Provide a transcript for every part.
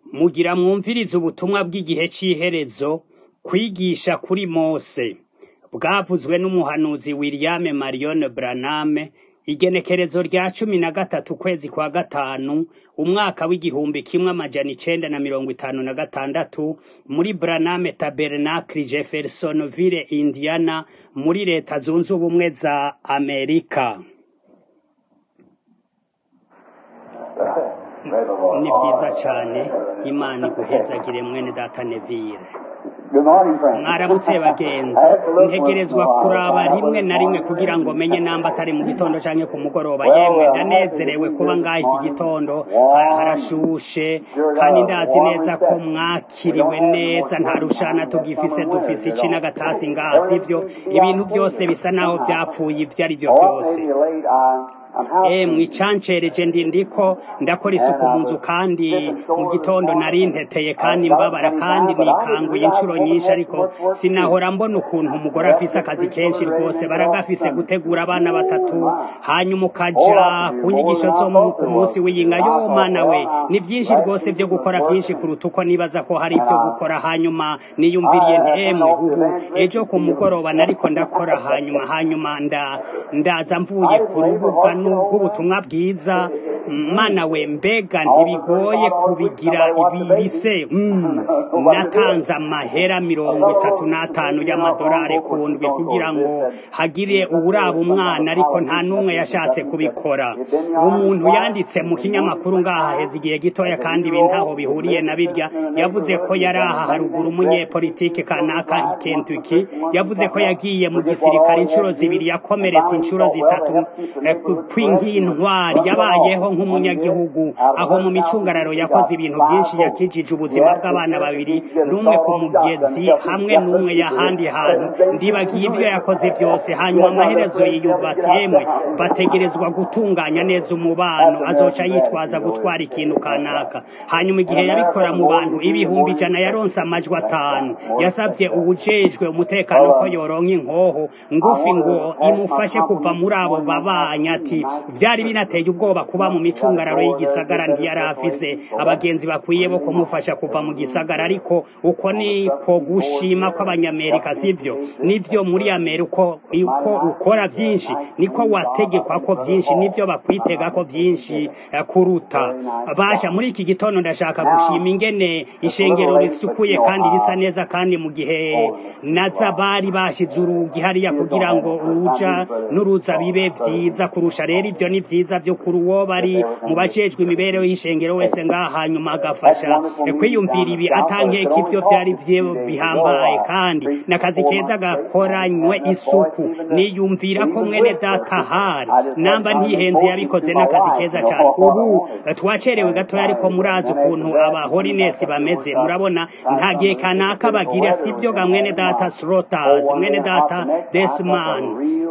Mugira mwumvirize ubutumwa bw'igihe c'iherezo, kwigisha kuri Mose, bwavuzwe n'umuhanuzi William Marion Branham, igenekerezo rya cumi na gatatu ukwezi kwa gatanu, umwaka w'igihumbi kimwe amajana icenda na mirongo itanu na gatandatu, muri Branham Tabernacle Jeffersonville, Indiana, muri leta zunze ubumwe za Amerika. Ni vyiza cane, Imana iguhezagire mwene data Neville. mwaramutse bagenzi ntegerezwa kuraba rimwe na rimwe kugira ngo menye namba atari mu gitondo canke ku mugoroba yemwe ndanezerewe kuba ngaha iki gitondo ha- harashushe kandi ndazi neza ko mwakiriwe neza nta rushana tugifise dufise ici n'agatasi ngaha sivyo ibintu vyose bisa naho vyapfuye ivyo ari vyo vyose emwe icancereje ndi ndiko ndakora isuku mu nzu kandi mu gitondo nari nteteye kandi mbabara kandi nikanguye inshuro nyinshi ariko sinahora mbona ukuntu umugore afise akazi kenshi rwose baragafise gutegura abana batatu hanyuma ukaja ku nyigisho zo mu- ku munsi w'iyinga yo mana we ni vyinshi rwose vyo gukora vyinshi kuruta uko nibaza ko hari ivyo gukora hanyuma niyumviriye nti emwe ubu ejo ku mugoroba nariko ndakora hanyuma hanyuma nda ndaza mvuye ku rubuga rw'ubutumwa bwiza mana we mbega ntibigoye kubigira ibi bise mm, natanze amahera mirongo itatu n'atanu y'amadolari ku ndwi kugira ngo hagire uwuraba umwana ariko nta n'umwe yashatse kubikora umuntu yanditse mu kinyamakuru ngaha haheze igihe gitoya kandi ibi ntaho bihuriye na birya yavuze ko yari aha haruguru umunyepolitike kanaka i Kentucky yavuze ko yagiye mu gisirikare inshuro zibiri yakomeretse inshuro zitatu eh, ku- kw'inkintwari yabayeho nk'umunyagihugu aho mu micungararo yakoze ibintu byinshi yakijije ubuzima bw'abana babiri n'umwe ku mugezi hamwe n'umwe y'ahandi hantu ndibagiye ibyo yakoze byose hanyuma amaherezo yiyumva ati yemwe bategerezwa gutunganya neza umubano azoca yitwaza gutwara ikintu kanaka hanyuma igihe yabikora mu bantu ibihumbi ijana yaronse amajwi atanu yasabye uwujejwe umutekano ko yoronka inkoho ngufi ngo imufashe kuva muri abo babanya ati vyari binateye ubwoba kuba mu micungararo y'igisagara ntiyari afise abagenzi bakwiye bo kumufasha kuva mu gisagara ariko uko niko gushima kw'abanyamerika sivyo nivyo muri amerika uko uko ukora vyinshi niko wategekwa ko vyinshi nivyo bakwitega ko vyinshi eh, kuruta basha muri iki gitondo ndashaka gushima ingene ishengero risukuye kandi risa neza kandi mu gihe naza bari bashize urugi hariya kugira ngo uruja n'uruza bibe vyiza kurusha rero ivyo ni vyiza vyo kuri uwo bari mu bajejwe imibereho y'ishengero wese ngaha hanyuma agafasha eh, kwiyumvira ibi atankeka ivyo vyari vye bihambaye kandi n'akazi keza gakoranywe isuku niyumvira ko mwene data hari namba ntihenze yabikoze n'akazi keza cyane ubu eh, twacerewe gatoya ariko murazi ukuntu abahorinesi bameze murabona nta gihe kanaka bagira sivyo ga mwene data Slotters mwene data Desman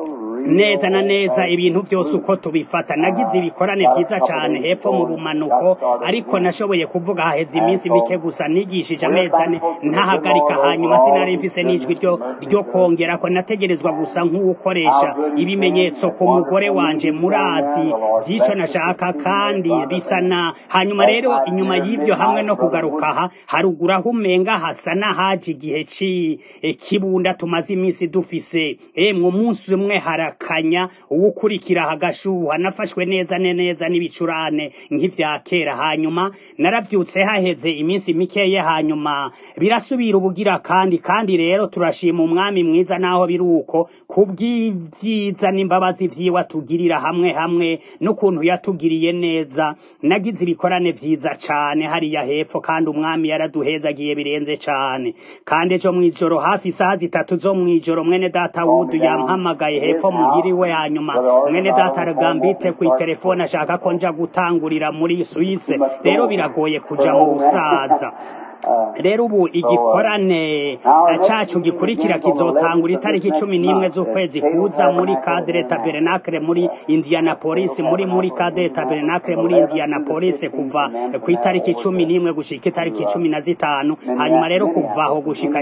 neza na neza ibintu byose uko tubifata nagize ibikorane vyiza cane hepfo mu bumanuko ariko nashoboye kuvuga haheze iminsi mike gusa nigishije amezi ane ntahagarika hanyuma sinari mfise n'ijwi ryo ryo kongera ko nategerezwa gusa nk'uwukoresha ibimenyetso ku mugore wanje murazi vy'ico nashaka kandi bisa na hanyuma rero inyuma y'ivyo hamwe no kugaruka aha haruguru aho umenga hasa n'ahaje igihe ci eh, kibunda tumaze iminsi dufise emwe umunsi umwe harakanya uwukurikira hagashuha nafashwe neza ne neza n'ibicurane nk'ivya kera hanyuma naravyutse haheze iminsi mikeye hanyuma birasubira ubugira kandi kandi rero turashima umwami mwiza naho biri uko kubw'ivyiza n'imbabazi vyiwe atugirira hamwe hamwe n'ukuntu yatugiriye neza nagize ibikorane vyiza cane hariya hepfo kandi umwami yaraduhezagiye birenze cane kandi ejo mw'ijoro hafi isaha zitatu zo mw'ijoro mwene data wudu yampamagaye hepfo muhiriwe hanyuma mwene data aragambite kw'iterefone ashaka ko nja gutangurira muri Suisse rero biragoye kuja mu busaza rero ubu igikorane cacu gikurikira kizotangura itariki cumi n'imwe z'ukwezi kuza muri kadere tabernacle muri indianapolis muri muri kadere tabernacle muri indianapolis kuva ku itariki cumi n'imwe gushika itariki cumi na zitanu hanyuma rero kuvaho gushika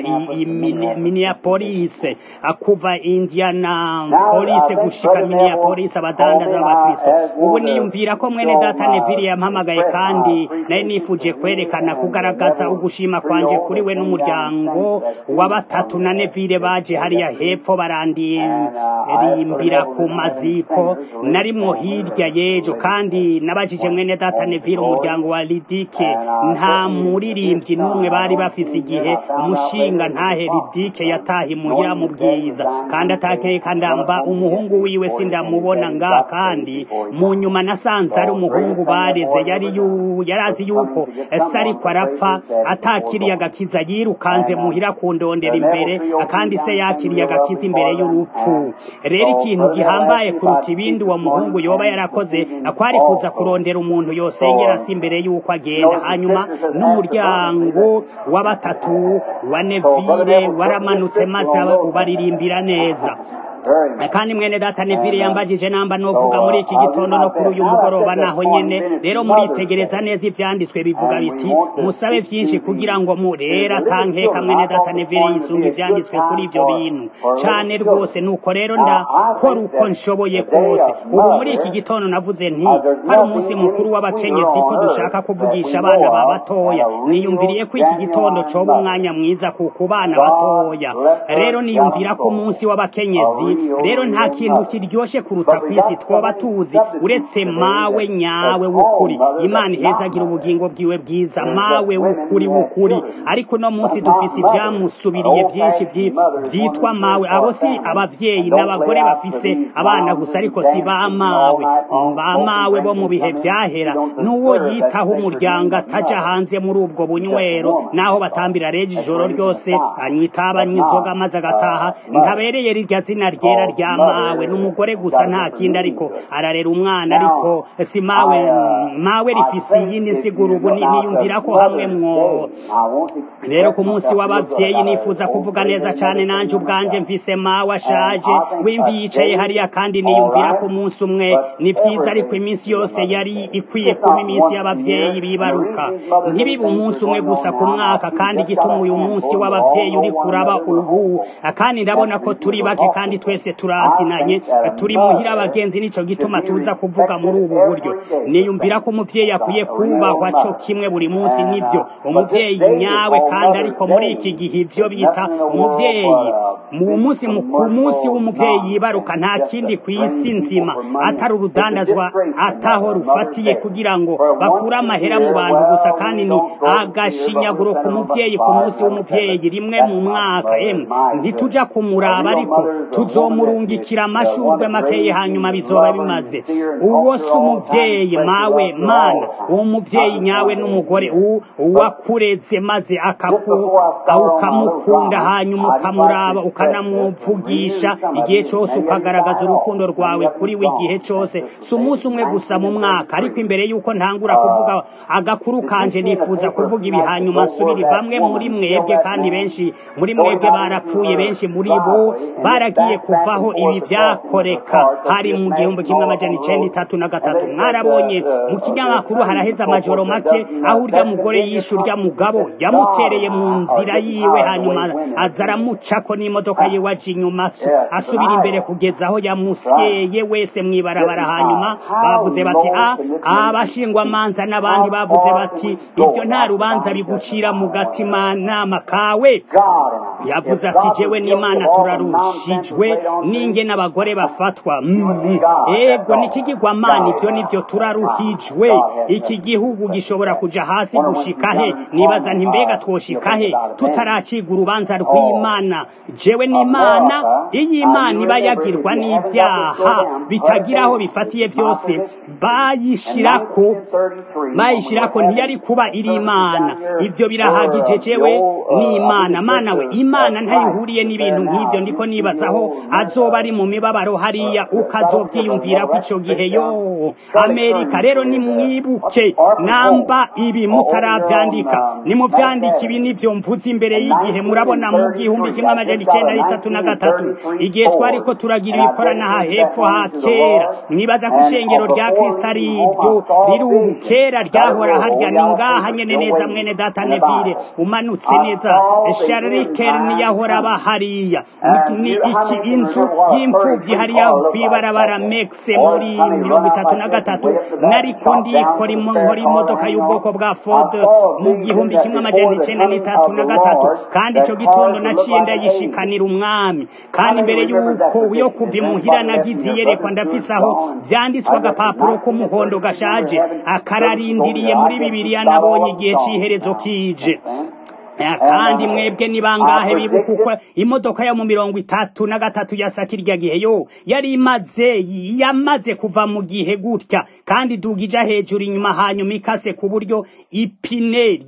minneapolis kuva indianapolis gushika minneapolis abadandaza b'abakristo ubu niyumvira ko mwene data neville yampamagaye kandi naye nifuje kwerekana kugaragaza ugushima kwanje kuri we n'umuryango wa batatu na neville baje hariya hepfo barandirimbira ku maziko narimwo hirya y'ejo kandi nabajije mwene data neville umuryango wa lidike nta muririmbyi n'umwe bari bafise igihe umushinga ntahe lidike yataha imuhira mu bwiza kandi atakeka ndamba umuhungu wiwe sindamubona nga kandi mu nyuma nasanze ari umuhungu bareze yari yarazi yuko ese ariko arapfa atakiriye agakiza yirukanze muhira kundondera imbere kandi se yakiriye agakiza imbere y'urupfu rero ikintu gihambaye kuruta ibindi uwo muhungu yoba yarakoze kwari kuza kurondera umuntu yosengera si imbere y'uko agenda hanyuma n'umuryango wa batatu wa nevire waramanutse maze ubaririmbira neza kandi mwene data nevire yambagije namba novuga muri iki gitondo no kuri uyu mugoroba naho nyene rero muritegereza neza ivyanditswe bivuga biti musabe vyinshi kugira ngo murera tankeka mwene data nevire yisunga ivyanditswe kuri ivyo bintu cane rwose nuko rero ndakora uko nshoboye kose ubu muri iki gitondo navuze nti hari umunsi mukuru w'abakenyezi ko dushaka kuvugisha abana ba batoya niyumviriye ko iki gitondo coba umwanya mwiza ku bana batoya rero niyumvira ko umunsi w'abakenyezi rero nta kintu kiryoshe kuruta ku isi twoba tuzi uretse mawe nyawe w'ukuri imana ihezagira ubugingo bwiwe bwiza mawe w'ukuri w'ukuri ariko uno munsi dufise ibyamusubiriye byinshi byitwa mawe abo si abavyeyi n'abagore bafise abana gusa ariko si ba mawe ba mawe bo mu bihe vyahera n'uwo yitaho umuryango ataja hanze muri ubwo bunywero naho batambira reje ijoro ryose anywa itaba anywa inzoga maze agataha ntabereye rirya zina ryera rya mawe n'umugore gusa nta kindi ariko ararera umwana ariko si mawe mawe rifise iyindi nsiguro ubu niyumvira ko hamwe mwo rero ku munsi w'abavyeyi nifuza kuvuga neza cane nanje ubwanje mvise mawe ashaje wimvi yicaye hariya kandi niyumvira ko umunsi umwe ni vyiza ariko iminsi yose yari ikwiye kuba iminsi y'abavyeyi bibaruka ntibibe umunsi umwe gusa ku mwaka kandi igituma uyu munsi w'abavyeyi uri kuraba ubu kandi ndabona ko turi bake kandi twese turazinanye turi muhira abagenzi nico gituma tuza kuvuga muri ubu buryo niyumvira ko umuvyeyi akwiye kubahwa co kimwe buri munsi nivyo umuvyeyi nyawe kandi ariko muri iki gihe ivyo bita umuvyeyi mu munsi ku munsi w'umuvyeyi yibaruka nta kindi ku isi nzima atari urudandazwa ataho rufatiye kugira ngo bakure amahera mu bantu gusa kandi ni agashinyaguro ku muvyeyi ku munsi w'umuvyeyi rimwe mu mwaka emwe ntituja kumuraba ariko tuzomurungikira amashurwe makeyi hanyuma bizoba bimaze uwo si umuvyeyi mawe mana uwo muvyeyi nyawe n'umugore uwakureze maze ukamukunda hanyuma ukamuraba ukanamuvugisha igihe cose ukagaragaza urukundo rwawe kuri we igihe cose si umunsi umwe gusa mu mwaka ariko imbere y'uko ntangura kuvuga agakuru kanje nifuza kuvuga ibi hanyuma nsubiri bamwe muri mwebwe kandi benshi muri mwebwe barapfuye benshi muri bo baragiye kuvaho ibi vyakoreka hari mu gihumbi kimwe amajana icenda itatu na gatatu mwarabonye mu kinyamakuru haraheze amajoro make aho urya mugore yishe urya mugabo yamutereye mu nzira yiwe hanyuma aza aramucako n'imodoka yiwe aja inyuma asubira imbere kugeza aho yamusyeye wese mw'ibarabara hanyuma bavuze bati a abashingwamanza n'abandi bavuze bati ibyo nta rubanza bigucira mu gatima nama kawe yavuze ati jewe n'imana turarushijwe ninge n'abagore bafatwa ego nikigirwamana ibyo nibyo turaruhijwe iki gihugu gishobora kuja hasi gushika he nibaza nti mbega twoshika he tutaraciga urubanza rw'imana jewe n'imana iyo imana iba yagirwa n'ibyaha bitagira aho bifatiye byose bayishirako bayishirako ntiyari kuba iri imana ivyo birahagije jewe n'imana mana we imana ntayihuriye n'ibintu nk'ivyo ndiko nibazaho azoba ari mu mibabaro hariya ukazovyiyumvira ko ico gihe yo amerika rero nimwibuke namba ibi mutaravyandika nimuvyandika ibi nivyo mvuze imbere y'igihe murabona mu gihumbi kimwe amajana icenda n'itatu na gatatu igihe twariko turagira ibikoranaha hepfo ha kera mwibaza ko ishengero rya kristo ari iryo riri ubu kera ryahora harya ni ngaha nyene neza mwene data nevire umanutse neza sharriker niyahora aba hariya ni iki inzu y'imfuvyi hariya kwibarabara mexe muri mirongo itatu na gatatu nariko ndikora nkora imodoka y'ubwoko bwa ford mu gihumbi kimwe amajana icenda n'itatu na gatatu kandi ico gitondo naciye ndayishikanira umwami kandi imbere y'uko yo kuva imuhira nagize iyerekwa ndafise aho vyanditswe agapapuro k'umuhondo gashaje akararindiriye muri bibiriya nabonye igihe c'iherezo kije kandi mwebwe ni bangahe bibuka uko imodoka yo mu mirongo itatu na gatatu yasa kirya gihe yo yari imaze yamaze kuva mu gihe gutya kandi idugija hejuru inyuma hanyuma ikase ku buryo ipine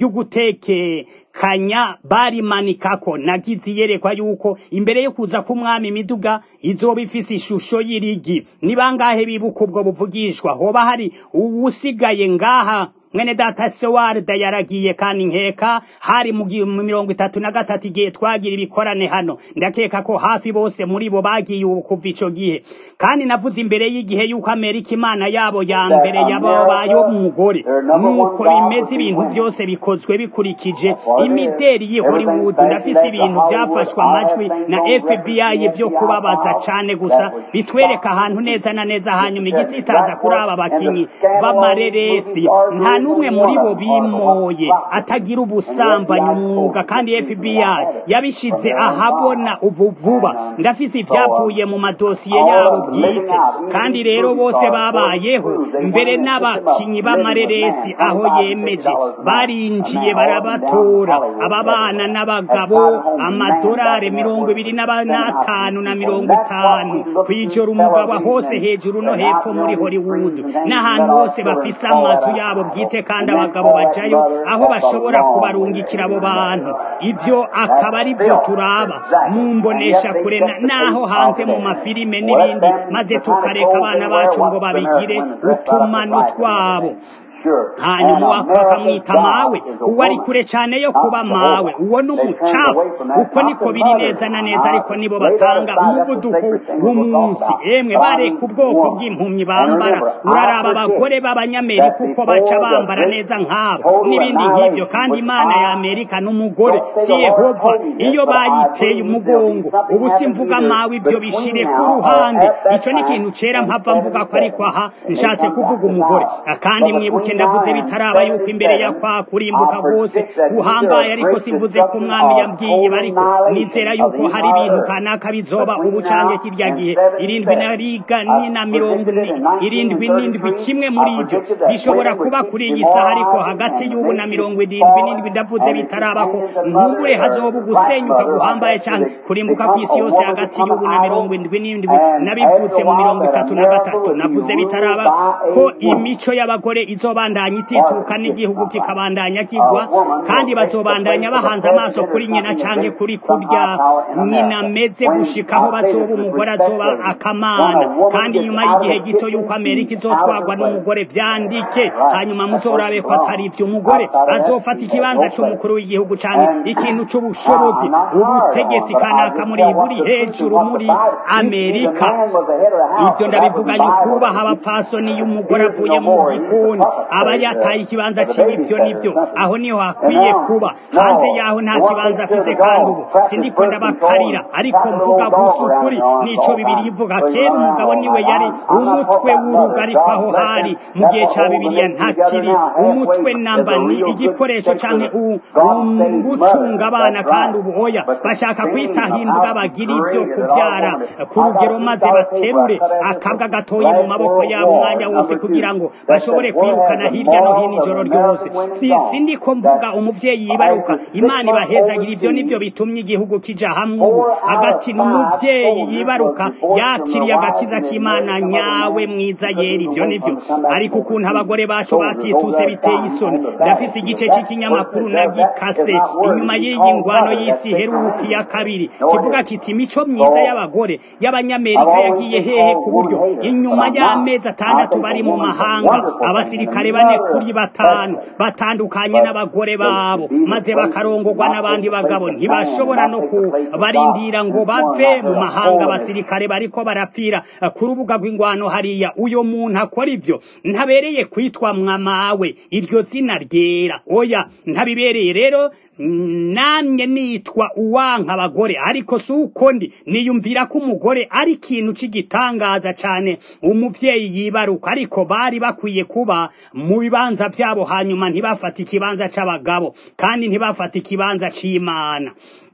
ry'ugutekekanya barimanikako nagize iyerekwa yuko imbere yo kuza k'umwami imiduga izoba ifise ishusho y'irigi ni bangahe bibuka ubwo buvugishwa hoba hari uwusigaye ngaha mwene data sewarda yaragiye kandi nkeka hari mu mirongo itatu na gatatu igihe twagira ibikorane hano ndakeka ko hafi bose muri bo bagiye ubu kuva ico gihe kandi navuze imbere y'igihe yuko amerika imana yabo ya mbere yababaye umugore nuko bimeze ibintu byose bikozwe bikurikije imideri y'i hollywood ndafise ibintu byafashwe amajwi na fbi byo kubabaza cane gusa bitwereka ahantu neza na neza hanyuma igitsitaza kuri aba bakinyi b'amareresi nta n'umwe muri bo bimoye atagira ubusambanyi umwuga kandi FBI yabishize ahabona ubu vuba ndafise ibyavuye mu madosiye yabo bwite kandi rero bose babayeho mbere n'abakinyi b'amareresi aho yemeje barinjiye barabatora aba bana n'abagabo amadorari mirongo ibiri n'atanu na mirongo itanu kwijora umugabo hose hejuru no hepfo muri Hollywood n'ahantu hose bafise amazu yabo bwite kandi abagabo bajayo aho bashobora kubarungikira abo bantu ibyo akaba ari byo turaba mu mbonesha kure naho hanze mu mafilime n'ibindi maze tukareka abana bacu ngo babigire utumano twabo hanyuma akamwita mawe uwo ari kure cyane yo kuba mawe uwo ni umucafu uko niko biri neza na neza ariko nibo batanga umuvuduko w'umunsi emwe bareka ubwoko bw'impumyi bambara uraraba abagore b'abanyamerika uko baca bambara neza nk'abo n'ibindi nk'ibyo kandi imana ya amerika n'umugore si yehova iyo bayiteye umugongo ubu si mvuga mawe ibyo bishire ku ruhande icyo ni ikintu cera mpava mvuga ko ariko aha nshatse kuvuga umugore kandi mwibuke ndavuze bitaraba yuko imbere ya kwa kurimbuka rwose guhambaye ariko simvuze ko umwami yabwiye bariko nizera yuko hari ibintu kanaka bizoba ubu canke kirya gihe irindwi na riga ni na mirongo irindwi n'indwi kimwe muri ivyo bishobora kuba kuri iyi saha ariko hagati y'ubu na mirongo irindwi n'indwi ndavuze bitaraba ko nkumbure hazoba ugusenyuka guhambaye canke kurimbuka kw'isi yose hagati y'ubu na mirongo indwi n'indwi nabivutse mu mirongo itatu na gatatu navuze bitaraba ko imico y'abagore izobandanya itituka n'igihugu kikabandanya kigwa kandi bazobandanya bahanze amaso kuri nyina canke kuri kurya nyina ameze gushikaho bazoba umugore azoba akamana kandi nyuma y'igihe gito yuko amerika izotwagwa n'umugore vyandike hanyuma muzorabe ko atari ivyo umugore azofata ikibanza c'umukuru w'igihugu canke ikintu c'ubushobozi ubutegetsi kanaka muri buri hejuru muri amerika ivyo ndabivuganye ukubaha abapfasoni y'umugore avuye mu gikoni aba yataye ikibanza ciwe ivyo nivyo aho niho hakwiye kuba hanze yaho nta kibanza afise kandi ubu sindiko ndabakarira ariko mvuga gusa ukuri nico bibiri ivuga kera umugabo niwe yari umutwe w'urugo ariko aho hari mu gihe ca bibiliya ntakiri umutwe namba ni igikoresho canke gucunga abana kandi ubu oya bashaka kwitahimbwa bagira ivyo kuvyara ku rugero maze baterure akabwa gatoyi mu maboko yabo umwanya wose kugira ngo bashobore kwirukana birengana hirya no hino ijoro ryose si sindi ko mvuga umuvyeyi yibaruka imana ibahezagira ivyo nivyo bitumye igihugu kija hamwe ubu hagati n'umuvyeyi yibaruka yakiriye agakiza k'imana nyawe mwiza yera ivyo nivyo ariko ukuntu abagore bacu batituse biteye isoni ndafise igice c'ikinyamakuru nagikase inyuma y'iyi ngwano y'isi heruki ya kabiri kivuga kiti imico myiza y'abagore y'abanyamerika yagiye hehe ku buryo inyuma y'amezi atandatu bari mu mahanga abasirikare bane kuri batanu batandukanye n'abagore babo maze bakarongorwa n'abandi bagabo ntibashobora no kubarindira ngo bave mu mahanga abasirikare bariko barapfira ku rubuga rw'ingwano hariya uyo muntu akora ivyo ntabereye kwitwa mwamawe iryo zina ryera oya ntabibereye rero namye nitwa uwanka abagore ariko si uko ndi niyumvira ko umugore ari ikintu cy'igitangaza cyane umuvyeyi yibaruka ariko bari bakwiye kuba mu bibanza vyabo hanyuma ntibafata ikibanza c'abagabo kandi ntibafata ikibanza c'imana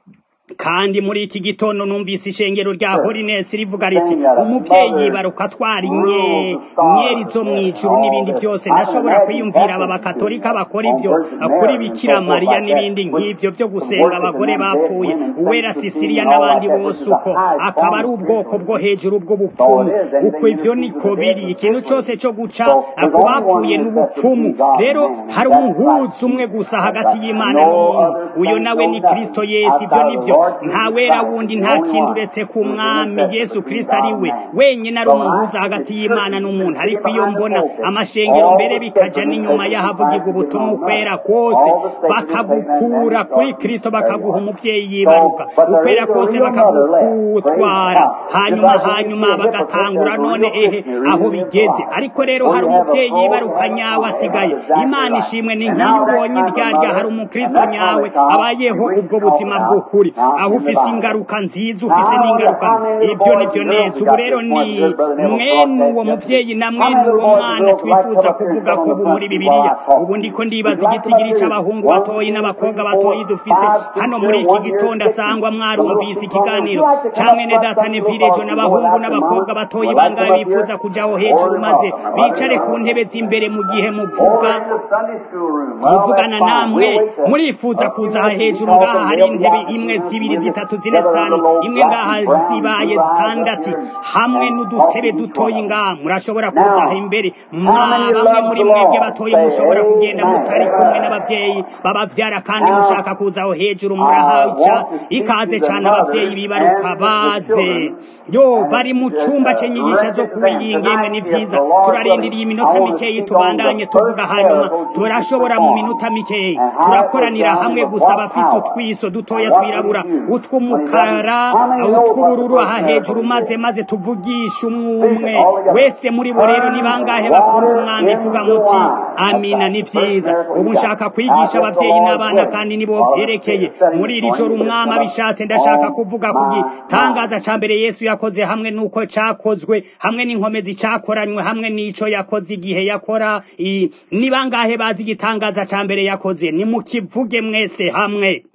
kandi muri iki gitondo numvise ishengero rya holiness rivuga riti umuvyeyi yibaruka atwara inye nyeri zo mw'ijuru n'ibindi byose ndashobora kwiyumvira aba bakatolika bakora ivyo kuri bikira mariya n'ibindi nk'ivyo vyo gusenga abagore bapfuye uwera sisiriya n'abandi bose uko akaba ari ubwoko bwo hejuru bw'ubupfumu uko ivyo niko biri ikintu cose co guca ku bapfuye n'ubupfumu rero hari umuhuzi umwe gusa hagati y'imana n'umuntu uyo nawe ni kristo yesu ivyo nivyo nta wera wundi nta kintu uretse ku mwami yesu kirisito ari we wenyine ari umuhuza hagati y'imana n'umuntu ariko iyo mbona amashengero mbere bikaja n'inyuma y'ahavugirwa ubutumwa ukwera kose bakagukura kuri kirisito bakaguha umuvyeyi yibaruka ukwera kose bakagukutwara hanyuma hanyuma bagatangura none ehe aho bigeze ariko rero hari umuvyeyi yibaruka nyawe asigaye imana ishimwe ni nk'iyo ubonye iryarya hari umukristo nyawe abayeho ubwo buzima bw'ukuri aho ufise ingaruka nziza ufise n'ingaruka ibyo nivyo neza ubu rero ni mwene uwo muvyeyi na mwene uwo mwana twifuza kuvuga ko ubu muri bibiliya ubu ndiko ndibaza igitigiri c'abahungu batoyi n'abakobwa batoyi dufise hano muri iki gitondo asangwa mwarumvise ikiganiro ca mwene data nevirejo n'abahungu n'abakobwa batoyi bangahe bifuza kujaho hejuru maze bicare ku ntebe z'imbere mu gihe muvuga muvugana namwe murifuza kuza hejuru ngaha hari intebe imwe zibiri zitatu zine zitanu imwe ngaha zibaye zitandatu hamwe n'udutebe dutoyi ngaha murashobora kuza aha imbere bamwe muri mwebwe batoye mushobora kugenda mutari kumwe n'abavyeyi babavyara kandi mushaka kuzaho hejuru murahaca ikaze cane abavyeyi bibaruka baze yo bari mu cumba c'inyigisho zo kubiyinga imwe ni vyiza turarindiriye iminota mikeyi tubandanye tuvuga hanyuma turashobora mu minota mikeyi turakoranira hamwe gusa abafise utwiso dutoya twirabura utw'umukara utw'ubururu aha hejuru maze maze tuvugisha umwe wese muri bo rero ni bangahe bakunda umwami vuga muti amina ni vyiza ubu nshaka kwigisha abavyeyi n'abana kandi nibo vyerekeye muri iri joro umwami abishatse ndashaka kuvuga ku gitangaza ca mbere yesu yakoze hamwe n'uko cakozwe hamwe n'inkomezi cakoranywe hamwe n'ico yakoze igihe yakora ni bangahe bazi igitangaza ca mbere yakoze nimukivuge mwese hamwe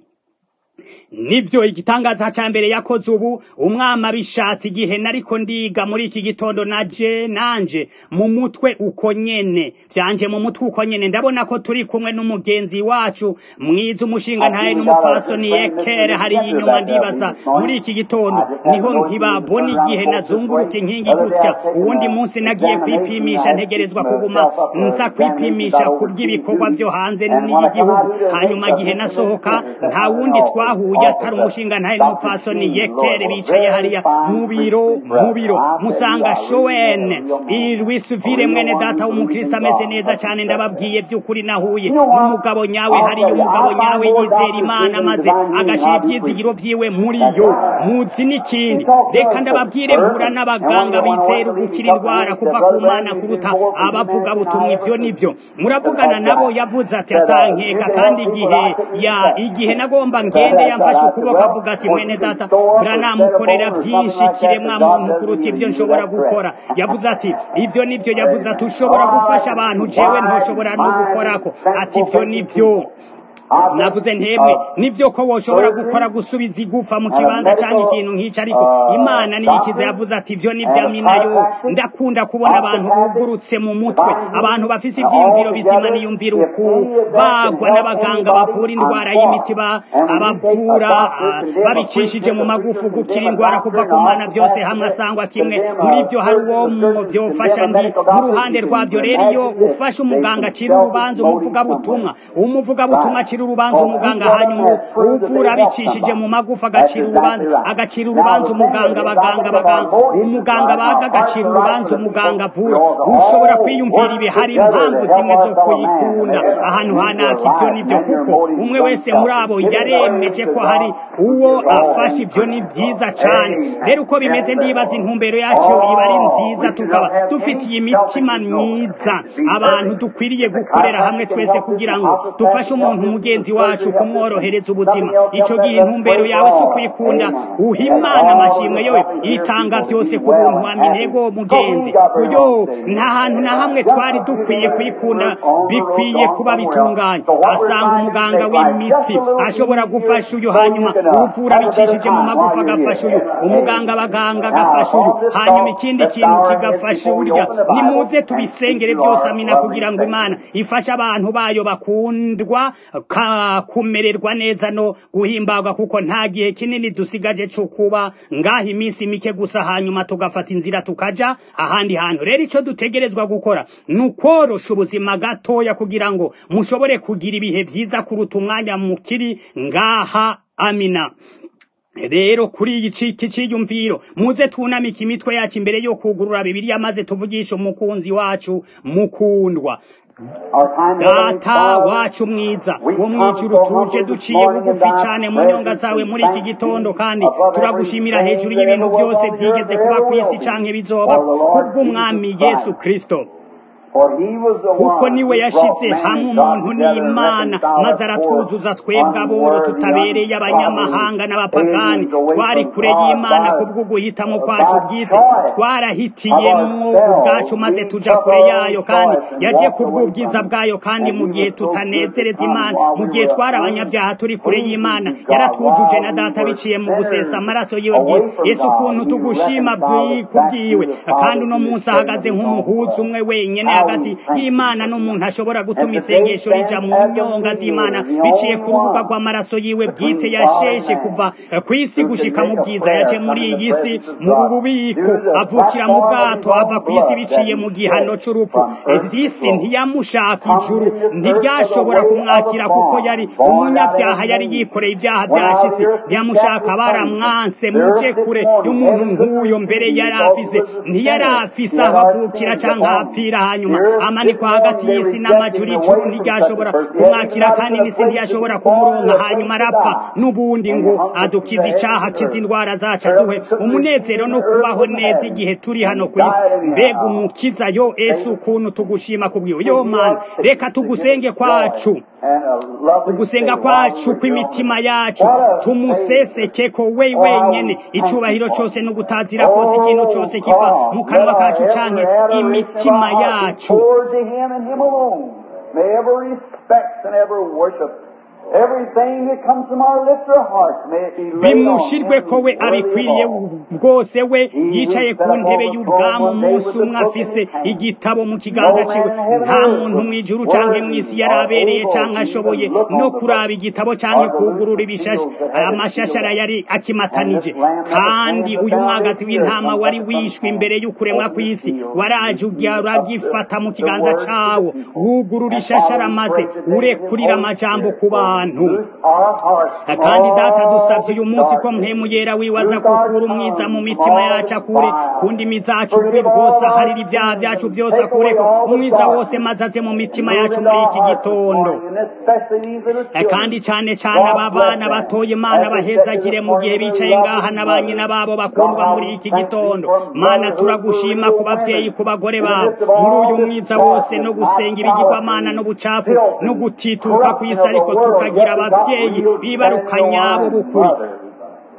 nivyo igitangaza ca mbere yakoze ubu umwami abishatse igihe nariko ndiga muri iki gitondo naje nanje mu mutwe uko nyene vyanje mu mutwe uko nyene ndabona ko turi kumwe n'umugenzi wacu mwiza umushinga ntaye n'umupfasoni yekere hari inyuma ndibaza muri iki gitondo niho nkibabona igihe nazunguruka inkingi gutya uwundi munsi nagiye kwipimisha ntegerezwa kuguma nza kwipimisha kubw'ibikorwa vyo hanze n'igihugu hanyuma igihe nasohoka nta wundi twahuye atari umushinga ntaye n'umupfasoni yekere bicaye hariya mu biro mu biro musanga showene irwisuvire mwene data w'umukristo ameze neza cyane ndababwiye by'ukuri nahuye n'umugabo nyawe hariya umugabo nyawe yizera imana maze agashira ivyizigiro vyiwe muri yo muzi n'ikindi reka ndababwire mpura n'abaganga bizera ugukira indwara kuva ku mana kuruta abavuga butumwa ivyo nivyo muravugana nabo yavuze ati atankeka kandi igihe ya igihe nagomba ngende yamfashe ukuboko avuga ati mwene data branamukorera vyinshi kiremwa muntu kuruta ivyo nshobora gukora yavuze ati ivyo nivyo yavuze ati ushobora gufasha abantu jewe ntoshobora no gukorako ati ivyo nivyo navuze ntemwe nibyo ko woshobora gukora gusubiza igufa mu kibanza cyangwa ikintu nk'icyo ariko imana niyikize yavuze ati ibyo ni bya minayo ndakunda kubona abantu bugurutse mu mutwe abantu bafise ibyiyumviro bizima niyumvira ukubagwa n'abaganga bavura indwara y'imiti abavura babicishije mu magufu gukira indwara kuva ku mana byose hamwe asangwa kimwe muri byo hari uwo mu byofasha ndi mu ruhande rwabyo rero iyo ufashe umuganga acira urubanza umuvugabutumwa umuvugabutumwa acira urubanza umuganga hanyuma uvura abicishije mu magufa agacira urubanza agacira urubanza umuganga abaganga abaganga umuganga baga agacira urubanza umuganga avura ushobora kwiyumvira ibi hari impamvu zimwe zo kuyikunda ahantu hanaka ibyo nibyo kuko umwe wese muri abo yaremeje ko hari uwo afashe ibyo ni byiza cyane rero uko bimeze ndibaza intumbero yacu iba ari nziza tukaba dufitiye imitima myiza abantu dukwiriye gukorera hamwe twese kugira ngo dufashe umuntu mugenzi wacu kumworohereza ubuzima icyo gihe intumbero yawe si ukwikunda uha imana amashimwe yoyo itanga byose ku buntu wa minego mugenzi uyo nta hantu na hamwe twari dukwiye kwikunda bikwiye kuba bitunganye asanga umuganga w'imitsi ashobora gufasha uyu hanyuma uvura bicishije mu magufa agafasha uyu umuganga abaganga agafasha uyu hanyuma ikindi kintu kigafasha urya nimuze tubisengere byose amina kugira ngo imana ifashe abantu bayo bakundwa kumererwa neza no guhimbagwa kuko nta gihe kinini dusigaje cyo kuba ngaha iminsi mike gusa hanyuma tugafata inzira tukaja ahandi hantu rero icyo dutegerezwa gukora ni ukorosha ubuzima gatoya kugira ngo mushobore kugira ibihe byiza kuruta umwanya mukiri ngaha amina rero kuri iyi ciki cyiyumviro muze tunamike imitwe yacu imbere yo kugurura bibiliya maze tuvugishe umukunzi wacu mukundwa data wacu mwiza wo mwijuru tuje duciye bugufi cyane mu nyonga zawe muri iki gitondo kandi turagushimira hejuru y'ibintu byose byigeze kuba ku isi canke bizoba kubw'umwami yesu kristo kuko niwe yashyize hamwe umuntu n'imana maze aratwuzuza twebwe aboro tutabereye abanyamahanga n'abapagani twari kure y'imana kubwo guhitamo kwacu bwite twarahitiyemwo ubwacu maze tuja kure yayo kandi yaje kubw'ubwiza bwayo kandi mu gihe tutanezereza imana mu gihe twari abanyabyaha turi kure y'imana yaratwujuje na data biciye mu gusesa amaraso yiwe bwite yesu ukuntu tugushima kubwiwe kandi uno munsi ahagaze nk'umuhuza umwe wenyine hagati y'imana n'umuntu ashobora gutuma isengesho rija mu nyonga z'imana biciye ku rubuga rw'amaraso yiwe bwite yasheshe kuva ku isi gushika mu bwiza yaje muri iyi si mu bubiko avukira mu bwato ava ku isi biciye mu gihano c'urupfu isi ntiyamushaka ijuru ntiryashobora kumwakira kuko yari umunyabyaha yari yikoreye ibyaha byashise ntiyamushaka baramwanse muje kure y'umuntu nk'uyo mbere yari afise ntiyari afise aho avukira canke apfira hanyuma amanikwa hagati y'isi n'amajuru ijuru ntiryashobora kumwakira kandi n'isi ntiyashobora kumuronka hanyuma arapfa n'ubundi ngo adukize icaha akize indwara zacu aduhe umunezero no kubaho neza igihe turi hano ku isi mbega umukiza yo ese ukuntu tugushima kubwiwe yo mana reka tugusenge kwacu ugusenga kwacu kw'imitima yacu tumuseseke ko we wenyene icubahiro cose n'ugutazira kose ikintu cose kiva mu kanwa kacu canke imitima yacu bimushirwe ko we abikwiriye bwose we yicaye ku ntebe y'ubwami umunsi umwe afise igitabo mu kiganza ciwe nta muntu mw'ijuru canke mw'isi yari abereye canke ashoboye no kuraba igitabo canke kugurura ibishashi amashashara yari akimatanije kandi uyu mwagazi w'intama wari wishwe imbere y'ukuremwa kw'isi waraje uragifata mu kiganza cawo wugurura ishashara maze urekurira amajambo ku bantu kandi data dusavye uyu munsi ko mpemu yera wiwaza kukura umwiza mu mitima yacu akure ku ndimi zacu ububi bwose aharira ibyaha byacu byose akureko umwiza wose maze aze mu mitima yacu muri iki gitondo kandi cyane cyane aba bana batoye imana bahezagire mu gihe bicaye ngaha na ba nyina babo bakundwa muri iki gitondo mana turagushima ku bavyeyi ku bagore babo muri uyu mwiza wose no gusenga ibigirwamana n'ubucafu no gutituka ku isi ariko tukagira abavyeyi bibarukanya abo bukuri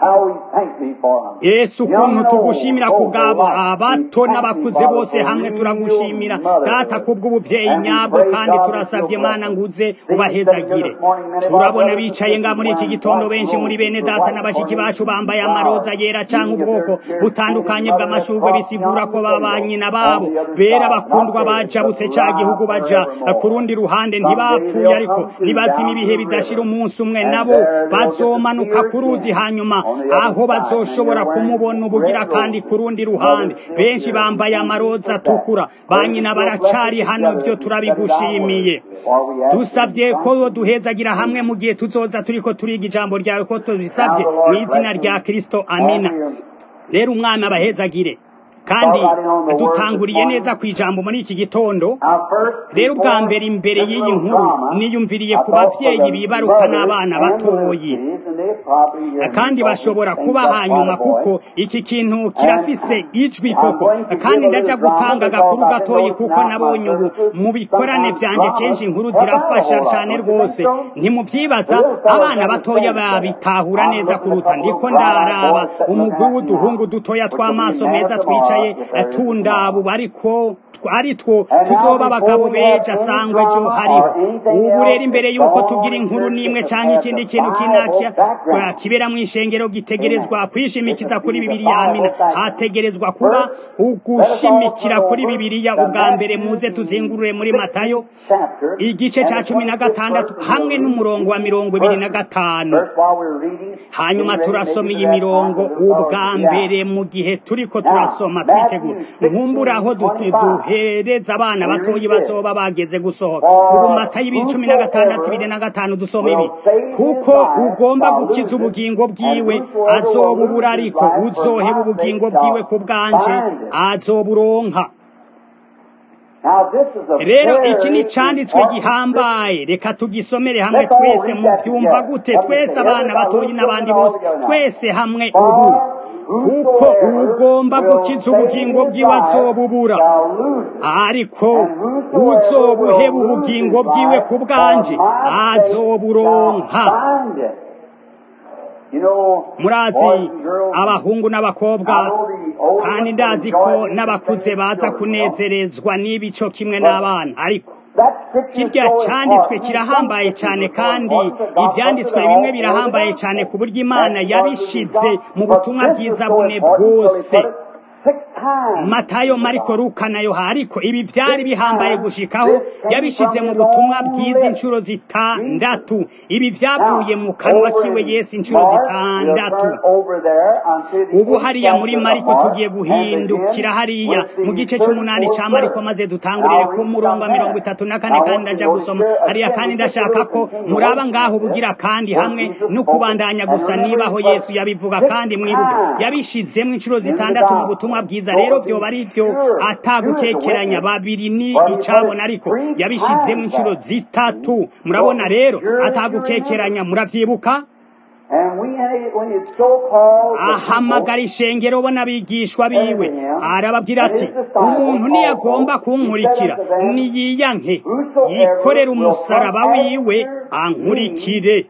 yesu ukuntu tugushimira ku bwabo abato n'abakuze bose hamwe turagushimira data kubw'ubuvyeyi nyabwo kandi turasabye mana nguze ubahezagire turabona bicaye nga muri iki gitondo benshi muri bene data n'abashiki bacu bambaye amaroza yera canke ubwoko butandukanye bw'amashurwe bisigura ko babanyina babo bera bakundwa bajabutse ca gihugu baja ku rundi ruhande ntibapfuye ariko nibazima ibihe bidashira umunsi umwe nabo bazomanuka ku ruzi hanyuma aho bazoshobora kumubona ubugira kandi ku rundi ruhande benshi bambaye amaroza atukura banyina baracari hano vyo turabigushimiye dusabye ko duhezagira hamwe mu gihe tuzoza turiko turiga ijambo ryawe ko tubisabye mu izina rya kristo amina rero umwana abahezagire kandi dutanguriye neza ku ijambo muri iki gitondo rero ubwa mbere imbere y'iyi nkuru niyumviriye ku bavyeyi bibaruka n'abana batoyi kandi bashobora kuba hanyuma kuko iki kintu kirafise ijwi koko kandi ndaja gutanga agakuru gatoyi kuko nabonye ubu mu bikorane vyanje kenshi inkuru zirafasha cane rwose ntimuvyibaza abana batoya babitahura neza kuruta ndiko ndaraba umugwi w'uduhungu dutoya tw'amaso meza twicaye tundabu bariko ari two tuzoba abagabo beja sangwe ejo hariho ubu rero imbere y'uko tugira inkuru n'imwe canke ikindi kintu kinakya kibera mu ishengero gitegerezwa kwishimikiza kuri bibiriya amina hategerezwa kuba ugushimikira kuri bibiriya ubwa mbere muze tuzingurure muri matayo igice ca cumi na gatandatu hamwe n'umurongo wa mirongo ibiri na gatanu hanyuma turasoma iyi mirongo ubwa mbere mu gihe turiko turasoma twitegura nkumbura aho duhereza abana batoyi bazoba bageze gusohoka ubu matayo ibiri cumi na gatandatu ibiri na gatanu dusoma ibi kuko ugomba gukiza ubugingo bwiwe azobubura ariko uzoheba ubugingo bwiwe ku bwanje azoburonka rero iki ni cyanditswe gihambaye reka tugisomere hamwe twese mu byumva gute twese abana batoyi n'abandi bose twese hamwe ubu kuko ugomba gukiza ubugingo bwiwe azobubura ariko uzobuheba ubugingo bwiwe ku bwanje azoburonka murazi abahungu n'abakobwa kandi ndazi ko n'abakuze baza kunezerezwa n'ibico kimwe n'abana ariko kirya cyanditswe kirahambaye cyane kandi ibyanditswe bimwe birahambaye cyane ku buryo imana yabishize mu butumwa bwiza bune bwose matayo mariko luka na yohana ariko ibi byari bihambaye gushikaho yabishize mu butumwa bwiza inshuro zitandatu ibi byavuye mu kanwa kiwe yesu inshuro zitandatu ubu hariya muri mariko tugiye guhindukira hariya mu gice cy'umunani cya mariko maze dutangurire ku murongo wa mirongo itatu na kane kandi ndajya gusoma hariya kandi ndashaka ko muraba ngaho bugira kandi hamwe no kubandanya gusa nibaho yesu yabivuga kandi mwibuke yabishizemo inshuro zitandatu mu butumwa bwiza rero byoba ari byo atagukekeranya babiri ni icabona ariko yabishizemo inshuro zitatu murabona rero atagukekeranya muravyibuka ahamagara ishengero bo n'abigishwa biwe arababwira ati umuntu niyagomba kunkurikira niyiyanke yikorera umusaraba wiwe ankurikire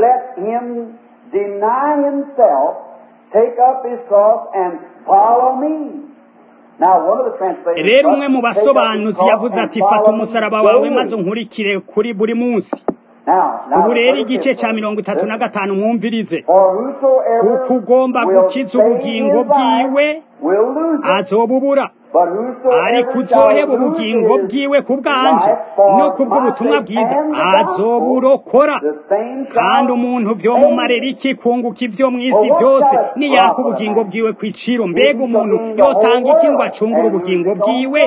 rero umwe mu basobanuzi yavuze ati fata umusaraba wawe maze unkurikire kuri buri munsi ubu rero igice cya mirongo itatu na gatanu mwumvirize kuko ugomba gukiza ubugingo bwiwe azobubura ariko uzoheba ubugingo bwiwe ku bwanje no ku bw'ubutumwa bwiza azoburokora kandi umuntu vyomumarira iki kunguka ivyo mw'isi vyose niyaka ubugingo bwiwe kw'iciro mbega umuntu yotanga iki ngo acungure ubugingo bwiwe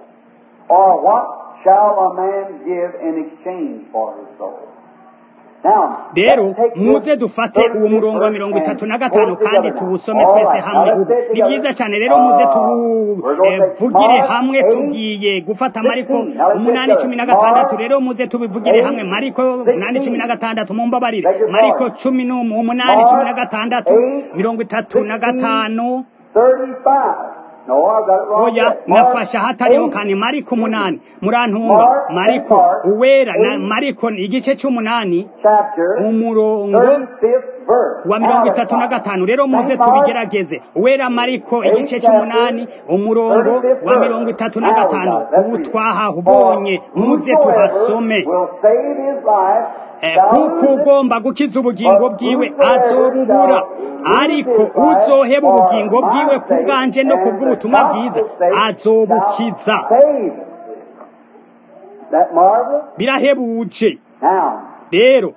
rero muze dufate uwo murongo wa mirongo itatu na gatanu kandi tuwusome twese hamwe ubu ni byiza cyane rero muze tubuvugire hamwe tugiye gufata amariko umunani cumi na gatandatu rero muze tubivugire hamwe mariko umunani cumi na gatandatu mumbabarire mariko cumi n'umunani cumi na gatandatu mirongo itatu na gatanu oya nafashe ahatariho kane mariko umunani murantunga mariko uwera na mariko igice cy'umunani umurongo wa mirongo itatu na gatanu rero muze tubigerageze uwera mariko igice cy'umunani umurongo wa mirongo itatu na gatanu ubu twahahubonye muze tuhasome kuko ugomba gukiza ubugingo bwiwe azobubura ariko uzoheba ubugingo bwiwe ku bwanje no ku bw'ubutumwa bwiza azobukiza birahebuje rero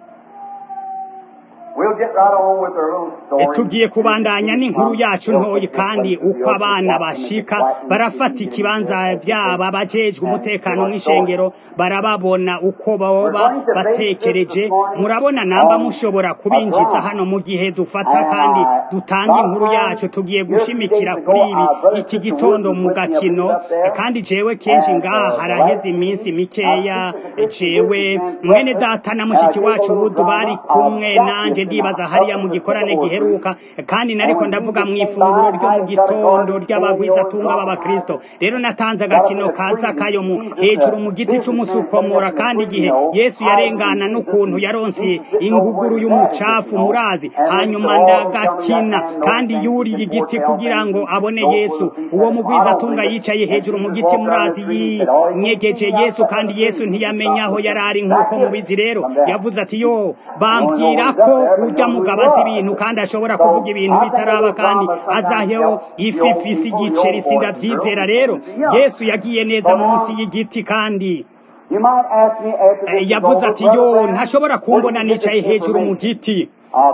tugiye kubandanya n'inkuru yacu ntoyi kandi uko abana bashika barafata ikibanza byaba bajejwe umutekano mw'ishengero barababona uko baba batekereje murabona namba mushobora kubinjiza hano mu gihe dufata kandi dutanga inkuru yacu tugiye gushimikira kuri ibi iki gitondo mu gakino kandi jewe kenshi ngaha haraheze iminsi mikeya jewe mwene data na mushiki wacu wudu bari kumwe nanje ndibaza hariya mu gikorane giheruka kandi nariko ndavuga mu ifunguro ryo mu gitondo ry'abagwizatunga b'abakristo rero natanze agakino kaza kayo mu hejuru mu giti c'umusukomora kandi igihe yesu yarengana n'ukuntu yaronse inguguru y'umucafu murazi hanyuma ndagakina kandi yuriye igiti kugira ngo abone yesu uwo mugwizatunga yicaye hejuru mu giti murazi yinyegeje yesu kandi yesu ntiyamenya aho yari ari nk'uko mubizi rero yavuze ati yo bambwira ko urya mugabo azi ibintu kandi ashobora kuvuga ibintu bitaraba kandi azaheho ififisi igiceri sindavyizera rero yesu yagiye neza munsi y'igiti kandi yavuze ati yo ntashobora kumbona nicaye hejuru mu giti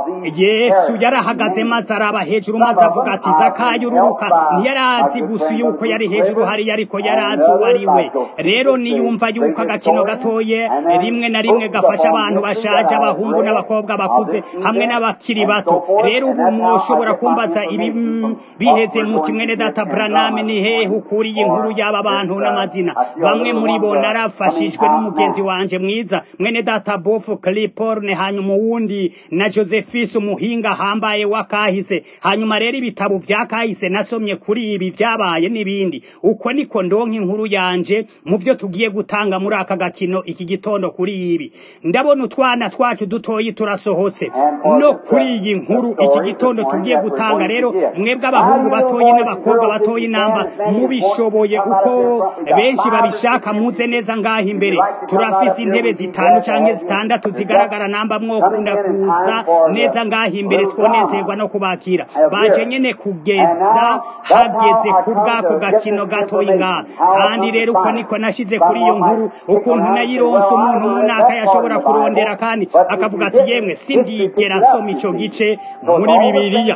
yesu yarahagaze maze araba hejuru maze avuga ati zakayo ururuka ntiyarazi gusa yuko yari hejuru hariya ariko yarazi uwo ari we rero niyumva yuko agakino gatoye rimwe na rimwe gafasha abantu bashaje abahungu n'abakobwa bakuze hamwe n'abakiri bato rero ubu mwoshobora kumbaza ibi biheze muti mwene data braname ni hehe ukuriye inkuru y'aba bantu n'amazina bamwe muri bo narafashijwe n'umugenzi wanje mwiza mwene data bofu cliporne hanyuma uwundi na jose Josephus umuhinga hambaye wakahise hanyuma rero ibitabo vya kahise nasomye kuri ibi vyabaye n'ibindi uko niko ndonka inkuru yanje mu vyo tugiye gutanga muri aka gakino iki gitondo kuri ibi ndabona utwana twacu dutoyi turasohotse no kuri iyi nkuru iki gitondo tugiye gutanga rero mwebwe abahungu batoyi n'abakobwa batoyi namba mubishoboye uko benshi babishaka muze neza ngaha imbere turafise intebe zitanu canke zitandatu zigaragara namba mwokunda kuza neza ngaha imbere twonezerwa no kubakira baje nyene kugeza hageze ku bwako gakino gatoyi ngaha kandi rero uko niko nashize kuri iyo nkuru ukuntu nayironse umuntu munaka yashobora kurondera kandi akavuga ati yemwe sindigera nsoma ico gice muri bibiliya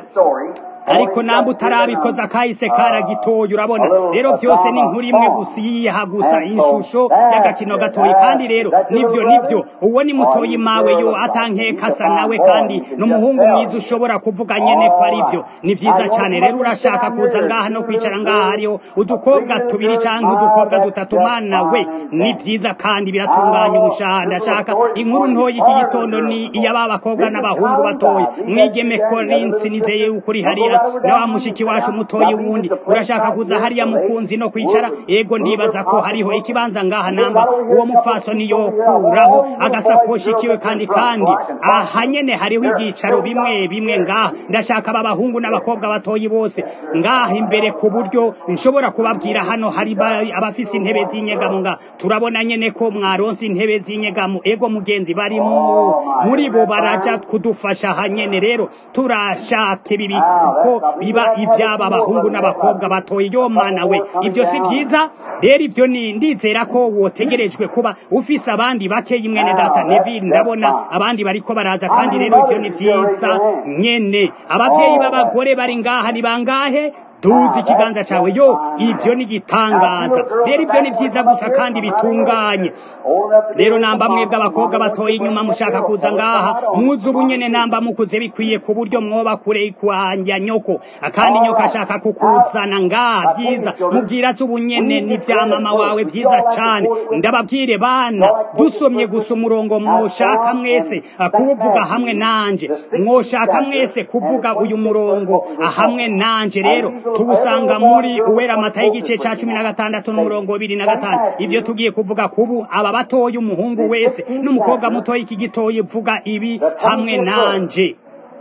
ariko namba utarabikoza akahise karagitoye urabona rero vyose ni inkuru imwe gusa iyiha gusa inshusho y'agakino gatoyi kandi rero nivyo nivyo uwo ni mutoyi mawe yo atankeka asa nawe kandi n'umuhungu mwiza ushobora kuvuga nyene ko ari vyo ni vyiza cane rero urashaka kuza ngaha no kwicara ngaha hariho udukobwa tubiri canke udukobwa dutatu mana we ni vyiza kandi biratunganya umushahara ndashaka inkuru ntoyi iki gitondo ni iy'aba bakobwa n'abahungu batoyi mwigeme korinsi nizeye yuko uri hariya na wa mushiki wacu mutoyi wundi urashaka kuza hariya mukunzi no kwicara ego ndibaza ko hariho ikibanza ngaha namba uwo mupfaso niyo kuraho agasakoshi kiwe kandi kandi aha nyene hariho ibyicaro bimwe bimwe ngaha ndashaka aba bahungu n'abakobwa batoyi bose ngaha imbere ku buryo nshobora kubabwira hano hari abafise intebe z'inyegamo ngaha turabona nyene ko mwaronse intebe z'inyegamo ego mugenzi bari muri bo baraja kudufasha aha nyene rero turashaka ibi ko biba ibyaba abahungu n'abakobwa batoye yo mana we ibyo si byiza rero ibyo ni ndizera ko wotegerejwe kuba ufise abandi bakeyi mwene data Neville ndabona abandi bariko baraza kandi rero ibyo ni byiza nyene abavyeyi b'abagore bari ngaha ni bangahe duzi ikiganza cyawe yo ibyo ni gitangaza rero ibyo ni byiza gusa kandi bitunganye rero namba mwebwe abakobwa batoye inyuma mushaka kuza ngaha muzi ubunyene namba mukuze bikwiye ku buryo mwoba kure kwanja nyoko kandi nyoko ashaka kukuzana ngaha byiza mubwira ati ubunyene ni vya mama wawe byiza cane ndababwire bana dusomye gusa umurongo mwoshaka mwese kuwuvuga hamwe nanje mwoshaka mwese kuvuga uyu murongo hamwe nanje rero tubusanga muri uwera mata y'igice ca cumi na gatandatu n'umurongo bibiri na gatanu ivyo tugiye kuvuga kubu aba batoya umuhungu wese n'umukobwa mutoya iki gitoya vuga ibi hamwe nanje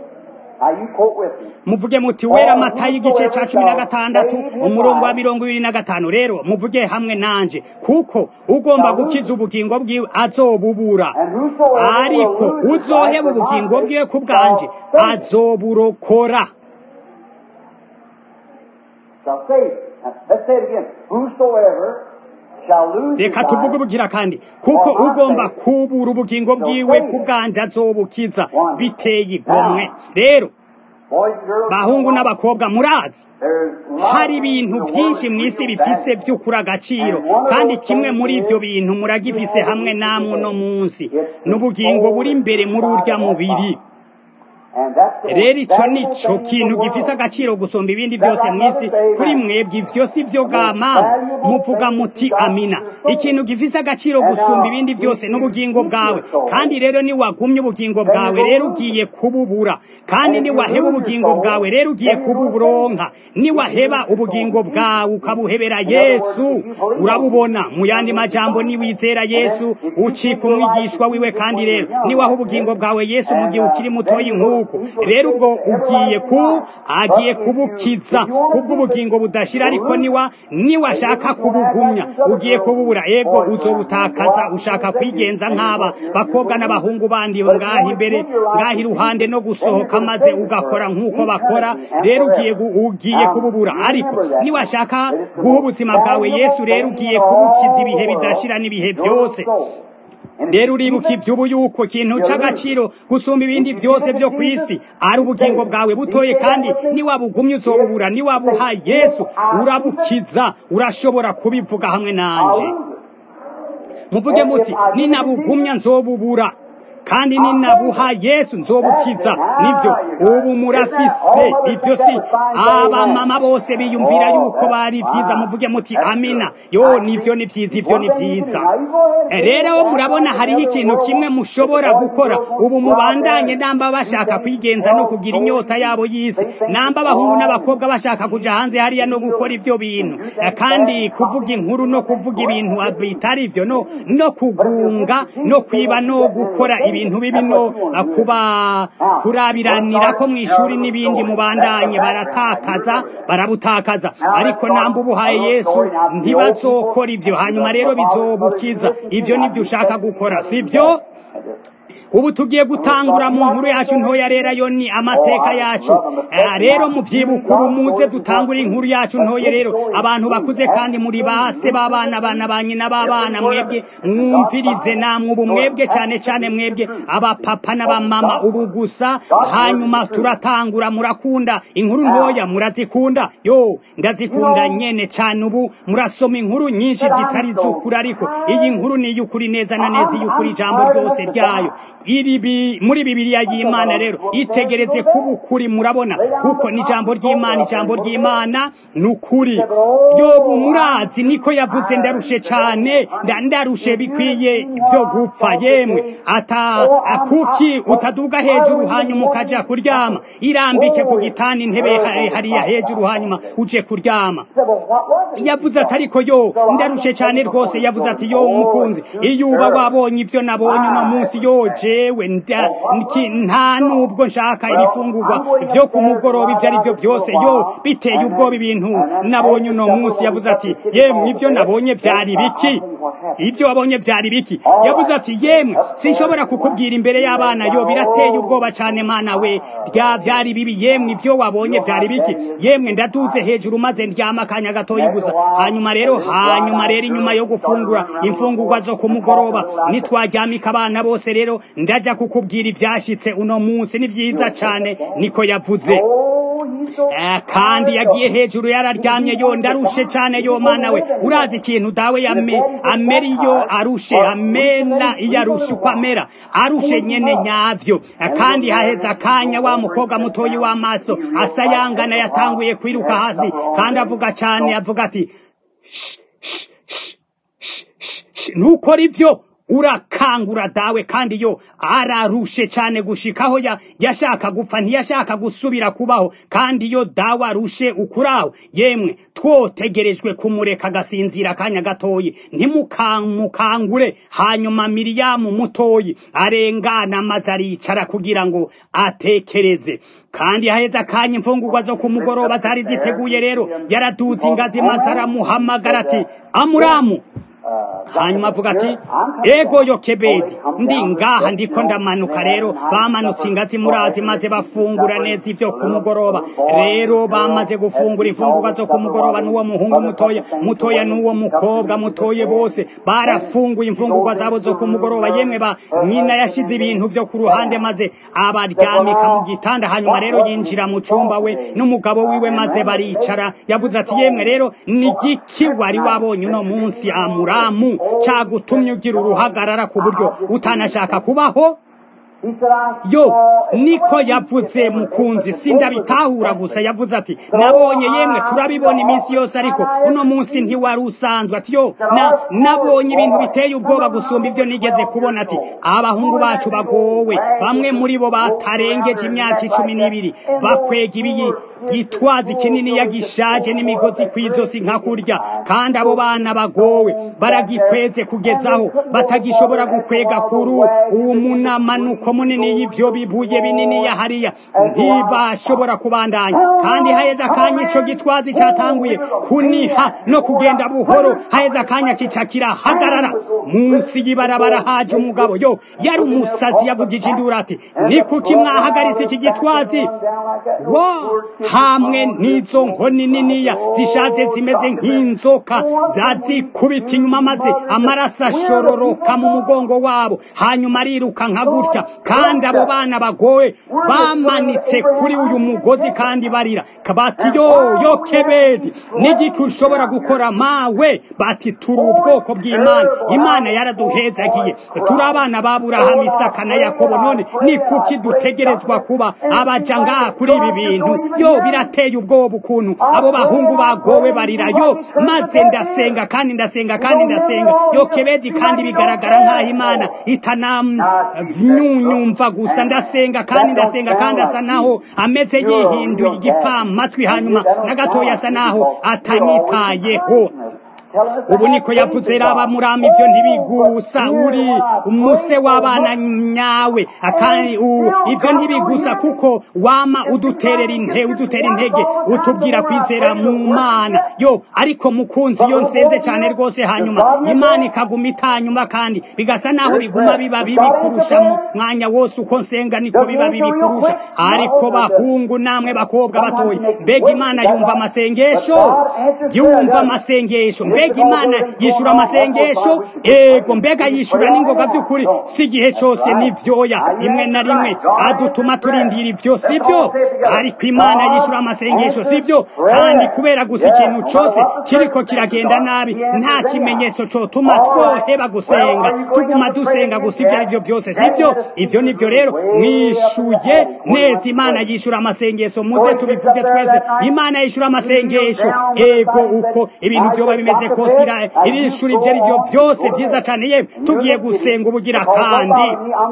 muvuge muti wera mata y'igice ca cumi na gatandatu umurongo wa mirongo ibiri na gatanu rero muvuge hamwe nanje kuko ugomba gukiza ubugingo bwiwe azobubura ariko uzoheba ubugingo bwiwe ku bwanje azoburokora reka tuvuge ubugira kandi kuko ugomba kubura ubugingo bwiwe ku bwanje azobukiza biteye igomwe rero bahungu n'abakobwa murazi hari ibintu byinshi mu isi bifise by'ukuri agaciro kandi kimwe muri ibyo bintu muragifise hamwe namwe uno munsi n'ubugingo buri imbere muri urya mubiri rero icyo ni cyo kintu gifise agaciro gusumba ibindi byose mu isi kuri mwebwe ibyo si byo bwama muvuga muti amina ikintu gifise agaciro gusumba ibindi byose n'ubugingo bwawe kandi rero niwagumye ubugingo bwawe rero ugiye kububura kandi niwaheba ubugingo bwawe rero ugiye kuburonka niwaheba ubugingo bwawe ukabuhebera yesu urabubona mu yandi majambo niwizera yesu ucika umwigishwa wiwe kandi rero niwaha ubugingo bwawe yesu mu gihe ukiri mutoyi nk'uko rero ubwo ugiye ku agiye kubukiza kubw'ubugingo budashira ariko niwa niwashaka kubugumya ugiye kububura ego uzobutakaza ushaka kwigenza nk'aba bakobwa n'abahungu bandi ngaha imbere ngaha iruhande no gusohoka maze ugakora nk'uko bakora rero ugiye ugiye kububura ariko niwashaka guha ubuzima bwawe yesu rero ugiye kubukiza ibihe bidashira n'ibihe byose rero uribuka iby'ubu yuko ikintu cy'agaciro gusumba ibindi byose byo ku isi ari ubugingo bwawe butoye kandi niwabugumye uzobubura niwabuha yesu urabukiza urashobora kubivuga hamwe nanje muvuge muti ninabugumya nzobubura kandi ninabuha yesu nzobukiza nibyo ubu murafise ibyo si abamama bose biyumvira yuko bari byiza muvuge muti amina yo nibyo ni byiza ibyo ni byiza rero murabona hariho ikintu kimwe mushobora gukora ubu mubandanye namba bashaka kwigenza no kugira inyota yabo y'isi namba abahungu n'abakobwa bashaka kuja hanze hariya no gukora ibyo bintu kandi kuvuga inkuru no kuvuga ibintu bitari ibyo no no kugunga no kwiba no gukora ibintu bibi no kuba kurabiranira ko mu ishuri n'ibindi mubandanye baratakaza barabutakaza ariko namba ubuhaye yesu ntibazokora ibyo hanyuma rero bizobukiza ibyo nibyo ushaka gukora sibyo ubu tugiye gutangura mu nkuru yacu ntoya rero yo ni amateka yacu rero muvyibuka ubu muze dutangure inkuru yacu ntoya rero abantu bakuze kandi muri base b'abana bana ba nyina b'abana mwebwe mwumvirize namwe ubu mwebwe cyane cyane mwebwe abapapa n'abamama ubu gusa hanyuma turatangura murakunda inkuru ntoya murazikunda yo ndazikunda nyene cyane ubu murasoma inkuru nyinshi zitari z'ukuri ariko iyi nkuru ni iy'ukuri neza na neza iy'ukuri ijambo ryose ryayo iri muri bibiliya y'imana rero itegereze kuba ukuri murabona kuko ni ijambo ry'imana ijambo ry'imana ni ukuri yobu murazi niko yavuze ndarushe cyane ndarushe bikwiye byo gupfa yemwe ata kuki utaduga hejuru hanyuma ukaja kuryama irambike ku gitanda intebe hariya hejuru hanyuma uje kuryama yavuze ati ariko yo ndarushe cyane rwose yavuze ati yo umukunzi iyo uba wabonye ibyo nabonye uno munsi yo jewe nta nubwo nshaka ibifungurwa byo ku mugoroba ibyo ari byo byose yo biteye ubwoba ibintu nabonye uno munsi yavuze ati yemwe ibyo nabonye byari biki ibyo wabonye byari biki yavuze ati yemwe sinshobora kukubwira imbere y'abana yo birateye ubwoba cyane mana we rya byari bibi yemwe ibyo wabonye byari biki yemwe ndaduze hejuru maze ndyama akanya gatoya gusa hanyuma rero hanyuma rero inyuma yo gufungura imfungurwa zo ku mugoroba nitwaryamika abana bose rero ndaja kukubwira ibyashitse uno munsi ni byiza cyane niko yavuze kandi yagiye hejuru yararyamye yo ndarushe cyane yo mana we urazi ikintu dawe yame amera iyo arushe amena iyo arushe uko amera arushe nyene nyavyo kandi haheze akanya wa mukobwa mutoyi w'amaso asayangana yatanguye kwiruka hasi kandi avuga cyane avuga ati ntukora ibyo urakangura dawe kandi yo ararushe cyane gushikaho ya yashaka gupfa ntiyashaka gusubira kubaho kandi yo dawe arushe ukuraho yemwe twotegerejwe kumureka agasinzira akanya gatoyi ntimukamukangure hanyuma miriyamu mutoyi arengana maze aricara kugira ngo atekereze kandi haheze akanya imfungurwa zo ku mugoroba zari ziteguye rero yaraduze ingazi maze aramuhamagara ati amuramu hanyuma avuga ati ego yokebedi ndi ngaha ndiko ndamanuka rero bamanutse ingazi murazi maze bafungura neza ibyo ku mugoroba rero bamaze gufungura imfungurwa zo ku mugoroba n'uwo muhungu mutoya mutoya n'uwo mukobwa mutoye bose barafunguye imfungurwa zabo zo ku mugoroba yemwe ba nyina yashize ibintu vyo ku ruhande maze abaryamika mu gitanda hanyuma rero yinjira mu cumba we n'umugabo wiwe maze baricara yavuze ati yemwe rero ni giki wari wabonye uno munsi amura muramu cyagutumye ugira uruhagarara ku buryo utanashaka kubaho yo niko yavuze mukunzi sindabitahura gusa yavuze ati nabonye yemwe turabibona iminsi yose ariko uno munsi ntiwari usanzwe ati yo na nabonye ibintu biteye ubwoba gusumba ibyo nigeze kubona ati abahungu bacu bagowe bamwe muri bo batarengeje imyaka icumi n'ibiri bakwega ibiyi gitwazi kinini yagishaje n'imigozi kw'izosi nka kurya kandi abo bana bagowe baragikweze kugezaho batagishobora gukwega kuri uwo munamanuko munini y'ibyo bibuye binini ya hariya ntibashobora kubandanya kandi haheze akanya ico gitwazi catanguye kuniha no kugenda buhoro haheze akanya kica kirahagarara munsi y'ibarabara haje umugabo yo yari umusazi yavugije induru ati ni kuki mwahagaritse iki gitwazi wa hamwe n'izo nkoni niniya zishaje zimeze nk'inzoka zazikubita inyuma maze amaraso ashororoka mu mugongo wabo hanyuma ariruka nka gutya kandi abo bana bagowe bamanitse kuri uyu mugozi kandi barira bati yo yo kebedi n'igiki ushobora gukora mawe bati turi ubwoko bw'imana imana yaraduhezagiye turi abana ba burahamu isaka na yakobo none ni kuki dutegerezwa kuba abaja ngaha kuri ibi bintu yo birateye ubwoba ukuntu abo bahungu bagowe barira yo maze ndasenga kandi ndasenga kandi ndasenga yo kebedi kandi bigaragara nk'aho imana itanamyunyumva gusa ndasenga kandi ndasenga kandi asa naho ameze yihinduye igipfamatwi hanyuma na gatoya asa naho atanyitayeho ubu niko yavuze raba murama ivyo ntibigusa uri umuse w'abana nyawe akandi ivyo ntibigusa kuko wama uduterera inte udutera intege utubwira kwizera mu mana yo ariko mukunzi yo nsenze cyane rwose hanyuma imana ikaguma itanyuma kandi bigasa naho biguma biba bibi kurusha mu mwanya wose uko nsenga niko biba bibi kurusha ariko bahungu namwe bakobwa batoye mbega imana yumva amasengesho yumva amasengesho mbega imana yishura amasengesho ego mbega yishura n'ingoga by'ukuri si igihe cyose n'ibyoya rimwe na rimwe adutuma turindira ibyo si byo ariko imana yishura amasengesho si byo kandi kubera gusa ikintu cyose kiriko kiragenda nabi nta kimenyetso cyotuma twoheba gusenga tuguma dusenga gusa ibyo ari byo byose si byo ibyo ni byo rero mwishuye neza imana yishura amasengesho muze tubivuge twese imana yishura amasengesho ego uko ibintu byoba bimeze kose irishura ibyo ari byo byose byiza cyane ye tugiye gusenga ubugira kandi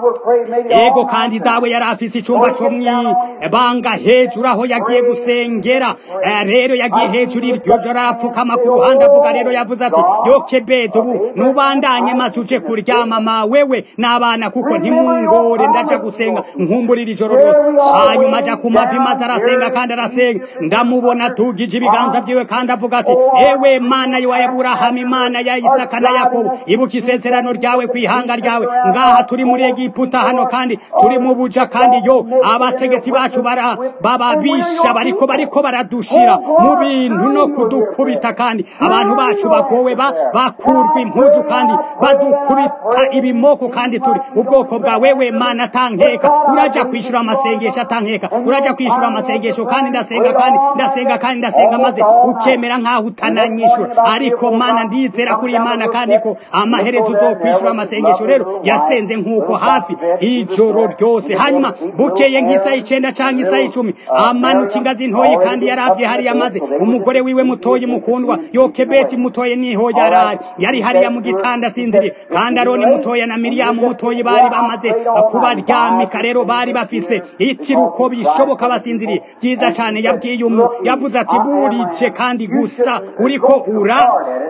ego kandi dawe yari afise icumba cyo mwibanga hejuru aho yagiye gusengera rero yagiye hejuru iryo joro arapfukama ku ruhande avuga rero yavuze ati yokebedo ubu nubandanye maze uje kuryama ma wewe n'abana kuko ntimungore ndaja gusenga nkumburira ijoro ryose hanyuma aja ku mavi maze arasenga kandi arasenga ndamubona tugije ibiganza byiwe kandi avuga ati ewe mana yo aburahamu imana ya isaka na yakobo ibuka isezerano ryawe ku ihanga ryawe ngaha turi muri egiputa hano kandi turi mu buja kandi yo abategetsi bacu bara bababisha bariko bariko baradushira mu bintu no kudukubita kandi abantu bacu bagowe ba bakurwa impuzu kandi badukubita ibimoko kandi turi ubwoko bwa wewe mana atankeka uraja kwishura amasengesho atankeka uraja kwishura amasengesho kandi ndasenga kandi ndasenga kandi ndasenga maze ukemera nkaho utananyishura ariko ariko mana ndizera kuri imana kandi ko amaherezo uzokwishura amasengesho rero yasenze nk'uko hafi ijoro ryose hanyuma bukeye nk'isaha icenda canke isaha icumi amanuka ingazi ntoyi kandi yaravye hariya maze umugore wiwe mutoyi mukundwa yokebeti mutoye niho yarari yari hariya mu gitanda asinziriye kandi aroni mutoya na miriyamu mutoyi bari bamaze kubaryamika rero bari bafise itiruko bishoboka basinziriye byiza cane yabwiye umu yavuze ati burije kandi gusa uriko ura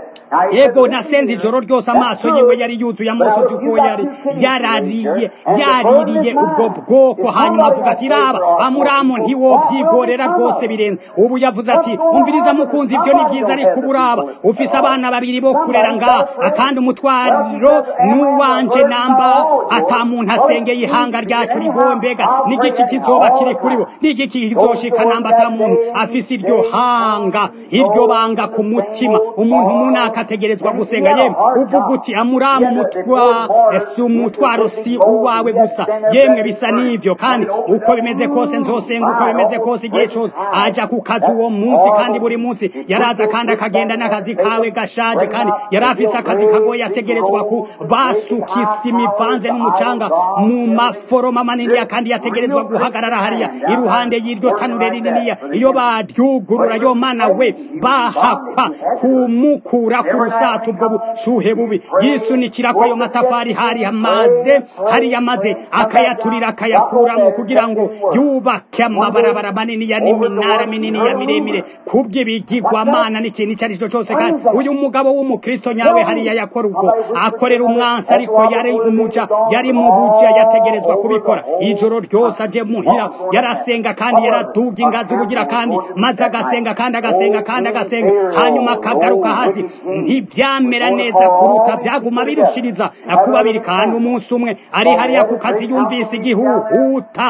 ego nasenze ijoro ryose amaso yiwe yari yuzuye amosozi uko yari yarariye yaririye ubwo bwoko hanyuma avuga ati raba amuramu ntiwovyigorera rwose birenze ubu yavuze ati umviriza mukunzi ivyo ni vyiza ariko uburaba ufise abana babiri bo kurera ngaha akandi umutwariro n'uwanje namba ata muntu asengeye ihanga ryacu rigowe mbega n'igiki kizoba kiri kuri bo n'igiki kizoshika namba ata muntu afise iryo hanga iryo banga ku mutima umuntu munaka ategerezwa gusenga yemwe uvuga uti amuramu mutwa si umutwaro si uwawe gusa yemwe bisa n'ivyo kandi uko bimeze kose nzosenga uko bimeze kose igihe cose aja ku kazi uwo munsi kandi buri munsi yaraza kandi akagenda n'akazi kawe gashaje kandi yari afise akazi kagoye ategerezwa ku basuka isima ivanze n'umucanga mu maforoma maniniya kandi yategerezwa guhagarara hariya iruhande y'iryo tanure rininiya iyo baryugurura yo mana we bahakwa kumukura ku rusato ubwo bushuhe bubi yisunikira ko ayo matafari hari amaze hariya maze akayaturira akayakuramo kugira ngo yubake amabarabara maniniya n'iminara mininiya miremire kubw'ibigirwamana n'ikintu icyo ari cyo cyose kandi uyu mugabo w'umukristo nyawe hariya yakora ubwo akorera umwansi ariko yari umuja yari mu buja yategerezwa kubikora ijoro ryose aje muhira yarasenga kandi yaraduga ingazi ubugira kandi maze agasenga kandi agasenga kandi agasenga hanyuma akagaruka hasi ntibyamera neza kuruta byaguma birushiriza kuba biri kandi umunsi umwe ari hariya ku kazi yumvise igihuhuta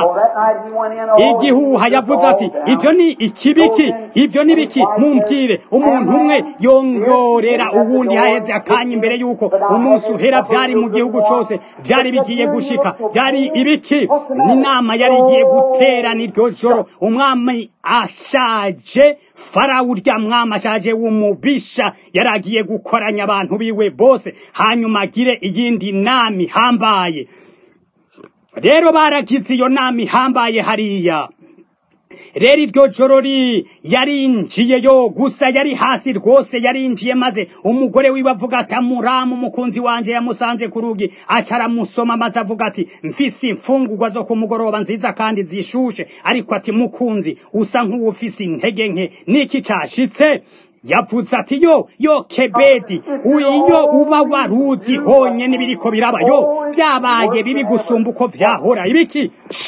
igihuha yavuze ati ibyo ni ikibiki ibyo ni biki mumbwire umuntu umwe yongorera uwundi haheze akanya imbere yuko umunsi uhera byari mu gihugu cyose byari bigiye gushika byari ibiki n'inama yari igiye guterana iryo joro umwami ashaje farawo urya mwami ashaje w'umubisha yari agiye gukoranya abantu biwe bose hanyuma agire iyindi nama ihambaye rero baragize iyo nama ihambaye hariya rero iryo joro yarinjiyeyo gusa yari hasi rwose yarinjiye maze umugore wiwe avuga ati amuramu umukunzi wanje yamusanze ku rugi aca aramusoma maze avuga ati mfise imfungurwa zo ku mugoroba nziza kandi zishushe ariko ati mukunzi usa nk'uwufise intege nke niki cashitse yavuze ati yo yo kebedi iyo uba waruzi honye n'ibiriko biraba yo byabaye bibi gusumba uko vyahora ibiki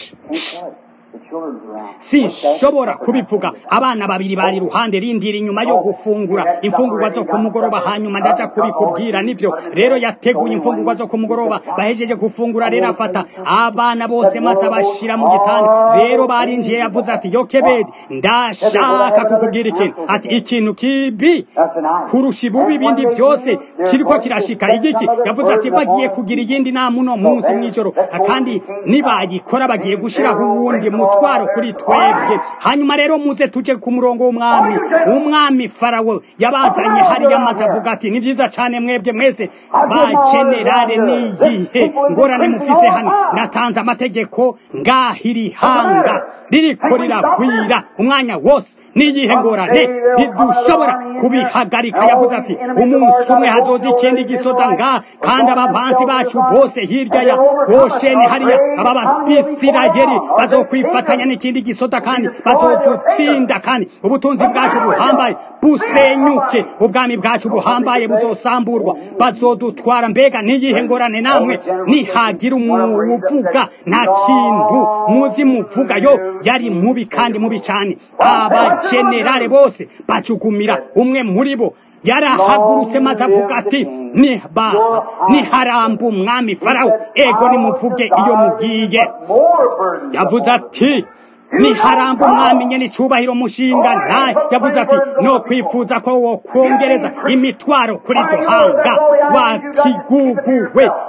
sinshobora kubivuga abana babiri bari iruhande rindira inyuma yo gufungura imfungurwa zo ku mugoroba hanyuma ndaja kubikubwira nivyo rero yateguye imfungurwa zo ku mugoroba bahejeje gufungura rero afata abana bose maze abashira mu gitanda rero barinjiye yavuze ati yo kebedi ndashaka kukubwira ikintu ati ikintu kibi kurusha ibubi ibindi byose kiriko kirashika igiki yavuze ati bagiye kugira iyindi nama uno munsi mw'ijoro kandi nibayikora bagiye gushiraho uwundi mutwaro kuri twebwe hanyuma rero muze tuje ku murongo w'umwami umwami farawo yabazanye hariya maze avuga ati ni vyiza cane mwebwe mwese ba generale niyihe ngorane mufise hano natanze amategeko ngahiri hanga ririko riragwira umwanya wose niyihe ngorane ntidushobora kubihagarika yavuze ati umunsi umwe hazoza ikindi gisoda nga kandi abavanzi bacu bose hirya ya gosheni hariya aba bisirayeli bazokwifatanya n'ikindi gisoda kandi bazozutsinda kandi ubutunzi bwacu buhambaye busenyuke ubwami bwacu buhambaye buzosamburwa bazodutwara mbega niyihe ngorane namwe nihagira umuvuga nta kintu muzi muvuga yo yari mubi kandi mubi cyane abajenerale bose bacugumira umwe muri bo yarahagurutse maze avuga ati nibaha niharamba umwami farawo ego nimuvuge iyo mugiye yavuze ati niharamba umwami nyene icubahiro mushinga naye yavuze ati no kwifuza ko wokongereza imitwaro kuri iryo hanga wakiguguwe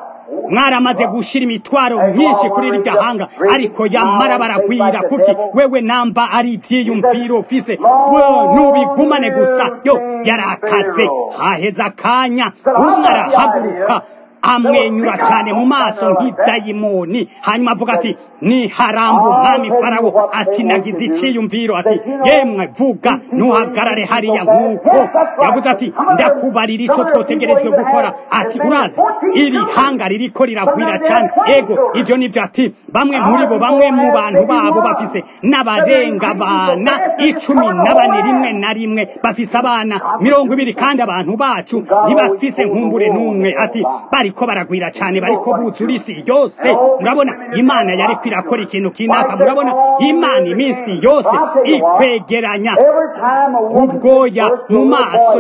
mwaramaze gushira imitwaro myinshi kuri rirya hanga ariko yamara baragwira kuki wewe namba ari ivyiyumviro ufise nubigumane gusa yo yarakaze haheze akanya umwe arahaguruka amwenyura cyane mu maso nk'idayimoni hanyuma avuga ati ni harambu umwami farawo ati nagize icyiyumviro ati yemwe vuga ntuhagarare hariya nk'uko yavuze ati ndakubarira icyo twotegerejwe gukora ati urazi iri hanga ririko riragwira cyane ego ibyo nibyo ati bamwe muri bo bamwe mu bantu babo bafise n'abarenga abana icumi na bane rimwe na rimwe bafise abana mirongo ibiri kandi abantu bacu ntibafise nkumbure n'umwe ati bariko baragwira cyane bariko buzura isi yose murabona imana yari irakora ikintu kinaka murabona imana iminsi yose ikwegeranya ubwoya mu maso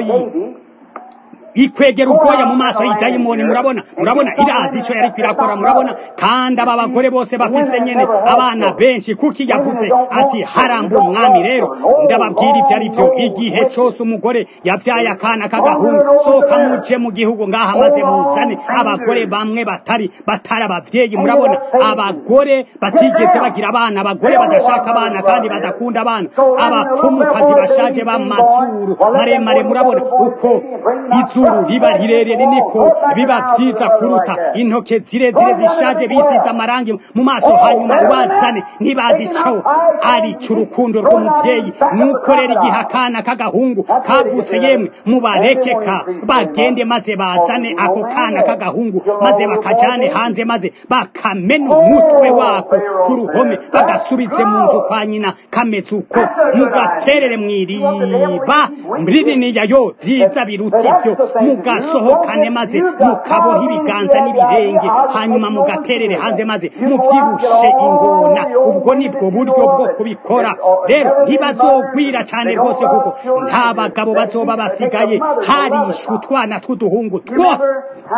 ikwegera ubwoya mu maso y'idayimoni murabona murabona irazi icyo yari kwirakora murabona kandi aba bagore bose bafise nyene abana benshi kuki yavuze ati haramba umwami rero ndababwira ibyo ari byo igihe cyose umugore yavyaye akana k'agahungu soka muje mu gihugu ngaha maze muzane abagore bamwe batari batari abavyeyi murabona abagore batigeze bagira abana abagore badashaka abana kandi badakunda abana abapfumukazi bashaje b'amazuru maremare murabona uko izu izuru riba rirerire niko biba vyiza kuruta intoke zirezire zishaje bisize amarangi mu maso hanyuma ubazane ntibazi ico ari c'urukundo rw'umuvyeyi nuko rero igihe akana k'agahungu kavutse yemwe mubarekeka bagende maze bazane ako kana k'agahungu maze bakajane hanze maze bakamena umutwe wako ku ruhome bagasubize mu nzu kwa nyina kameze uko mugaterere mw'iriba rininiya yo vyiza biruta ivyo mugasohokane maze mukaboha ibiganza n'ibirenge hanyuma mugaterere hanze maze muvyibushe ingona ubwo nibwo buryo bwo kubikora rero ntibazogwira cyane rwose kuko nta bagabo bazoba basigaye harishwe utwana tw'uduhungu twose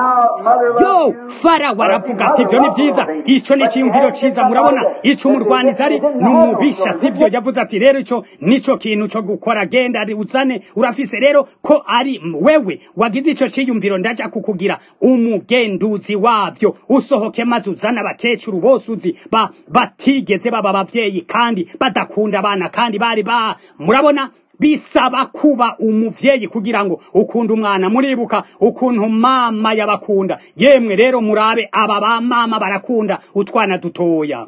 yo farawo aravuga ati ibyo ni byiza icyo ni icyiyumviro cyiza murabona icyo umurwaniza ari ni umubisha sibyo yavuze ati rero icyo nicyo kintu cyo gukora genda uzane urafise rero ko ari wewe wagize icyo cyiyumviro ndaja kukugira umugenduzi wabyo usohoke maze uzana abakecuru bose uzi ba batigeze baba abavyeyi kandi badakunda abana kandi bari ba murabona bisaba kuba umuvyeyi kugira ngo ukunda umwana muribuka ukuntu mama yabakunda yemwe rero murabe aba ba mama barakunda utwana dutoya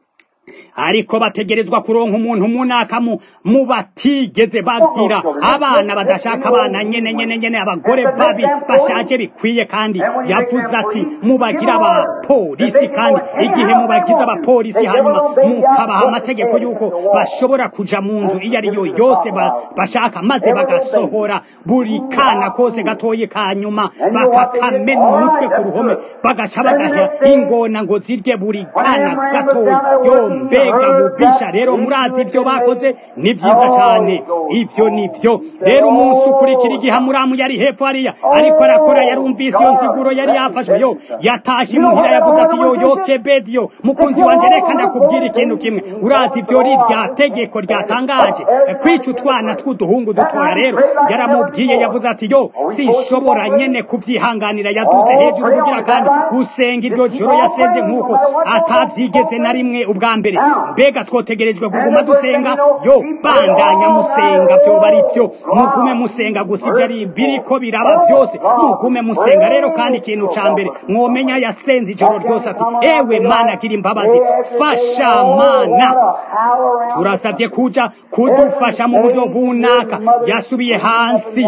ariko bategerezwa kuronka umuntu munaka mu mu batigeze bagira abana badashaka abana nyene nyene nyene abagore babi bashaje bikwiye kandi yavuze ati mubagira abapolisi kandi igihe mubagize abapolisi hanyuma mukabaha amategeko y'uko bashobora kuja mu nzu iyo ari yo yose bashaka maze bagasohora buri kana kose gatoye kanyuma bakakamena umutwe ku ruhome bagaca bagaha ingona ngo zirye buri kana gatoya yo mbega bubisha rero murazi ibyo bakoze ni byiza cyane ibyo ni byo rero umunsi ukurikira igihe amuramu yari hepfo hariya ariko arakora yarumvise iyo nsiguro yari yafashwe yo yatashe imuhira yavuze ati yo yo kebediyo mukunzi wanje reka ndakubwira ikintu kimwe urazi ibyo ri rya tegeko ryatangaje kwica utwana tw'uduhungu dutoya rero yaramubwiye yavuze ati yo sinshobora nyene kubyihanganira yaduze hejuru kugira kandi usenga iryo joro yasenze nk'uko atavyigeze na rimwe ubwa mbere mbega twotegerejwe kuguma dusenga yo bandanya musenga vyoba ari vyo mugume musenga gusa ivyo ari biriko biraba vyose mugume musenga rero kandi ikintu ca mbere mwomenya yasenze ijoro ryose ati ewe mana gira imbabazi fasha mana turasabye kuja kudufasha mu buryo bunaka yasubiye hansi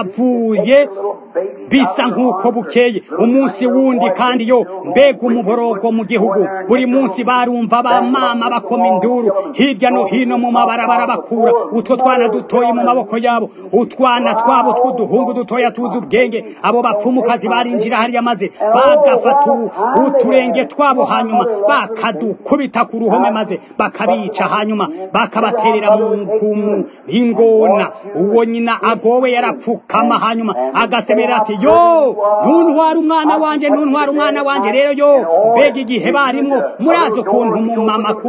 ahavuye bisa nk'uko bukeye umunsi wundi kandi yo mbega umuborogo mu gihugu buri munsi barumva ba mama bakoma induru hirya no hino mu mabarabara bakura utwo twana dutoye mu maboko yabo utwana twabo tw'uduhungu dutoya tuzi ubwenge abo bapfumukazi barinjira hariya maze bagafata uturenge twabo hanyuma bakadukubita ku ruhome maze bakabica hanyuma bakabaterera mu ngumu ingona uwo nyina agowe yarapfukama hanyuma agasemera ati yo ntuntwara umwana wanje ntuntwara umwana wanje rero yo mbega igihe barimwo murazi ukuntu umumama akunda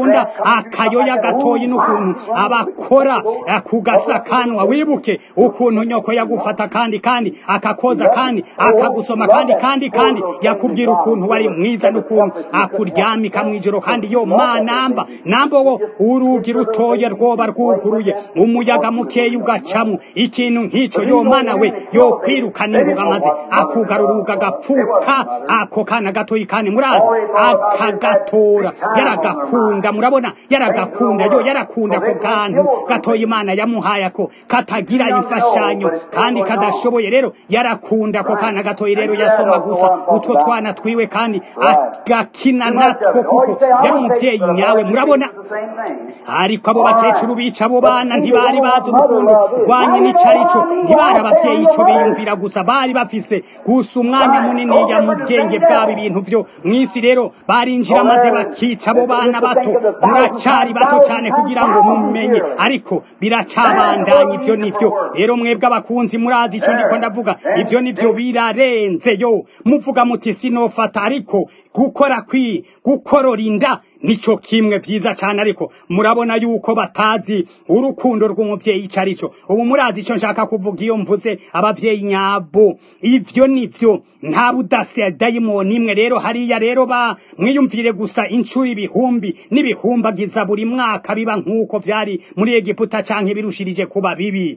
akunda akayoya gatoyi n'ukuntu abakora ku gasakanwa wibuke ukuntu nyoko yagufata kandi kandi akakoza kandi akagusoma kandi kandi kandi yakubwira ukuntu wari mwiza n'ukuntu akuryamika mu ijoro kandi yo manamba namba wo urugi rutoya rwoba rwuguruye umuyaga mukeya ugacamo ikintu nk'icyo yo mana we yo kwirukana ingoga maze akugarura ugagapfuka ako kana gatoyi kandi murazi akagatora yaragakunda murabona yaragakunda yo yarakunda ako kantu gatoya imana yamuhaye ako katagira imfashanyo kandi kadashoboye rero yarakunda ako kana gatoyi rero yasoma gusa utwo twana twiwe kandi agakina natwo kuko yari umubyeyi nyawe murabona ariko abo bakecuru bica abo bana ntibari bazi urukundo rwanye n'icarico ntibari abavyeyi ico biyumvira gusa bari bafise gusa umwanya munini ya mu bwenge bwabo ibintu vyo mw'isi rero barinjira maze bakica abo bana bato muracari bato cane kugira ngo mumenye ariko biracabandanya ivyo nivyo rero mwebwe abakunzi murazi ico ndiko ndavuga ivyo nivyo birarenze yo muvuga muti sinofata ariko gukora kwi gukorora inda nico kimwe vyiza cane ariko murabona yuko batazi urukundo rw'umuvyeyi ico arico ubu murazi ico nshaka kuvuga iyo mvuze abavyeyi nyabo ivyo nivyo nta budase dayimoni imwe rero hariya rero ba mwiyumvire gusa incuro ibihumbi n'ibihumbagiza buri mwaka biba nk'uko vyari muri egiputa canke birushirije kuba bibi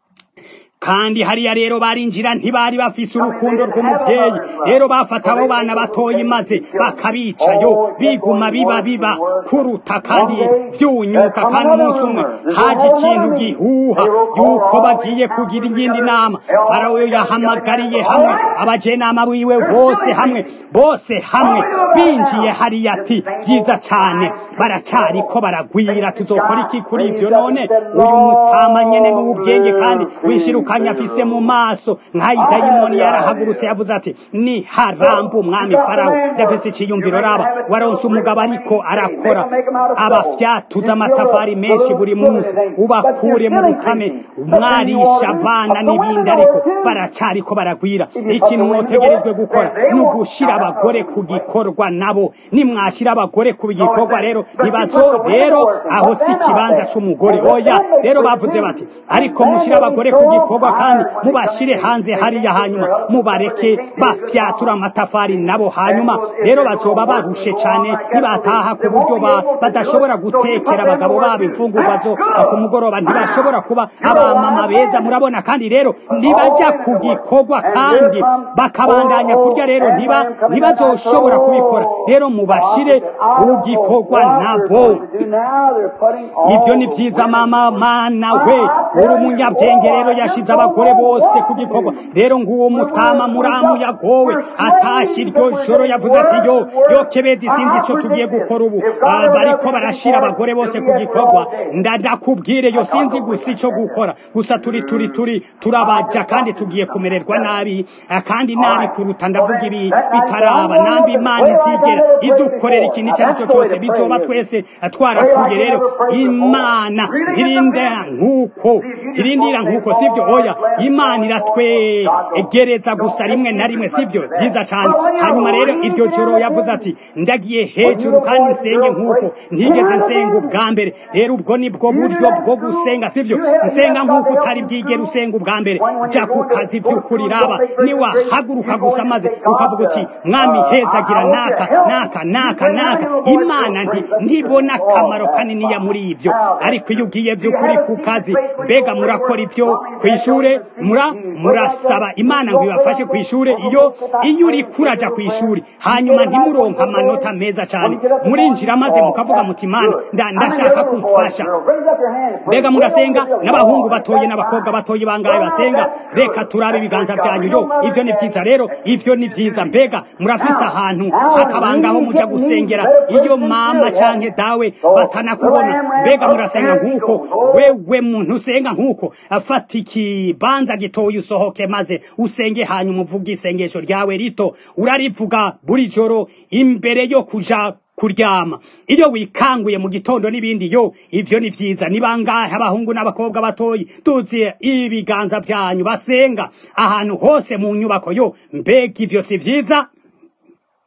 kandi hariya rero barinjira ntibari bafise urukundo rw'umuvyeyi rero bafata abo bana batoyi maze bakabicayo biguma biba biba kuruta kandi vyunyuka kandi umunsi umwe haje ikintu gihuha yuko bagiye kugira iyindi nama farawo yahamagariye hamwe abajenama biwe bose hamwe bose hamwe binjiye hariya ati vyiza cane baracariko baragwira tuzokora iki kuri ivyo none uyu mutama nyene mu bwenge kandi wishiruka kanya afise mu maso nk'ayi dayimoni yarahagurutse yavuze ati ni harambu umwami farawo yafise iciyumviro raba waronse umugabo ariko arakora abafyatuza amatafari menshi buri munsi ubakure mu butame mwarisha abana n'ibindi ariko baracariko baragwira ikintu mwotegerezwe gukora ni ugushira abagore ku gikorwa nabo nimwashira abagore ku gikorwa rero ntibazo rero aho si ikibanza c'umugore oya rero bavuze bati ariko mushira abagore ku gikorwa kandi mubashire hanze hariya hanyuma mubareke bafyatura amatafari nabo hanyuma rero bazoba barushe cane nibataha ku buryo badashobora gutekera abagabo babo imfungurwa zo ku mugoroba ntibashobora kuba abamama beza murabona kandi rero nibaja ku gikorwa kandi bakabandanya kurya rero ntiba ntibazoshobora kubikora rero mubashire ku gikorwa nabo ivyo ni vyiza mama mana we uri umunyabwenge rero yashize abagore bose ku gikorwa rero nguwo mutama muramu yagowe atashye iryo joro yavuze ati yo yo kebedi sinzi ico tugiye gukora ubu bariko barashira abagore bose ku gikorwa ndadakubwire yo sinzi gusa ico gukora gusa turi turi turi turabaja kandi tugiye kumererwa nabi kandi nabi kuruta ndavuga ibi bitaraba nambi imana izigera idukorera ikintu icyo ari cyo cyose bizoba twese twarapfuye rero imana irindira nk'uko irindira nk'uko sivyo oya imana iratwegereza gusa rimwe na rimwe sivyo byiza cyane hanyuma rero iryo joro yavuze ati ndagiye hejuru kandi nsenge nk'uko ntigeze nsenga ubwa mbere rero ubwo nibwo buryo bwo gusenga sivyo nsenga nk'uko utari bwigera usenga ubwa mbere jya ku kazi by'ukuri raba niwahaguruka gusa maze ukavuga uti mwami hezagira naka naka naka naka imana nti ntibona akamaro kaniniya muri ibyo ariko iyo ugiye by'ukuri ku kazi mbega murakora ibyo ku ishure mura murasaba imana ngo ibafashe ku ishure iyo iyo uri kuraja ku ishuri hanyuma ntimuronka amanota meza cyane murinjira maze mukavuga muti imana ndashaka kumfasha mbega murasenga n'abahungu batoye n'abakobwa batoye bangaye basenga reka turabe ibiganza byanyu yo ivyo ni vyiza rero ivyo ni vyiza mbega murafise ahantu hakabangaho muja gusengera iyo mama canke dawe batanakubona mbega murasenga nk'uko wewe muntu usenga nk'uko afata ikibanza gitoya usohoke maze usenge hanyuma uvuge isengesho ryawe rito urarivuga buri joro imbere yo kuja kuryama iyo wikanguye mu gitondo n'ibindi yo ivyo ni vyiza ni bangahe abahungu n'abakobwa batoyi tuziye ibiganza vyanyu basenga ahantu hose mu nyubako yo mbega ivyo si vyiza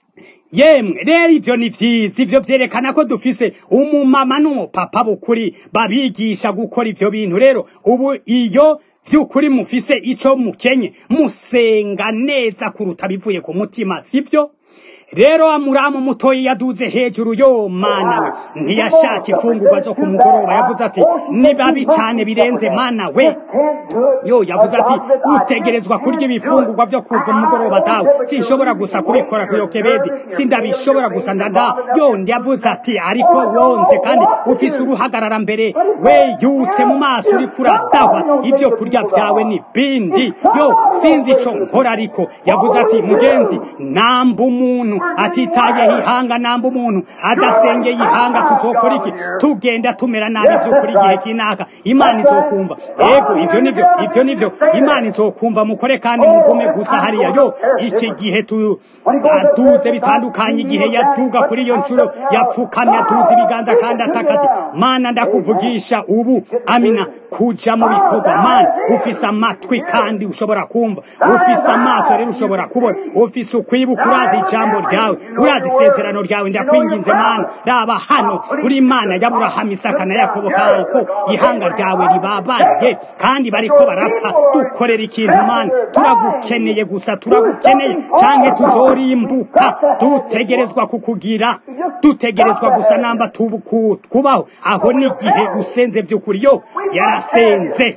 yemwe rero ivyo ni vyiza ivyo vyerekana ko dufise umumama n'umupapa bukuri babigisha gukora ivyo bintu rero ubu iyo vy'ukuri mufise ico mukenye musenga neza kuruta bivuye ku mutima sivyo rero amuramu mutoyi yaduze hejuru yo mana we ntiyashaka imfungurwa zo ku mugoroba yavuze ati ni babi cane birenze mana we yo yavuze ati utegerezwa kurya ibifungurwa vyo ku mugoroba dawe sinshobora gusa kubikora ku yokebedi sindabishobora gusa ndanda yo yavuze ati ariko wonze kandi ufise uruhagarara mbere we yutse mu maso uriko uradahwa ivyo kurya vyawe ni bindi yo sinzi ico nkora ariko yavuze ati mugenzi namba umuntu atitayeho ihanga namba umuntu adasengeye ihanga tuzokora iki tugenda tumera nabi vy'ukuri igihe kinaka imana izokumva ego ivyo nivyo ivyo nivyo imana izokumva mukore kandi mugume gusa hariya yo iki gihe tu aduze bitandukanye igihe yaduga kuri iyo nshuro yapfukamye aduze ibiganza kandi atakati mana ndakuvugisha ubu amina kuja mu bikorwa mana ufise amatwi kandi ushobora kumva ufise amaso rero ushobora kubona ufise ukwibuka urazi ijambo ryawe urazi isezerano ryawe ndakwinginze mana raba hano uri imana y'aburahamu isaka na yakobo kako ihanga ryawe ribabaye kandi bariko barapfa dukorera ikintu mana turagukeneye gusa turagukeneye canke tuzorimbuka dutegerezwa kukugira dutegerezwa gusa namba tubuku kubaho aho n'igihe usenze by'ukuri yo yarasenze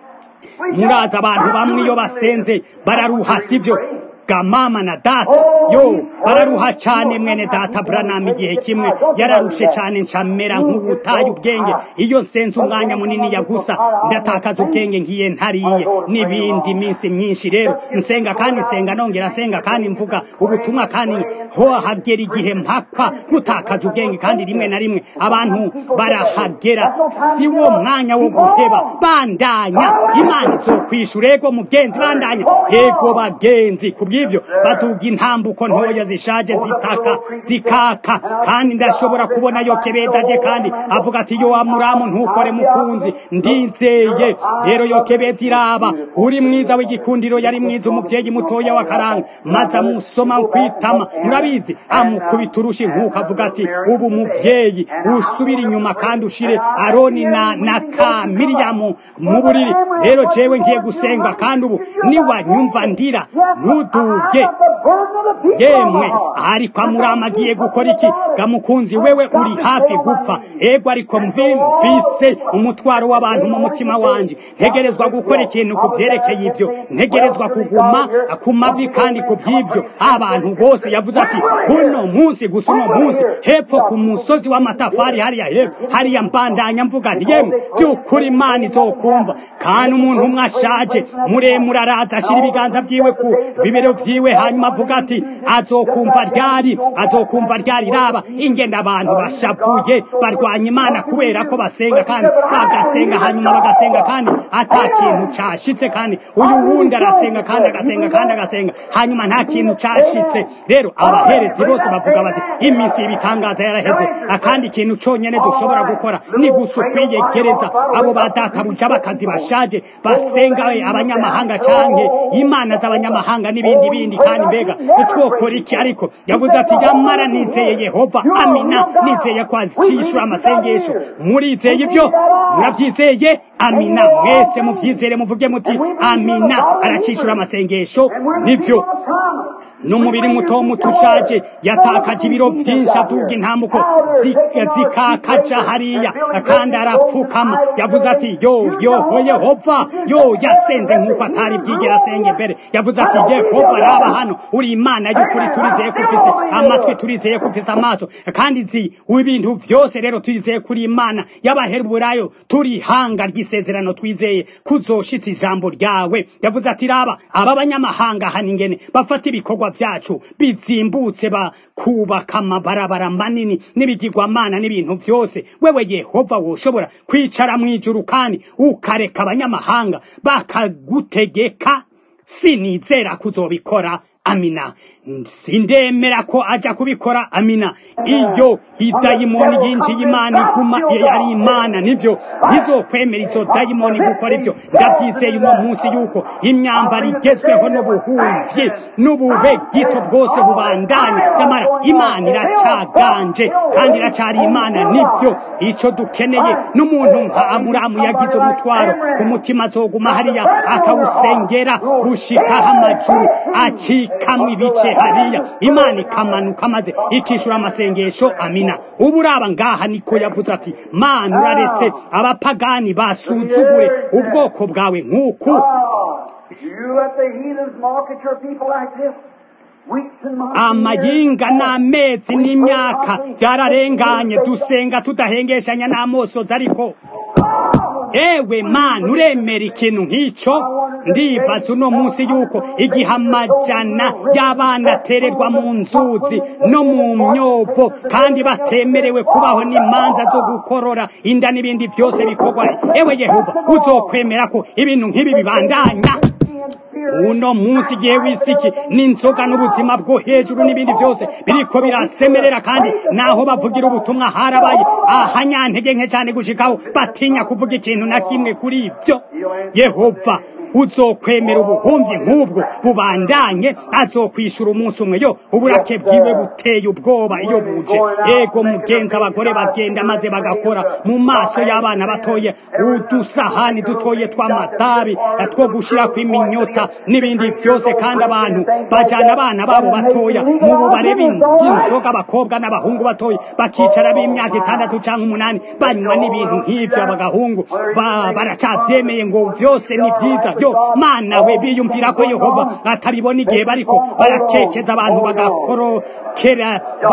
muraza abantu bamwe iyo basenze bararuha sivyo gamama na data yo bararuha cyane mwene data Branham igihe kimwe yararushe cyane ncamera nk'ubutaye ubwenge iyo nsenze umwanya munini ya gusa ndatakaza ubwenge ngiye ntariye n'ibindi minsi myinshi rero nsenga kandi nsenga nongera nsenga kandi mvuga ubutumwa kandi ho hagera igihe mpakwa gutakaza ubwenge kandi rimwe na rimwe abantu barahagera si wo mwanya wo guheba bandanya imana izokwishura ego mugenzi bandanya ego bagenzi kubw'ivyo baduga intambuko ntoya zishaje zitaka zikaka kandi ndashobora kubona yokebedaje kandi avuga ati yo amuramu ntukore mukunzi ndizeye rero yokebeda iraba uri mwiza w'igikundiro yari mwiza umuvyeyi mutoya wa karanga maze amusoma kwitama murabizi amukubita urushi nk'uko avuga ati ubu muvyeyi usubira inyuma kandi ushire aroni na, na ka miriyamu mu buriri rero jewe ngiye gusenga kandi ubu niwanyumva ndira ntuduge yemwe ariko amurama agiye gukora iki gamukunzi wewe uri hafi gupfa ego ariko mvise umutwaro w'abantu mu mutima wanje ntegerezwa gukora ikintu ku vyerekeye ivyo ntegerezwa kuguma ku mavi kandi ku vy'ivyo abantu bose yavuze ati uno munsi gusa uno munsi hepfo ku musozi w'amatafari hariya hepfo hariya mbandanya mvuga nti yemwe vy'ukuri imana izokumva kandi umuntu umwe ashaje muremure araza ashira ibiganza vyiwe ku bibero vyiwe hanyuma avuga ati azokumva ryari azokumva ryari raba ingenda abantu bashavuye barwanya imana kubera ko basenga kandi bagasenga hanyuma bagasenga kandi ata kintu cashitse kandi uyu wundi arasenga kandi agasenga kandi agasenga hanyuma nta kintu cashitse rero abaherezi bose bavuga bati iminsi y'ibitangaza yaraheze akandi kintu conyene dushobora gukora ni gusa ukwiyegereza abo badatabuja bakazi bashaje basenga abanyamahanga canke imana z'abanyamahanga n'ibindi bindi kandi mbega twokora iki ariko yavuze ati yamara nizeye yehova amina nizeye ko acishura amasengesho murizeye ibyo muravyizeye amina mwese muvyizere muvuge muti amina aracishura amasengesho nivyo n'umubiri muto muto ushaje yatakaje ibiro vyinshi aduga intambuko zikakaja hariya kandi arapfukama yavuze ati yo yoho yehova yo yasenze nk'uko atari bwigera asenga imbere yavuze ati yehova raba hano uri imana y'ukuri turizeye ko ufise amatwi turizeye ko ufise amaso kandi nzi ibintu vyose rero turizeye kuri imana y'abaheburayo turi hanga ry'isezerano twizeye kuzoshitsa ijambo ryawe yavuze ati raba aba banyamahanga hano ingene bafata ibikorwa vyacu bizimbutse bakubaka amabarabara manini n'ibigirwamana n'ibintu vyose wewe yehova woshobora kwicara mw'ijuru kandi ukareka abanyamahanga bakagutegeka sinizera kuzobikora amina sindemera ko aja kubikora amina iyo idayimoni yinjiye imana iguma ari imana nivyo ntizokwemera izo dayimoni gukora ibyo ndavyizeye uno munsi yuko imyambaro igezweho n'ubuhumvyi n'ubube gito bwose bubandanye nyamara imana iracaganje kandi iracari imana nibyo ico dukeneye n'umuntu nka amuramu yagize umutwaro ku mutima azoguma hariya akawusengera gushikaho amajuru acikamwo ibice hariya imana ikamanuka maze ikishura amasengesho amina ubu uraba ngaha niko yavuze ati mana uraretse abapagani basuzugure ubwoko bwawe nk'uku amayinga n'amezi n'imyaka byararenganye dusenga tudahengeshanya n'amosozi ariko ewe mana uremera ikintu nk'icyo ndibaza uno munsi yuko igihe amajana y'abana atererwa mu nzuzi no mu myobo kandi batemerewe kubaho n'imanza zo gukorora inda n'ibindi byose bikorwa ewe yehova uzokwemera ko ibintu nk'ibi bibandanya uno munsi igihe wisiki n'inzoga n'ubuzima bwo hejuru n'ibindi byose biriko birasemerera kandi naho bavugira ubutumwa harabaye ahanyantege nke cyane gushikaho batinya kuvuga ikintu na kimwe kuri ibyo yehova uzokwemera ubuhumyi nk'ubwo bubandanye azokwishura umunsi umwe yo uburake bwiwe buteye ubwoba iyo buje ego mugenzi abagore bagenda maze bagakora mu maso y'abana batoye udusahani dutoye tw'amatabi two gushira kw'iminyota n'ibindi byose kandi abantu bajana abana babo batoya mu bubare bw'inzoga abakobwa n'abahungu batoya bakicara b'imyaka itandatu cyangwa umunani banywa n'ibintu nk'ibyo abagahungu baracabyemeye ngo byose ni byiza yo mana we biyumvira ko yehova atabibona igihe bariko barakekeza abantu bagakorokera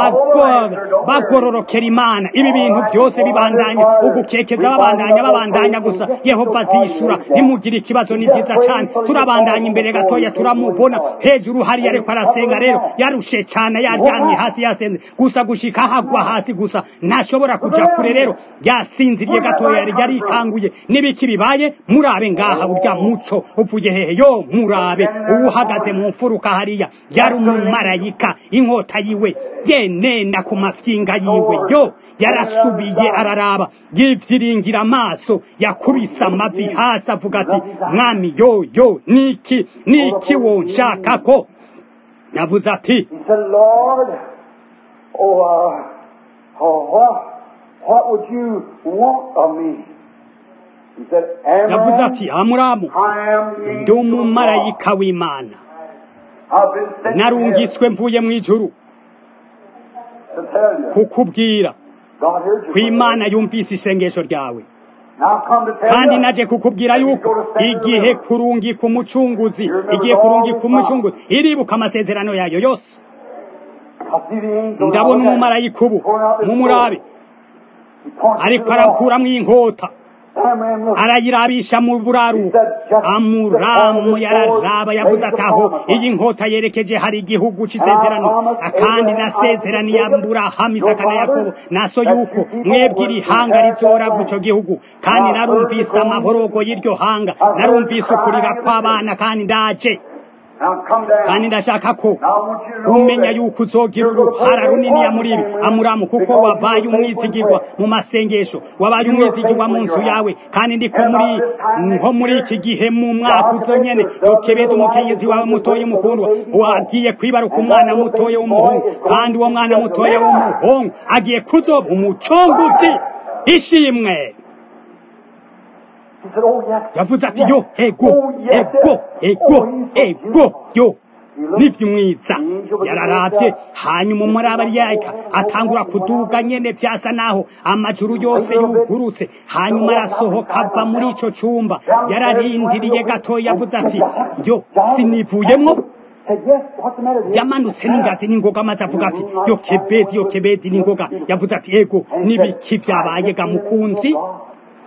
bagororokera imana ibi bintu byose bibandanya ugukekeza babandanya babandanya gusa yehova azishura ntimugire ikibazo ni byiza cyane turabandanya imbere gatoya turamubona hejuru hariya ariko arasenga rero yarushe cyane yaryamye hasi yasenze gusa gushika hagwa hasi gusa ntashobora kuja kure rero yasinziriye gatoya yari yarikanguye n'ibiki bibaye murabe ngaha urya muco uvuye hehe yo murabe uwuhagaze mu mfuruka hariya yari umumarayika inkota yiwe yenenda ku mafyinga yiwe yo yarasubiye araraba yivyiringira amaso yakubise amavi hasi avuga ati mwami yo yo niki niki wonshaka ko yavuze ati yavuze ati amuramu ndi umumarayika w'imana narungitswe mvuye mu ijuru kukubwira ko imana yumvise isengesho ryawe kandi naje kukubwira yuko igihe kurungika umucunguzi igihe kurungika umucunguzi iribuka amasezerano yayo yose ndabona umumarayika ubu mumurabe ariko arakuramo inkota arayirabisha mu buraruko amuramu yararaba yavuze ati aho iyi nkota yerekeje hari igihugu cy'isezerano kandi nasezeraniye aburahamu isaka na yakobo naso yuko mwebwe iri hanga rizoragwa icyo gihugu kandi narumvise amaborogo y'iryo hanga narumvise ukurira kw'abana kandi ndaje kandi ndashaka ko umenya yuko uzogira uruhara runiniya muri ibi amuramu kuko wabaye umwizigirwa mu masengesho wabaye umwizigirwa mu nzu yawe kandi ndiko muri nko muri iki gihe mu mwaka uzo nyene yokebeza umukenyezi wawe mutoye mukundwa wagiye kwibaruka umwana mutoye w'umuhungu kandi uwo mwana mutoye w'umuhungu agiye kuzoba umucunguzi ishimwe yavuze ati yo ego ego ego ego yo n'iby'umwiza yararabye hanyuma umurabariyaka atangura kuduga nyene byasa naho amajuru yose yugurutse hanyuma arasohoka ava muri ico cumba yararindiriye gato yavuze ati yo sinivuyemwo yamanutse n'ingazi n'ingoga maze avuga ati yo kebedi yo kebedi n'ingoga yavuze ati ego n'ibiki vyabaye ga mukunzi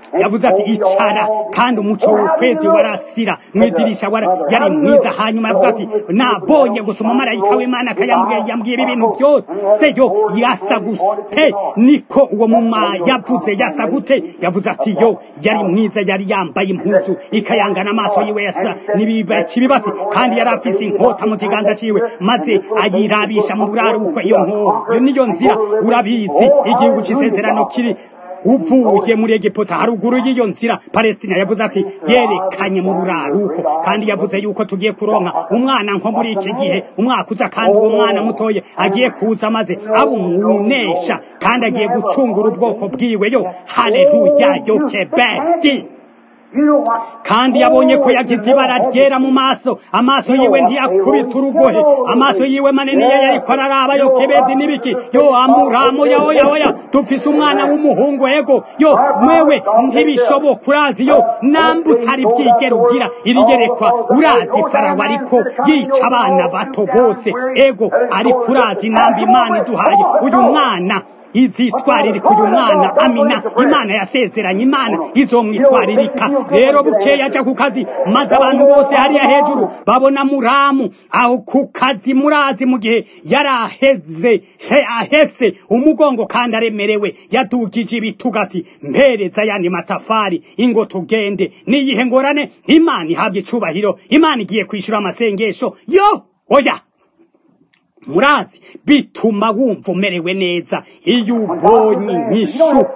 yavuze ati icara kandi umuco w'ukwezi warasira mu idirisha yari mwiza hanyuma yavuga ati nabonye gusa umumarayika w'imana akayambwiye yambwiye ibi bintu byose yo yasa gute niko uwo muma yavuze yasa gute yavuze ati yo yari mwiza yari yambaye impuzu ikayangana amaso yiwe yasa n'ibibatsi kandi yari afise inkota mu kiganza ciwe maze ayirabisha mu buraruko iyo nko iyo niyo nzira urabizi igihugu c'isezerano kiri uvuye muri Egiputa haruguru y'iyo nzira Palestina yavuze ati yerekanye mu buraruko kandi yavuze yuko tugiye kuronka umwana nko muri iki gihe umwaka uza kandi uwo mwana mutoye agiye kuza maze abumunesha kandi agiye gucungura ubwoko bwiwe yo haleluya yo kebeti kandi yabonye ko yagize ibara ryera mu maso amaso yiwe ntiyakubita urugohe amaso yiwe manini ye yariko araraba yo kebedi n'ibiki yo amuramo ya oya oya dufise umwana w'umuhungu ego yo mwewe ntibishoboka urazi yo namba utari bwigera ugira irigerekwa urazi farawo ariko yica abana bato bose ego ariko urazi namba imana iduhaye uyu mwana izitwaririka uyu mwana amina imana yasezeranye imana izomwitwaririka rero bukeya aja ku kazi maze abantu bose hariya hejuru babona muramu aho ku kazi murazi mu gihe yari aheze ahese umugongo kandi aremerewe yadugije ibituga ati mpereza yandi matafari ingo tugende niyihe ngorane imana ihabwa icubahiro imana igiye kwishura amasengesho yo oya murazi bituma wumva umerewe neza iyo ubonye inyishu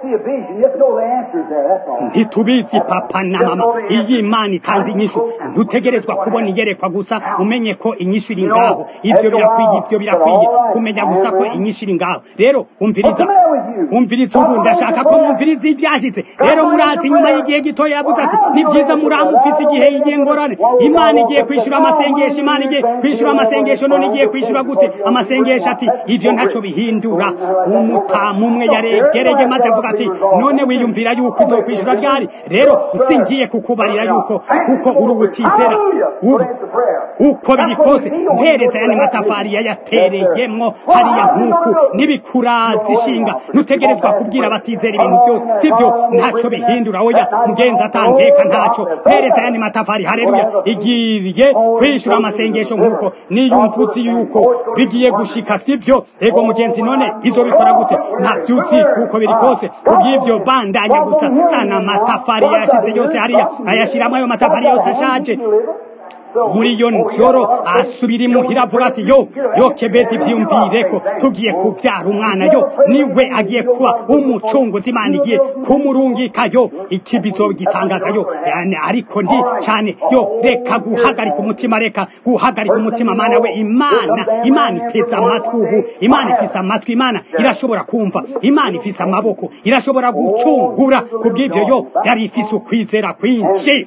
ntitubizi papa na mama iyo imana itanze inyishu ntutegerezwa kubona iyerekwa gusa umenye ko inyishu iri ngaho ibyo birakwiye ibyo birakwiye kumenya gusa ko inyishu iri ngaho rero umviriza umviriza ubu ndashaka ko mumviriza ibyashyitse rero murazi nyuma y'igihe gitoya yavuze ati ni byiza muramufise igihe igihe ngorane imana igiye kwishyura amasengesho imana igiye kwishyura amasengesho none igiye kwishyura gute amasengesho ati ivyo ntaco bihindura umutamu umwe yaregereye maze avuga ati none wiyumvira yuko uzokwishura ryari rero singiye kukubarira yuko kuko uri ubutizera uko biri kose mpereza yani matafari yayatereyemwo hariya nkuku n'ibikurazi ishinga nutegerezwa kubwira abatizera ibintu byose sivyo ntaco bihindura oya mugenzi atankeka ntaco mpereza yani matafari haleluya igiriye kwishura amasengesho nkuko niyumvutse yuko bigiye gushika sivyo ego mugenzi none izo bikora gute nta vyuzi kuko biri kose kubyivyo bandanya gusa sana amatafari yashize yose hariya ayashiramo ayo matafari yose ashaje muri iyo njoro asubira imuhira avuga ati yo yo kebedi vyumvireko tugiye kuvyara umwana yo niwe agiye kuba umucunguzi imana igiye kumurungika yo ikibizo gitangaza yo yani ariko ndi cyane yo reka guhagarika umutima reka guhagarika umutima mana we imana imana iteza amatwi ubu imana ifise amatwi imana irashobora kumva imana ifise amaboko irashobora gucungura kubw'ivyo yo yari ifise ukwizera kwinshi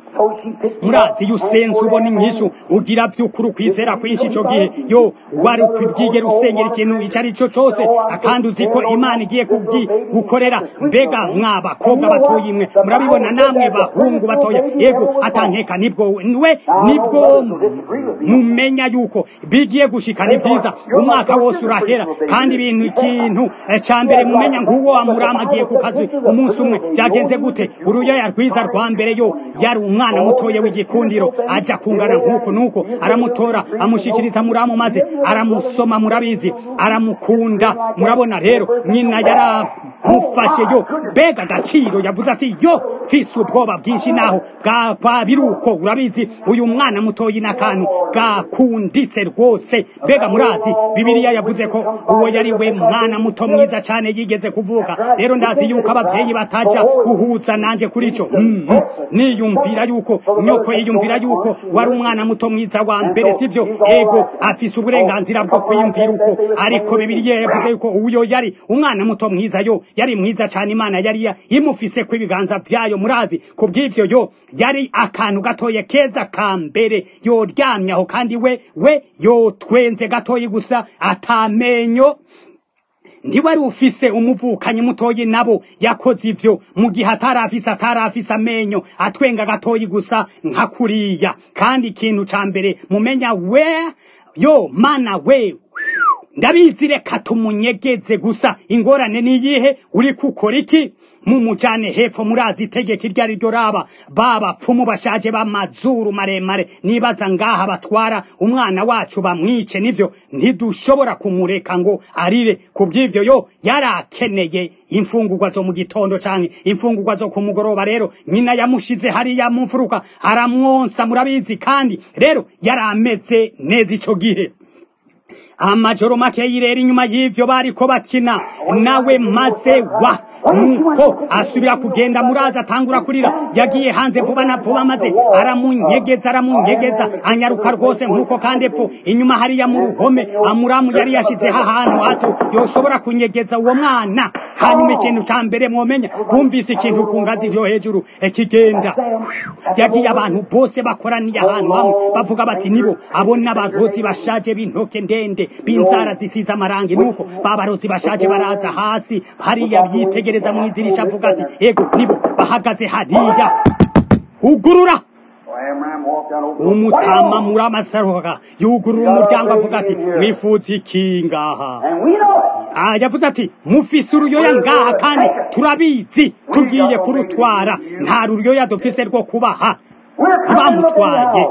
murazi iyo usenze ubona inyishu ugira by'ukuri ukwizera kwinshi icyo gihe yo wari ukwibwigera usengera ikintu icyo ari cyo cyose kandi uzi ko imana igiye gukorera mbega mwa bakobwa batoye imwe murabibona namwe bahungu batoya yego atankeka nibwo we nibwo mumenya yuko bigiye gushika ni byiza umwaka wose urahera kandi ibintu ikintu cya mbere mumenya nk'uwo wamurama agiye ku kazi umunsi umwe byagenze gute uruyoya rwiza rwa mbere yo yari umwana umwana mutoya w'igikundiro aja kungana nkuko nuko aramutora amushikiriza muramu maze aramusoma murabizi aramukunda murabona rero nyina yaramufashe yo mbega agaciro yavuze ati yo mfise ubwoba bwinshi naho bwa biruko urabizi uyu mwana mutoyi n'akantu gakunditse rwose mbega murazi bibiliya yavuze ko uwo yari we mwana muto mwiza cyane yigeze kuvuka rero ndazi yuko abavyeyi bataja guhuza nanje kuri ico mm -hmm. niyumvira yuko nyoko yiyumvira yuko wari umwana muto mwiza wa mbere sivyo ego afise uburenganzira bwo kwiyumvira uko ariko bibiliya yavuze yuko uyo yari umwana muto mwiza yo yari mwiza cyane imana yari imufise ko ibiganza vyayo murazi kubw'ivyo yo yari akantu gatoye keza ka mbere yoryamye aho kandi we we yotwenze gatoyi gusa atamenyo ntiwari ufise umuvukanyi mutoyi nabo yakoze ivyo mu gihe atarafise atarafise amenyo atwenga gatoyi gusa nka kuriya kandi ikintu ca mbere mumenya we yo mana we ndabizi reka tumunyegeze gusa ingorane niyihe uri kukora iki mumujane hepfo murazi itegeko iryo ari ryo raba babapfumu bashaje b'amazuru maremare nibaza ngaha batwara umwana wacu bamwice nivyo ntidushobora kumureka ngo arire ku bw'ivyo yo yarakeneye imfungurwa zo mu gitondo canke imfungurwa zo ku mugoroba rero nyina yamushize hariya mu mfuruka aramwonsa murabizi kandi rero yari ameze neza ico gihe amajoro make yirera inyuma y'ivyo bariko bakina nawe maze wa nuko asubira kugenda muraza atangura kurira yagiye hanze vuba na vuba maze aramunyegeza aramunyegeza anyaruka rwose nkuko kandi epfo inyuma hariya mu ruhome amuramu yari yashizeho ahantu hato yoshobora kunyegeza uwo mwana hanyuma ikintu ca mbere mwomenya bumvise ikintu ku ngazi yo hejuru kigenda yagiye abantu bose bakoraniye ahantu hamwe bavuga bati nibo abo n'abarozi bashaje b'intoke ndende b'inzara zisize amarangi nuko babarozi bashaje baraza hasi hariya yitegereza mu idirisha avuga ati ego nibo bahagaze hariya ugurura umutama muri amasaroka yugurura umuryango avuga ati mwifuza iki ngaha yavuze ati mufise uruyoya ngaha kandi turabizi tugiye kurutwara nta ruyoya dufise rwo kubaha bamutwaye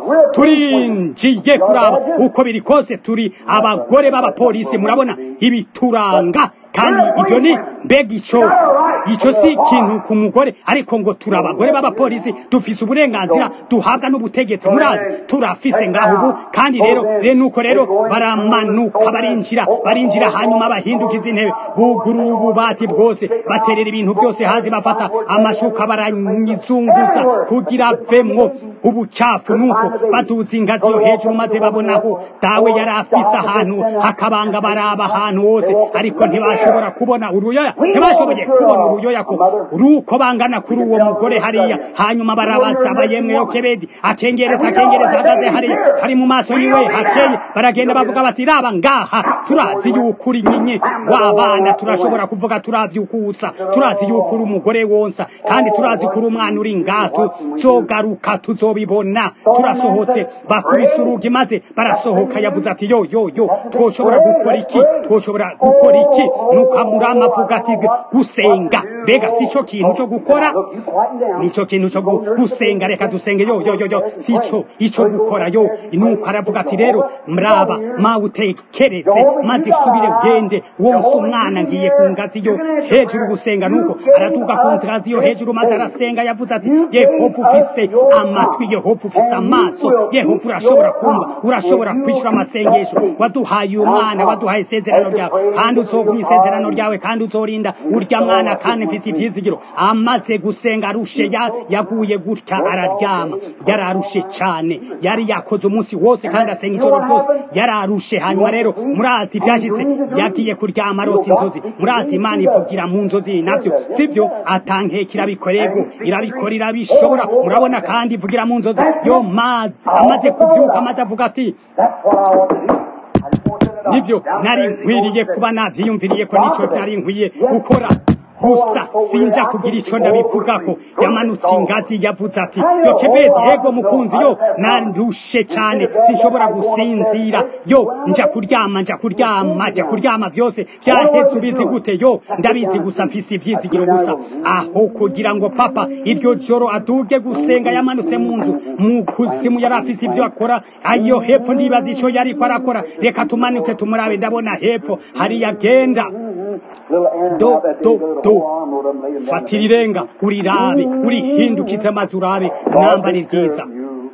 turinjiye kuraba uko biri kose turi abagore b'abapolisi murabona ibituranga kandi ibyo ni mbega ico ico si ikintu ku mugore ariko ngo turi abagore b'abapolisi dufise uburenganzira duhabwa n'ubutegetsi murazi turafise ngaho ubu kandi rero rero nuko rero baramanuka barinjira barinjira hanyuma bahindukiza intebe bugurura ububati bwose baterera ibintu byose hasi bafata amashuka baranyizunguza kugira vemwo ubucafu nuko baduza ingazi yo hejuru maze babonaho dawe yari afise ahantu hakabanga baraba ahantu hose ariko ntibashobora kubona uruyoya ntibashoboye kubona uruyoya ko ruko bangana kuri uwo mugore hariya hanyuma barabaza abayemwe yo kebedi akengereza akengereza ahagaze hariya hari mu maso yiwe hakeye baragenda bavuga bati raba ngaha turazi yuko uri nyinyi w'abana turashobora kuvuga turavyukutsa turazi yuko uri umugore wonsa kandi turazi ko uri umwana uri ngaha tuzogaruka tuzobibona turasohotse bakubise urugi maze barasohoka yavuze ati yo yo yo twoshobora gukora iki twoshobora gukora iki nuko amurama avuga ati gusenga mbega si cyo kintu cyo gukora nico kintu cyo gusenga reka dusenge yo yo yo yo si cyo ico gukora yo nuko aravuga ati rero mraba ma utekereze maze usubire ugende wonse umwana ngiye ku ngazi yo hejuru gusenga nuko araduga ku ngazi yo hejuru maze arasenga yavuze ati yehova ufise amatwi yehova ufise amaso yehova urashobora kumva urashobora kwishyura amasengesho waduhaye umwana waduhaye isezerano ryawe kandi uzogumya isezerano ryawe kandi uzorinda urya mwana kandi mfise ivyizigiro amaze gusenga arushe yaguye gutya araryama yararushe cane yari yakoze umunsi wose kandi asenga ijoro ryose yararushe hanyuma rero murazi ivyashitse yagiye kuryama arota inzozi murazi imana ivugira mu nzozi navyo sivyo atankeka irabikorego irabikora irabishobora murabona kandi ivugira mu nzozi yo mazi amaze kuvyuka amaze avuga ati nivyo nari nkwiriye kuba navyiyumviriye ko nico nari nkwiye gukora gusa sinja kugira ico ndabivugako yamanutse ingazi yavuze ati yo kebedi ego mukunzi yo nandushe cane sinshobora gusinzira yo nja kuryama nja kuryama nja kuryama vyose vyaheze ubizi gute yo ndabizi gusa mfise ivyizigiro gusa aho kugira ngo papa iryo joro aduge gusenga yamanutse mu nzu mu kuzimu yari afise ivyo akora ayo hepfo ndibaza ico yariko arakora reka tumanuke tumurabe ndabona hepfo hariya agenda do do do fatira irenga urirabe urihindukize amazi urabe nambari ryiza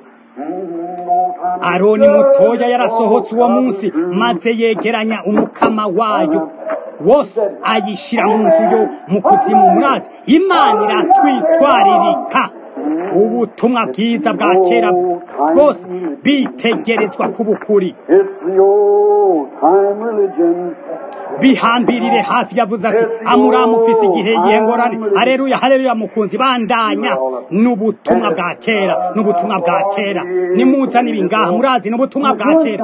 aroni mutoya yarasohotse uwo munsi maze yegeranya umukama wayo wose ayishira mu nzu yo mu kuzimu murazi imana iratwitwaririka ubutumwa bwiza bwa kera bwose bitegerezwa kubukuri bihambirire hafi yavuze ati amuramu ufise igihe yengorane hareruya hareruya mukunzi bandanya n'ubutumwa bwa kera n'ubutumwa bwa kera nimuzane ibi ngaha murazi n'ubutumwa bwa kera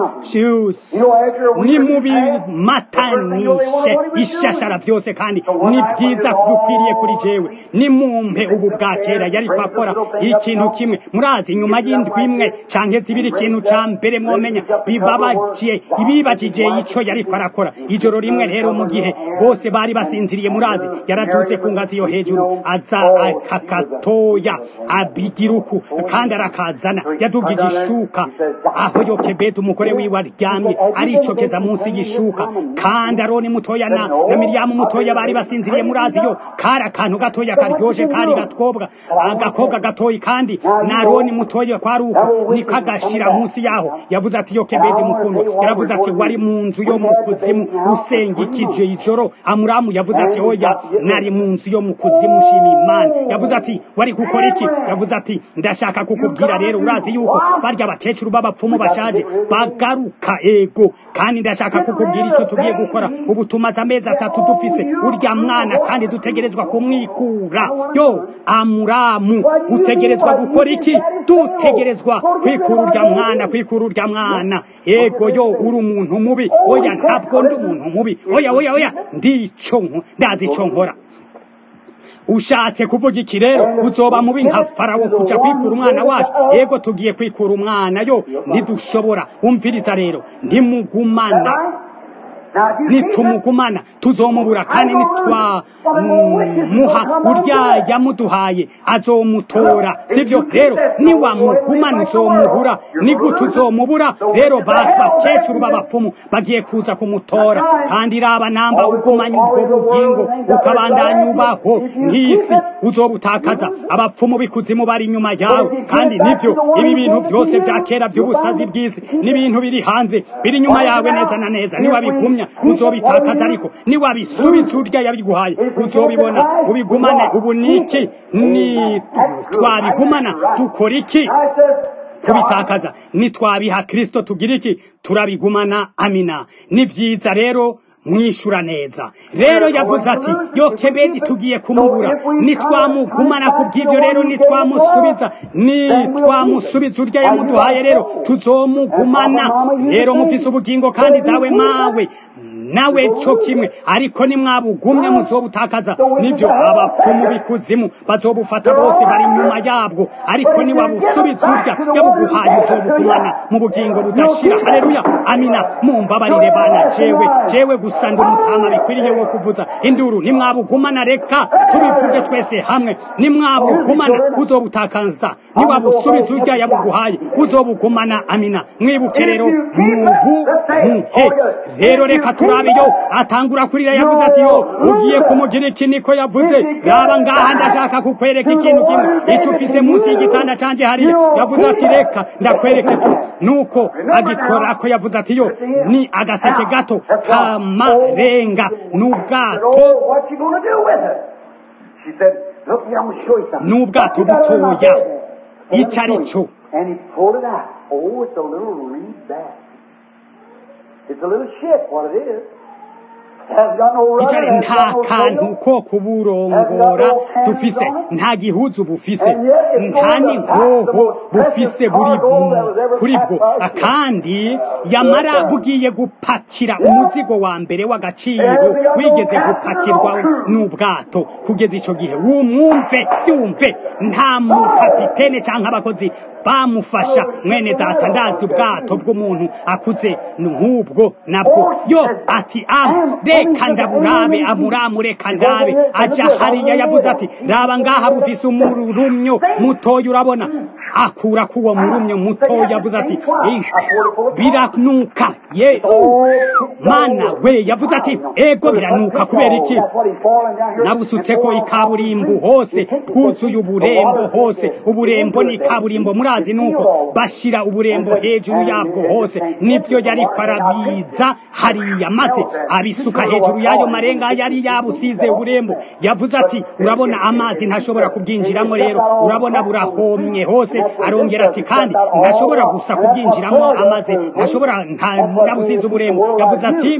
nimubimatanishe ishashara byose kandi ni byiza bikwiriye kuri jewe nimumpe ubu bwa kera yari kwakora ikintu kimwe murazi nyuma y'indwi imwe canke zibiri ikintu ca mbere mwomenya bibabaje ibibajije ico yariko arakora ijoro rimwe rero mu gihe bose bari basinziriye murazi yaraduze ku ngazi yo hejuru aza akakatoya abigiruku kandi arakazana yadugije ishuka aho yokebedi umugore wiwe aryamye aricokeza munsi y'ishuka kandi aroni mutoya na, na miriyamu mutoya bari basinziriye murazi yo kari akantu gatoya karyoshe kari gatwobwa agakobwa gatoyi kandi na aroni mutoya kwari uko niko agashira munsi yaho yavuze ati yokebedi mukundwa yaravuze ati wari mu nzu yo mu kuzimu usenga ikije ijoro amuramu yavuze ati oya nari mu nzu yo mu kuzimu shima imana yavuze ati wari gukora iki yavuze ati ndashaka kukubwira rero urazi yuko barya abakecuru b'abapfumu bashaje bagaruka ego kandi ndashaka kukubwira icyo tugiye gukora ubu tumaze amezi atatu dufise urya mwana kandi dutegerezwa kumwikura yo amuramu utegerezwa gukora iki dutegerezwa kwikura urya mwana kwikura urya mwana ego yo uri umuntu mubi oya ntabwo ndi umuntu mubi oya oya oya ndico ndazi ico nkora ushatse kuvuga iki rero uzoba mubi nka farawo kuja kwikura umwana wacu ego tugiye kwikura umwana yo ntidushobora umviriza rero ntimugumana nitumugumana tuzomubura kandi nitwamuha urya yamuduhaye azomutora sivyo rero niwamugumana uzomubura nigute uzomubura rero bakecuru b'abapfumu bagiye kuza kumutora kandi raba namba ugumanye ubwo bugingo ukabandanya ubaho nk'isi uzobutakaza abapfumu b'ikuzimu bari inyuma yawe kandi nivyo ibi bintu vyose vya kera vy'ubusazi bw'isi n'ibintu biri hanze biri inyuma yawe neza na neza niwabigumya uzobitakaza ariko niwabisubiza urya yabiguhaye uzobibona ubigumane ubu niki ni twabigumana dukora iki kubitakaza nitwabiha kristo tugira iki turabigumana amina ni vyiza rero mwishura neza rero yavuze ati yokebedi tugiye kumubura nitwamugumana ku bw'ibyo rero nitwamusubiza nitwamusubiza urya yamuduhaye rero tuzomugumana rero mufise ubugingo kandi dawe mawe nawe cyo kimwe ariko nimwabugumye muzobutakaza nibyo abapfumu bikuzimu bazobufata bose bari inyuma yabwo ariko niwabusubiza urya yabuguhaye uzobugumana mu bugingo budashira haleluya amina mumbabarire bana jewe jewe gusa ndi umutama bikwiriye wo kuvuza induru nimwabugumana reka tubivuge twese hamwe nimwabugumana uzobutakaza niwabusubiza urya yabuguhaye uzobugumana amina mwibuke rero mubu muhe rero reka turabe yo atangura kurira yavuze ati yo ugiye kumugira iki niko yavuze raba ngaha ndashaka kukwereka ikintu kimwe icyo ufise munsi y'igitanda canje hariya yavuze ati reka ndakwereke tu nuko agikora ko yavuze ati yo ni agaseke gato kamarenga n'ubwato n'ubwato butoya icyo ari cyo It's a little ship, what it is. icari nta kantu ko kuburongora dufise nta gihuzu bufise nta n'inkoho bufise buri kuri bwo kandi yamara bugiye gupakira umuzigo wa mbere w'agaciro wigeze gupakirwa n'ubwato kugeza ico gihe wumwumve vyumve nta mukapitene canke abakozi bamufasha mwene data ndazi ubwato bw'umuntu akuze nk'ubwo nabwo yo ati amu reka ndaburabe amuramu reka ndabe aja hariya yavuze ati raba ngaha bufise umurumyo mutoya urabona akura kuwo murumyo mutoya yavuze ati biranuka ye mana we yavuze ati ego biranuka kubera iki nabusutseko ikaburimbo hose bwuzuye uburembo hose uburembo ni ikaburimbo murazi nuko bashira uburembo hejuru yabwo hose nibyo yariko arabiza hariya maze abisuka hejuru y'ayo marenga yari yabusize uburembo yavuze ati urabona amazi ntashobora kubwinjiramo rero urabona burahomye hose bwose arongera ati kandi ntashobora gusa kubwinjiramo amaze ntashobora nabusize uburemu yavuze ati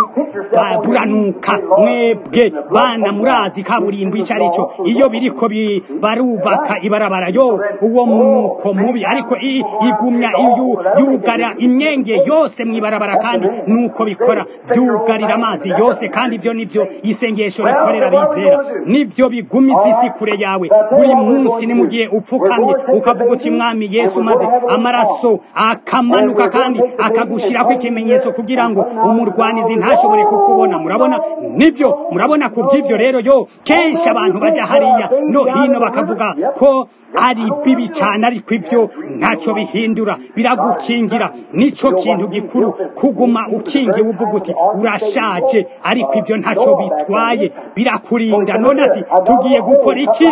buranuka mwebwe bana murazi kaburimbo icyo ari cyo iyo biriko barubaka ibarabara yo uwo munuko mubi ariko igumya yugara imyenge yose mu ibarabara kandi nuko bikora byugarira amazi yose kandi ibyo nibyo isengesho rikorera bizera nibyo bigumiza isi kure yawe buri munsi ni mu gihe upfukamye ukavuga uti mwami yesu maze amaraso akamanuka kandi akagushirako ikimenyetso kugira ngo umurwanizi ntashobore kukubona murabona nibyo murabona ku bw'ibyo rero yo kenshi abantu bajya hariya no hino bakavuga ko ari bibi cyane ariko ibyo ntacyo bihindura biragukingira nicyo kintu gikuru kuguma ukingiye uvuga uti urashaje ariko ibyo ntacyo bitwaye birakurinda none ati tugiye gukora iki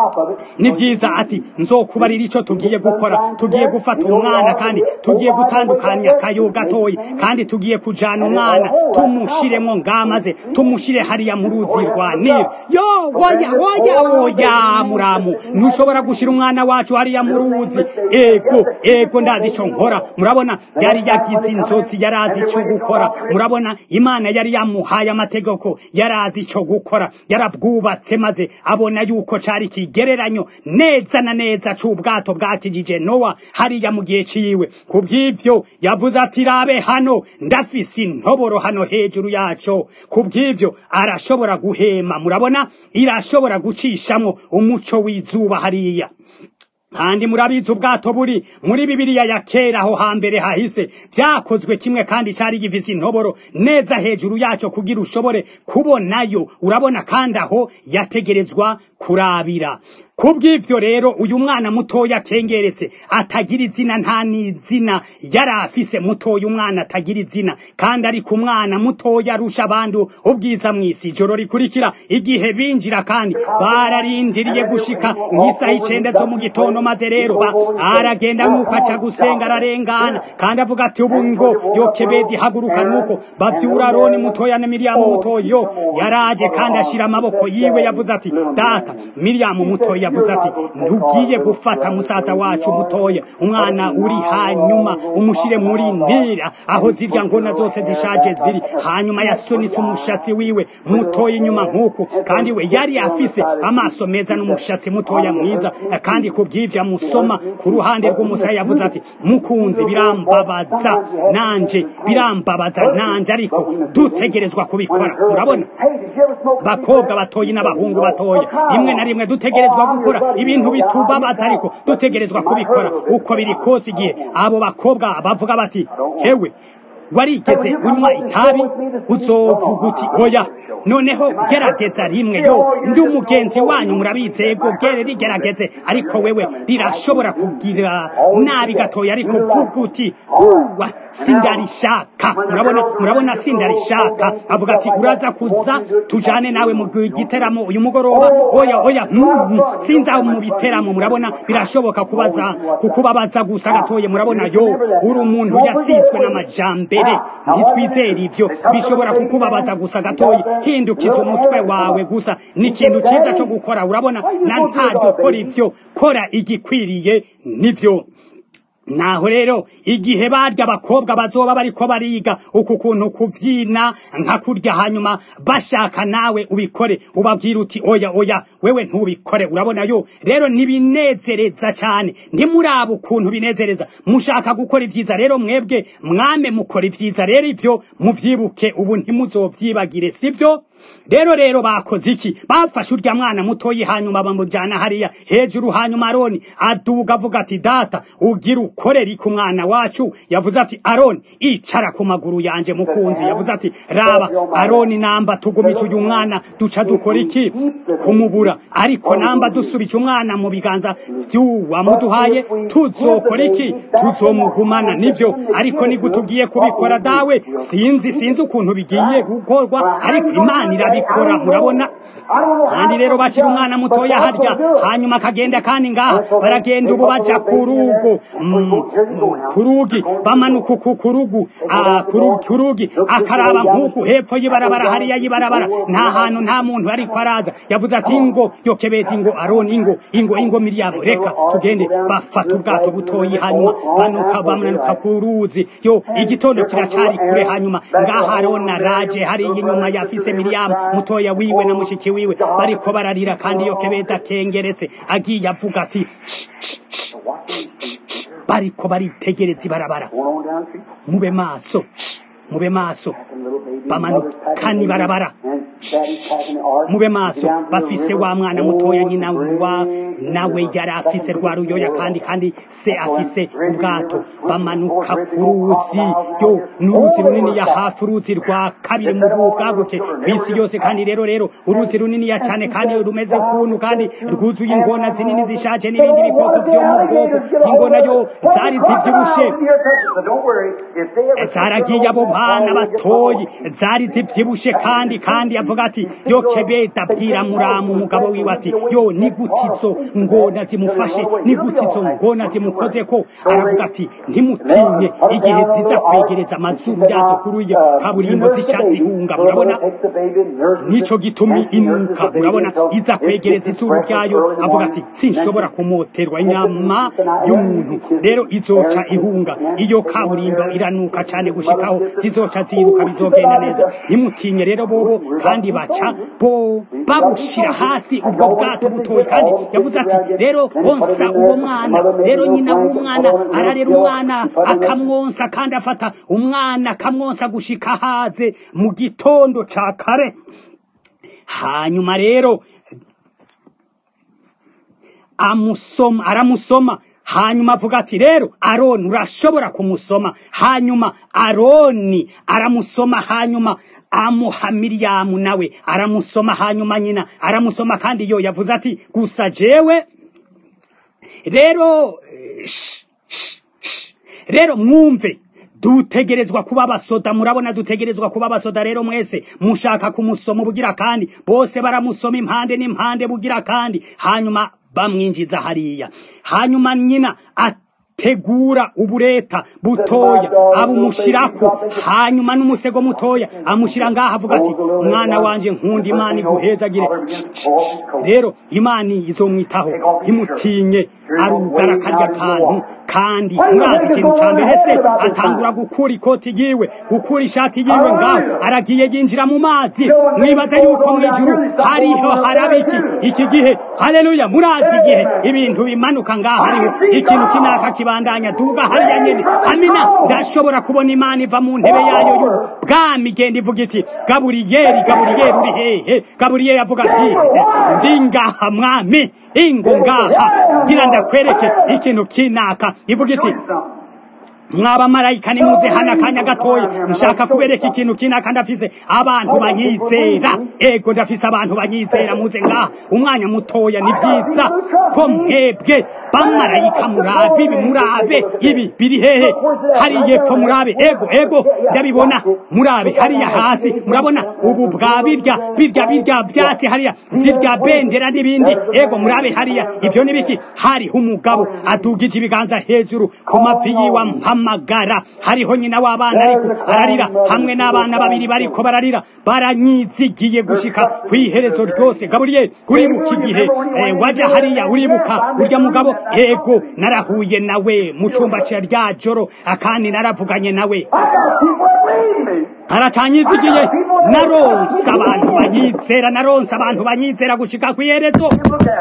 ni byiza ati nzokubarira icyo tugiye gukora tugiye gufata umwana kandi tugiye gutandukanya akayo gatoya kandi tugiye kujyana umwana tumushiremo ngamaze tumushyire hariya mu ruzi rwa nili yo woya woya woya muramu ntushobora gushyira umwana wacu hariya mu ruzi ego ego ndazi icyo nkora murabona yari yagize inzozi yari azi icyo gukora murabona imana yari yamuhaye amategeko yari azi icyo gukora yarabwubatse maze abona yuko cyari ikigereranyo neza na neza cy'ubwato bwakijije nowa hariya mu gihe ciwe ku bw'ibyo yavuze ati rabe hano ndafise intoboro hano hejuru yaco ku bw'ibyo arashobora guhema murabona irashobora gucishamwo umuco w'izuba hariya kandi murabizi ubwato buri muri bibiliya ya kera aho hambere hahise byakozwe kimwe kandi cyari gifise intoboro neza hejuru yacyo kugira ushobore kubonayo urabona kandi aho yategerezwa kurabira kubw'ivyo rero uyu mwana mutoya akengeretse atagira izina nta n'izina yari afise mutoya umwana atagira izina kandi ariko umwana mutoya arusha abandi ubwiza mw'isi ijoro rikurikira igihe binjira kandi bararindiriye gushika nk'isaha icenda zo mu gitondo maze rero ba aragenda nk'uko aca gusenga ararengana kandi avuga ati ubu ngo yokebedi haguruka nuko bavyura aroni mutoya na miriyamu mutoyo yaraje kandi ashira amaboko yiwe yavuze ati data miriyamu mutoya yavuze ati ntugiye gufata musaza wacu mutoya umwana uri hanyuma umushire muri nira aho zirya ngona zose zishaje ziri hanyuma yasunitse umushatsi wiwe mutoya inyuma nk'uku kandi we yari afise amaso meza n'umushatsi mutoya mwiza kandi ku bw'ivyo amusoma ku ruhande rw'umusaya yavuze ati mukunzi birambabaza nanje birambabaza nanje ariko dutegerezwa kubikora urabona bakobwa batoyi n'abahungu batoya rimwe na rimwe dutegerezwa gukora ibintu bitubabaza ariko dutegerezwa kubikora uko biri kose igihe abo bakobwa bavuga bati hewe warigeze unywa itabi uzovuga uti oya noneho gerageza rimwe yo ndi umugenzi wanyu murabizi ego gere rigerageze ariko wewe rirashobora kugira nabi gatoya ariko vuga uti wa sindarishaka murabona murabona sindarishaka avuga ati uraza kuza tujane nawe mu giteramo uyu mugoroba oya oya mm, sinza mu biteramo murabona birashoboka kubaza kukubabaza gusa gatoye murabona yo uri umuntu yasizwe n'amajambere ntitwizera ivyo bishobora kukubabaza gusa gatoye hindukiza umutwe wawe gusa ni ikintu cyiza cyo gukora urabona na ntaryo kora ibyo kora igikwiriye nivyo naho rero igihe barya abakobwa bazoba bariko bariga uku kuntu kuvyina nka kurya hanyuma bashaka nawe ubikore ubabwira uti oya oya wewe ntubikore urabona yo rero ntibinezereza cyane ntimuraba ukuntu binezereza mushaka gukora ivyiza rero mwebwe mwame mukora ivyiza rero ivyo muvyibuke ubu ntimuzovyibagire sivyo rero rero bakoze iki bafashe urya mwana mutoyi hanyuma bamujana hariya hejuru hanyuma aroni aduga avuga ati data ugira ukorera iki umwana wacu yavuze ati aroni icara ku maguru yanje mukunzi yavuze ati raba aroni namba tugumice uyu mwana duca dukora iki kumubura ariko namba dusubije umwana mu biganza vy'uwamuduhaye tuzokora iki tuzomugumana nivyo ariko nigutugiye kubikora dawe sinzi sinzi ukuntu bigiye gukorwa ariko imana irabikora murabona kandi rero bashyira umwana mutoya harya hanyuma akagenda kandi ngaha baragenda ubu baja ku rugo ku rugi bamanuka ku rugu ku rugi akaraba nk'uku hepfo y'ibarabara hariya y'ibarabara nta hantu nta muntu ariko araza yavuze ati ingo yokebeta ingo aroni ingo ingo ingo miriyamu reka tugende bafata ubwato butoyi hanyuma banuka bamanuka ku ruzi yo igitondo kiracari kure hanyuma ngaha arona raje hariya inyuma yafise miriyamu mutoya wiwe na mushiki wiwe bariko bararira kandi yokebeta kengeretse agiye avuga ati bariko baritegereza ibarabara mube maso mube maso bamanukana ibarabara mube maso bafise wa mwana mutoya nyina wa nawe yari afise rwa ruyoya kandi kandi se afise ubwato bamanuka ku ruzi yo n'uruzi runini ya hafi uruzi rwa kabiri mu bwaguke ku isi yose kandi rero rero uruzi runini ya cyane kandi rumeze ukuntu kandi rwuzuye ingona zinini zishaje n'ibindi bikoko byo mu bwoko ingona yo zari zibyibushe zaragiye abo bana batoyi zari zibyibushe kandi kandi yavuga ati yo kebeta bwira muramu umugabo wiwe ati yo ni gutizo ngona zimufashe ni gutizo ngona zimukoze ko aravuga ati ntimutinye igihe ziza kwegereza amazuru yazo kuri iyo kaburimbo zica zihunga murabona nico gitumi inuka murabona iza kwegereza izuru ryayo avuga ati sinshobora kumoterwa inyama y'umuntu rero izoca ihunga iyo kaburimbo iranuka cyane gushikaho zizoca ziruka bizogenda neza nimutinye rero bobo kandi baca bo babushira hasi ubwo bwato butoyi kandi yavuze ati rero onsa uwo mwana rero nyina w'umwana ararera umwana akamwonsa kandi afata umwana akamwonsa gushika haze mu gitondo ca kare hanyuma rero amusoma aramusoma hanyuma avuga ati rero aroni urashobora kumusoma hanyuma aroni aramusoma hanyuma amuha miriyamu nawe aramusoma hanyuma nyina aramusoma kandi yo yavuze ati gusa jewe rero rero mwumve dutegerezwa kuba abasoda murabona dutegerezwa kuba abasoda rero mwese mushaka kumusoma ubugira kandi bose baramusoma impande n'impande bugira kandi hanyuma bamwinjiza hariya hanyuma nyina tegura ubureta butoya abumushirako hanyuma n'umusego mutoya amushira ngaha avuga ati mwana wanje nkunda imana iguhezagire rero imana izomwitaho ntimutinye arugara karya kantu kandi murazi ikintu ca mbere se atangura gukura ikoti yiwe gukura ishati yiwe ngaho aragiye yinjira mu mazi mwibaza yuko mw'ijuru hariho harabiki iki gihe haleluya murazi igihe ibintu bimanuka ngaho hariho ikintu kinaka kibandanya duga hariya nyene amina ndashobora kubona imana iva mu ntebe yayo y'ubwami igenda ivuga iti gaburiyeri gaburiyeri uri hehe gaburiyeri avuga ati ndi ngaha mwami ingo ngaha ngira ndakwereke ikintu kinaka ivuga iti mwaba marayika nimuze hano akanya gatoya nshaka kubereka ikintu kinaka ndafise abantu banyizera ego ndafise abantu banyizera muze ngaha umwanya mutoya ni vyiza ko mwebwe bamarayika murabe ibi murabe ibi biri hehe hariya epfo murabe ego ego ndabibona murabe hariya hasi murabona ubu bwa birya birya birya vyatsi hariya zirya bendera n'ibindi ego murabe hariya ivyo nibiki hariho umugabo adugije ibiganza hejuru ku mavi yiwa mpamagara hariho nyina w'abana ariko ararira hamwe n'abana babiri bariko bararira baranyizigiye gushika kw'iherezo ryose gaburiyeli uribuka igihe eh, waja hariya uribuka urya mugabo ego narahuye nawe mu cumba ca rya joro akandi naravuganye nawe aracanyizigiye naronse abantu banyizera naronse abantu banyizera gushika kw'iherezo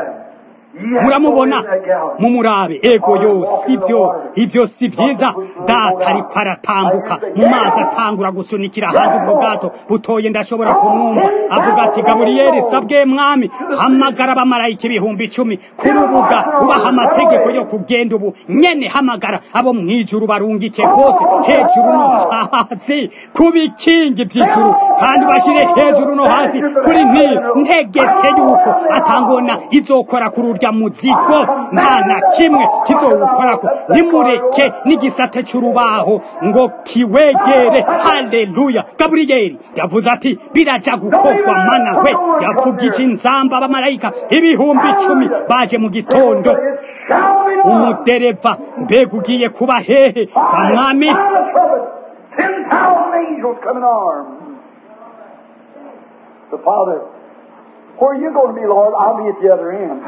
muramubona mumurabe ego yo sivyo ivyo si vyiza data ariko aratambuka mu mazi atangura gusunikira hanze ubwo bwato butoye ndashobora kumwumva avuga ati gaburiyeli sabwe mwami hamagara abamarayika ibihumbi icumi ku rubuga ubaha amategeko yo kugenda ubu nyene hamagara abo mw'ijuru barungike bose hejuru no hasi ku bikingi vy'ijuru kandi bashire hejuru no hasi kuri nili ntegetse yuko atangona izokora kuri urya urya muzigo nta na kimwe kizowukorako nimureke n'igisate c'urubaho ngo kiwegere haleluya gaburiyeli yavuze ati biraja gukorwa mana we yavugije inzamba abamarayika ibihumbi icumi baje mu gitondo umudereva mbega ugiye kuba hehe ga mwami Ten thousand angels come in arms. The Father, where are you going to be, Lord? I'll be at the other end.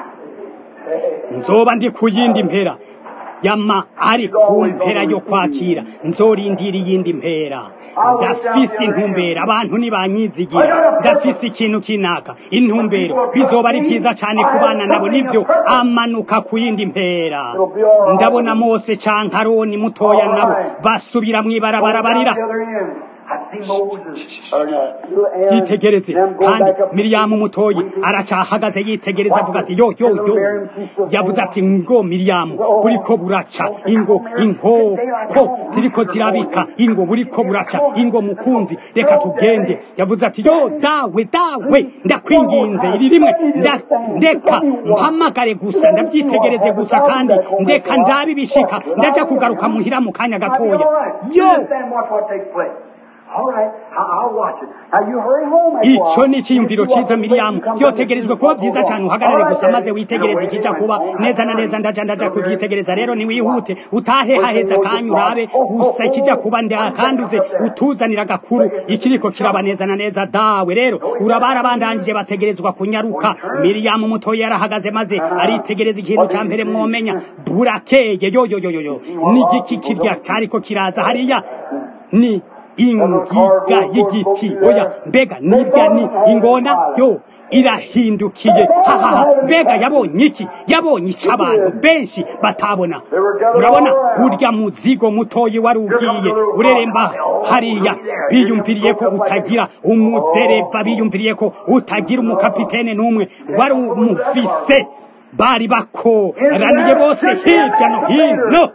nzoba ndi ku yindi mpera yama ari ku mpera yo kwakira nzorindira iyindi mpera ndafise intumbero abantu ntibanyizigira ndafise ikintu kinaka intumbero bizoba ari vyiza cane ku bana nabo nivyo amanuka ku yindi mpera ndabona mose canke aroni mutoya nabo basubira mw'ibarabara barira The other end. I see Moses. Or, no, little Aaron, yitegereze them go kandi back up. miriyamu mutoyi aracahagaze yitegereza avuga ati yo yo yo yavuze ati ngo miriyamu buriko buraca ingo inkoko ziriko zirabika ingo buriko buraca ingo mukunzi reka tugende yavuze ati yo dawe dawe ndakwinginze iri rimwe nda- ndeka mpamagare gusa ndavyitegereze gusa kandi ndeka ndabe ibishika ndaja kugaruka muhira mu kanya gatoya You yo understand watch what takes place. All right, I- I'll watch it. Now you hurry home. that's ico all. ni iciyumviro ciza miriyamu vyotegerejwe kuba vyiza cane uhagarare gusa maze witegereze ikija kuba neza na neza ndaja ndaja kuvyitegereza rero niwihute utahe haheza kanya urabe gusa ikija kuba ndakanduze utuzanira agakuru ikiriko kiraba neza na neza dawe rero urabara bandanije bategerezwa kunyaruka miriyamu mutoya yarahagaze maze aritegereza ikintu ca mbere mwomenya burakeye yo yo yo yo yo ni igiki kirya cariko kiraza hariya ni ingiga y'igiti oya mbega nibya ni ingona yo irahindukiye hahaha mbega yabonye iki yabonye ico abantu benshi batabona urabona urya muzigo mutoyi wari ugiye ureremba hariya biyumviriye ko utagira umudereva biyumviriye ko utagira umukapitene n'umwe wari umufise bari bakoraniye bose hirya no hino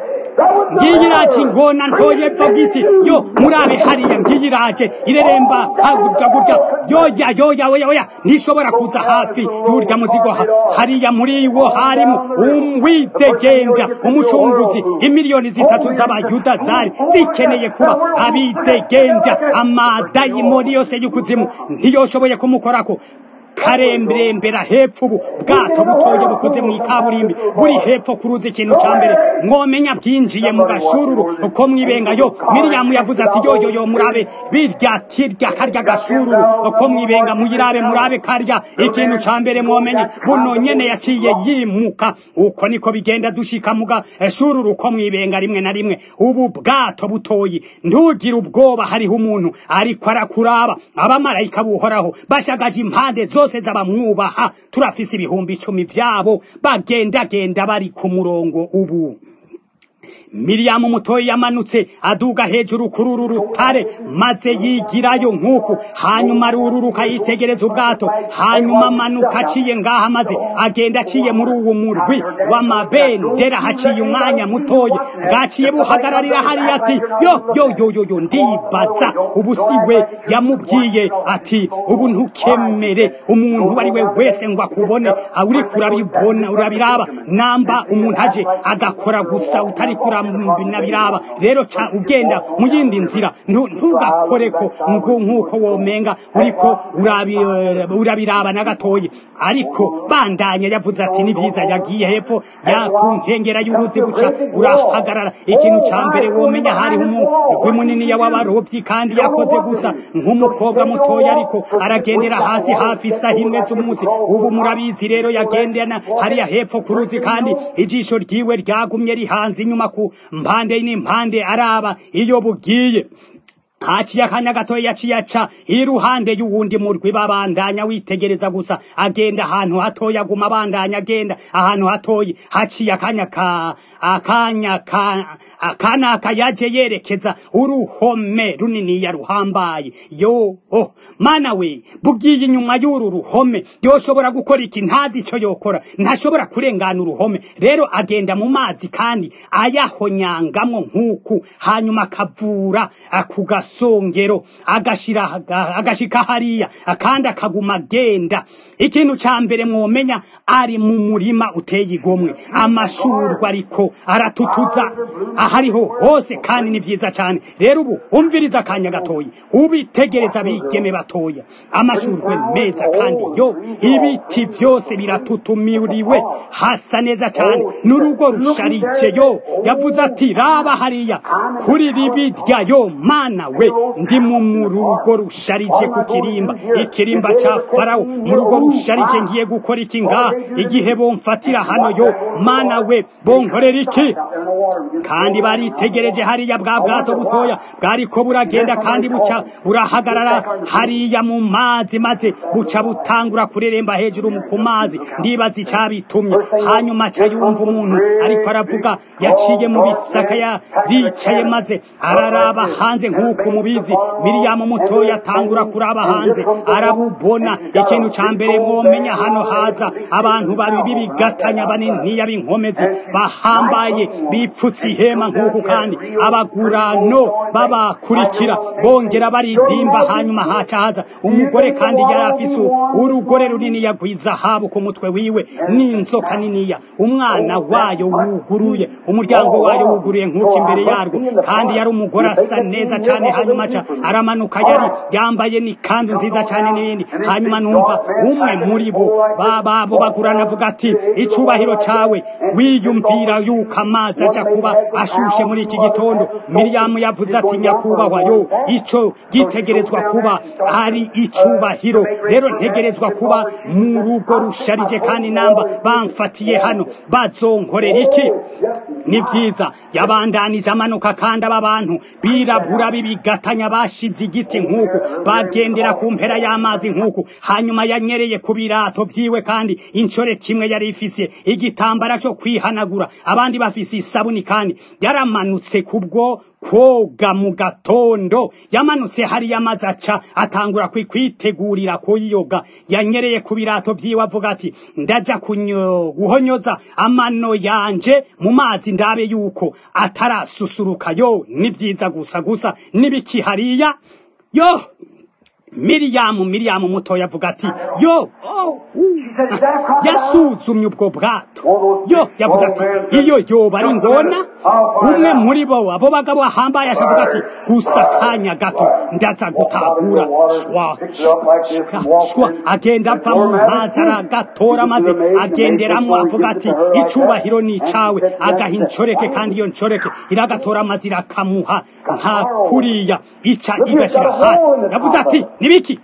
ngiyi iraje ingona ntoye pfa bwiti yo murabe hariya ngiyi iraje ireremba hagurya gurya yoya yoya oya oya ntishobora kuza hafi y'urya muzigo ha- hariya muri wo harimo umwidegenja umucunguzi imiliyoni zitatu z'abayuda zari zikeneye kuba abidegenja amadayimoni yose y'ukuzimu ntiyoshoboye kumukorako karemberembera hepfo ubu bwato butoye bukoze mu ikaburimbi buri hepfo kuruza ikintu ca mbere mwomenya bwinjiye mu gashururu uko mwibenga yo miriyamu yavuze ati yo yo yo murabe birya kirya karya gashururu uko mwibenga muyirabe murabe karya ikintu ca mbere mwomenya buno nyene yaciye yimuka uko niko bigenda dushika mu gashururu uko mwibenga rimwe na rimwe ubu bwato butoyi ntugire ubwoba hariho umuntu ariko arakuraba abamarayika buhoraho bashagaje impande zose z'abamwubaha turafise ibihumbi icumi vyabo bagendagenda bari ku murongo ubu miriyamu mutoyi yamanutse aduga hejuru kuri uru rutare maze yigirayo nk'uku hanyuma arururuka yitegereza ubwato hanyuma amanuka aciye ngaha maze agenda aciye muri uwo murwi w'amabendera haciye umwanya mutoyi bwaciye buhagararira hariya ati yo yo yo yo yo ndibaza ubu si we yamubwiye ati ubu ntukemere umuntu uwo ari we wese ngo akubone uriko urabibona urabiraba namba umuntu aje agakora gusa utari kurabiraba rero ca ugenda mu yindi nzira ntu- ntugakoreko ngo nk'uko womenga uriko urabi- urabiraba na gatoyi ariko bandanya yavuze ati ni vyiza yagiye hepfo ya ku nkengera y'uruzi buca urahagarara ikintu ca mbere womenya hariho umugwi munini w'abarovyi kandi yakoze gusa nk'umukobwa mutoya ariko aragendera hasi hafi isaha imwe z'umunsi ubu murabizi rero yagendana hariya hepfo ku ruzi kandi ijisho ryiwe ryagumye rihanze inyuma ku mpande n'impande araba iyo bugiye haciye akanya gatoya yaciye aca iruhande y'uwundi murwi babandanya witegereza gusa agenda ahantu hatoya aguma abandanya agenda ahantu hatoyi haciye akanya ka akanya ka akanaka yaje yerekeza uruhome runiniya ruhambaye yo oh mana we bugiye inyuma y'uru ruhome yoshobora gukora iki ntazi ico yokora ntashobora kurengana uruhome rero agenda mu mazi kandi ayahonyangamwo nk'uku hanyuma akavura akugas gasongero agashira agashika hariya kandi akaguma agenda ikintu ca mbere mwomenya ari mu murima uteye igomwe amashurwa ariko aratutuza ahariho hose kandi ni vyiza cane rero ubu umviriza akanya gatoyi ubitegereza bigeme batoya amashurwe meza kandi yo ibiti vyose biratutumiriwe hasa neza cane n'urugo rusharije yo yavuze ati raba hariya kuri ribirya yo mana we ndi mu rugo rusharije ku kirimba ikirimba ca farawo mu rugo rusharije ngiye gukora iki ngaha igihe bomfatira hano yo mana we bonkorera iki kandi baritegereje hariya bwa bwato butoya bwariko buragenda kandi buca burahagarara hariya mu mazi maze buca butangura kureremba hejuru ku mazi ndibaza icabitumye hanyuma aca yumva umuntu ariko aravuga yaciye mu bisaka yaricaye maze araraba hanze nk'uko mubizi miriyamu mutoya atangura kuraba hanze arabubona ikintu ca mbere mwomenya hano haza abantu babi bigatanya baniniya b'inkomezi bahambaye bipfutse ihema nk'uku kandi abagurano babakurikira bongera baririmba hanyuma haca haza umugore kandi yari afise urugore runini yagwiza habu ku mutwe wiwe n'inzoka niniya umwana wayo wuguruye umuryango wayo wuguruye nk'uko imbere yarwo kandi yari umugore asa neza cyane hanyuma aca aramanuka yari yambaye n'ikanzu nziza cyane n'ibindi hanyuma numva umwe muri bo bababo bagurana avuga ati icubahiro cawe wiyumvira yuko amazi aja kuba ashushe muri iki gitondo miriyamu yavuze ati nyakubahwa yo ico gitegerezwa kuba ari icubahiro rero ntegerezwa kuba mu rugo rusharije kandi namba bamfatiye hano bazonkorera iki ni vyiza yabandanije amanuka kandi aba bantu birabura bibigatanya bashize igiti nk'uku bagendera ku mpera y'amazi nk'uku hanyuma yanyereye ku birato vyiwe kandi incore kimwe yari ifise igitambara co kwihanagura abandi bafise isabuni kandi yaramanutse kubwo koga mu gatondo yamanutse hariya amazi aca atangura kwitegurira kuyiyoga yanyereye ku birato vyiwe avuga ati ndaja guhonyoza amano yanje mu mazi ndabe yuko atarasusuruka yo ni vyiza gusa gusa nibiki hariya yo miriyamu miriyamu mutoya avuga ati yo yasuzumye ubwo bwato yo yavuze ati iyo yoba ari ngona umwe muri bo abo bagabo bahambaye ashavuga ati gusa kanya gato ndaza gutahura shwa shwa agenda ava mu mazi aragatora maze agenderamo avuga ati icubahiro ni icawe agaha incoreke kandi iyo ncoreke iragatora amazi irakamuha nka kuriya ica igashira hasi yavuze ati nibiki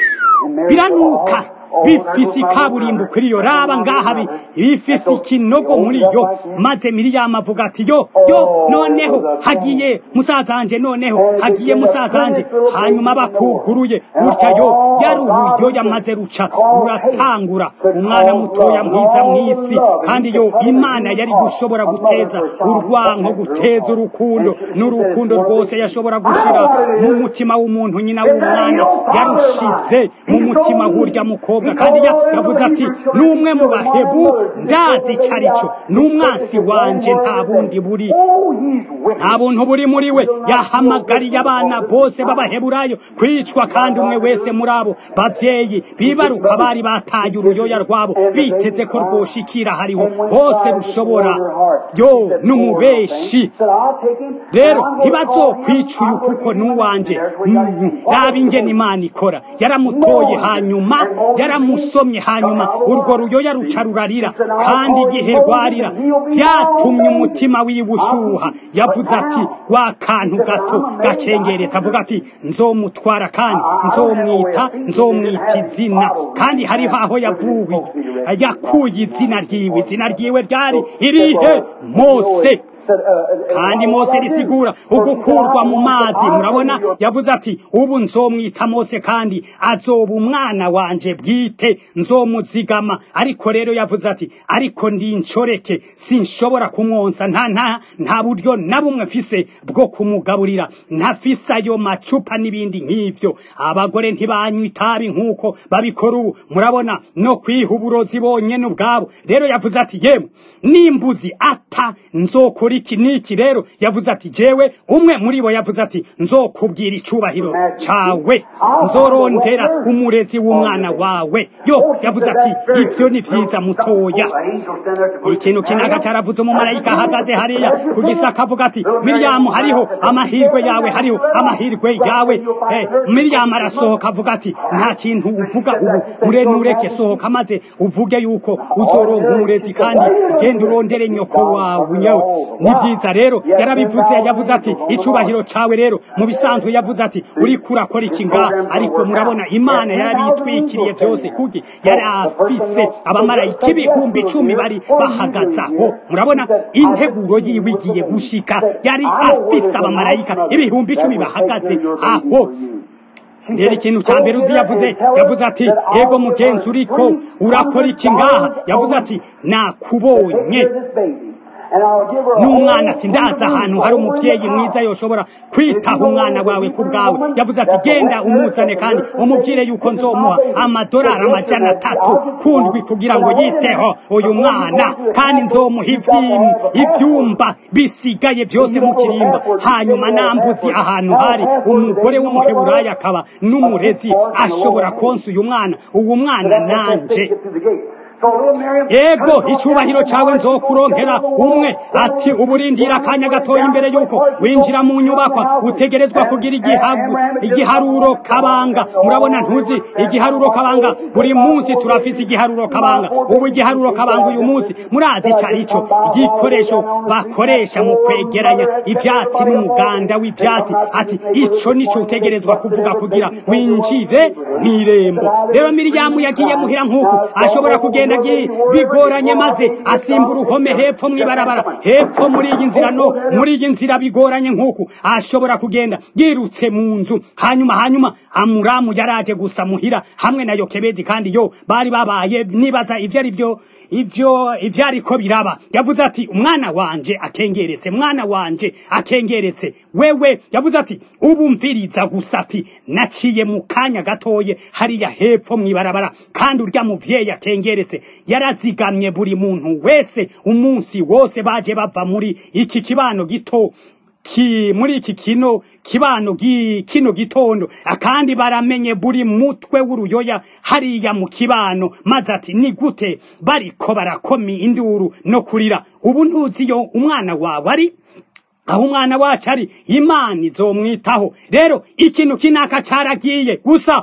biranuka bifise ikaburimbo kuri yo raba ngaha bifise ikinogo muri yo maze miriyamu avuga ati yo yo noneho hagiye musazanje noneho hagiye musazanje hanyuma bakuguruye gutya yo yari uburyo yamaze ruca ruratangura umwana mutoya mwiza mw'isi kandi yo imana yari gushobora guteza urwanko guteza urukundo n'urukundo rwose yashobora gushira mu mutima w'umuntu nyina w'umwana yarushize mu mutima w'urya mukobwa kandi yavuze ati n'umwe mu bahebu ndazi icyo ari cyo n'umwansi wanje nta bundi buri nta buntu buri muri we yahamagariye abana bose b'abaheburayo kwicwa kandi umwe wese muri abo bavyeyi bibaruka bari bataye uruyoya rwabo biteze ko rwoshikira hariho hose rushobora yo n'umubeshi rero ntibazokwica uyu kuko n'uwanje raba ingene imana ikora yaramutoye hanyuma yaramusomye hanyuma urwo ruyoya ruca rurarira kandi igihe rwarira byatumye umutima wiwe ushuha yavuze ati wa kantu gato gakengeretse avuga ati nzomutwara kandi nzomwita nzomwita izina kandi hariho aho yavuye yakuye izina ryiwe izina ryiwe ryari irihe mose kandi mose risigura ugukurwa mu mazi murabona yavuze ati ubu nzomwita mose kandi azoba umwana wanje bwite nzomuzigama ariko rero yavuze ati ariko ndi incoreke sinshobora kumwonsa nta nta nta buryo na bumwe mfise bwo kumugaburira ntafise ayo macupa n'ibindi nk'ivyo abagore ntibanywa itabi nk'uko babikora ubu murabona no kwiha uburozi bonyene ubwabo rero yavuze ati yemwe nimbuzi ata nzokora iki n'iki rero yavuze ati jewe umwe muri bo yavuze ati nzokubwira icubahiro cawe nzorondera umurezi w'umwana wawe yo yavuze ati ibyo ni vyiza mutoya ikintu kinaga caravuze umumarayika ahagaze hariya ku gisaka avuga ati miriyamu hariho amahirwe yawe hariho amahirwe yawe eh, miriyamu arasohoka avuga ati nta kintu uvuga ubu murenureke sohoka maze uvuge yuko uzoronka umurezi kandi genda urondere nyoko wawe nyewe ni vyiza rero yarabivuze yavuze ati icubahiro cawe rero mu bisanzwe yavuze ati uriko urakora iki ngaha ariko murabona imana yarabitwikiriye vyose kuki yari afise abamarayika ibihumbi icumi bari bahagaze aho murabona integuro yiwe igiye gushika yari afise abamarayika ibihumbi icumi bahagaze aho rero ikintu cya mbere uzi yavuze yavuze ati yego mugenzi uriko urakora iki ngaha yavuze ati nakubonye n'umwana ati ndaza ahantu hari umubyeyi mwiza yoshobora kwitaho umwana wawe ku bwawe yavuze ati genda umuzane kandi umubwire yuko nzomuha amadolari amajana atatu kundwi kugira ngo yiteho uyu mwana kandi nzomuha ibyumba bisigaye byose mu kirimba hanyuma nambuzi ahantu hari umugore w'umuheburayi akaba n'umurezi ashobora konsa uyu mwana uwo mwana nanje ego icubahiro cawe nzokuronkera umwe ati uburindira akanya gatoya imbere yuko winjira mu nyubakwa utegerezwa kugira igihagu igiharuro kabanga murabona ntuzi igiharuro kabanga buri munsi turafise igiharuro kabanga ubu igiharuro kabanga uyu munsi murazi ico arico igikoresho bakoresha mu kwegeranya ivyatsi n'umuganda w'ivyatsi ati ico nico utegerezwa kuvuga kugira winjire mw'irembo rero miriyamu yagiye muhira nk'uku ashobora kugenda bigoranye maze asimba uruhome hepfo mw'ibarabara hepfo muri iyi nzira no muri iyi nzira bigoranye nk'uku ashobora kugenda yirutse mu nzu hanyuma hanyuma amuramu yaraje gusa muhira hamwe na yokebedi kandi yo bari babaye nibaza ibyo ari byo ibyo ibyo ariko biraba yavuze ati umwana wanje akengeretse mwana wanje akengeretse wewe yavuze ati ubu mviriza gusa ati naciye mu kanya gatoye hariya hepfo mw'ibarabara kandi urya muvyeyi akengeretse yarazigamye buri muntu wese umunsi wose baje bava muri iki kibano gito ki muri iki kino kibano gi kino gitondo akandi baramenye buri mutwe w'uruyoya hariya mu kibano maze ati ni gute bariko barakomi induru no kurira ubu ntuziyo umwana wawe ari aho umwana wacu ari imana izomwitaho rero ikintu kinaka caragiye gusa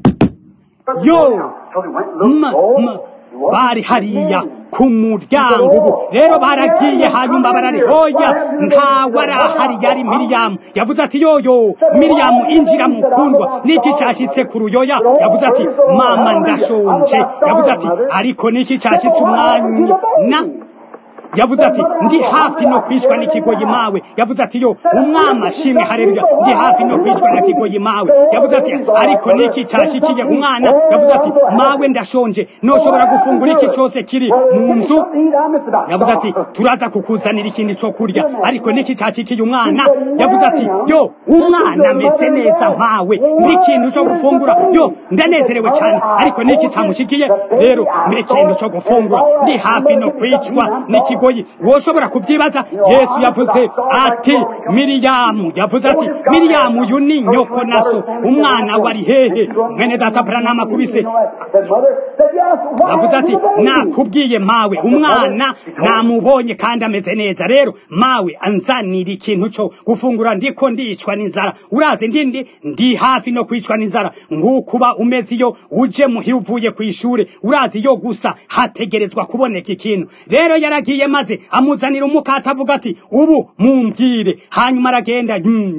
yo ma, ma, bari hariya ku muryango ubu rero baragiye hanyuma barari hoya ntawe arahari yari miriyamu yavuze ati yoyo miriyamu injira mukundwa niki cyashitse ku ruyoya yavuze ati mama ndashonje yavuze ati ariko niki cyashitse umwanya na yavuze ati ndi hafi no kwicwa n'ikigoyi mawe yavuze ati yo umwami ashimwe hareruya ndi hafi no kwicwa na kigoyi mawe yavuze ati ariko niki cyashikiye umwana yavuze ati mawe ndashonje noshobora gufungura iki cyose kiri mu nzu yavuze ati turaza kukuzanira ikindi cyo kurya ariko niki cyashikiye umwana yavuze ati yo umwana ameze neza mawe n'ikintu cyo gufungura yo ndanezerewe cyane ariko niki cyamushikiye rero n'ikintu cyo gufungura ndi hafi no kwicwa n'ikigoyi kigoyi woshobora kubyibaza yesu yavuze ati miriyamu yavuze ati miriyamu uyu ni nyoko naso umwana wari hehe mwene data buranama kubise yavuze ati nakubwiye mawe umwana namubonye kandi ameze neza rero mawe anzanira ikintu cyo gufungura ndiko ndicwa n'inzara urazi ndindi ndi hafi no kwicwa n'inzara nk'ukuba umeze iyo uje muhira uvuye ku ishuri urazi yo gusa hategerezwa kuboneka ikintu rero yaragiye maze amuzanira umukata avuga ati ubu mumbwire hanyuma aragenda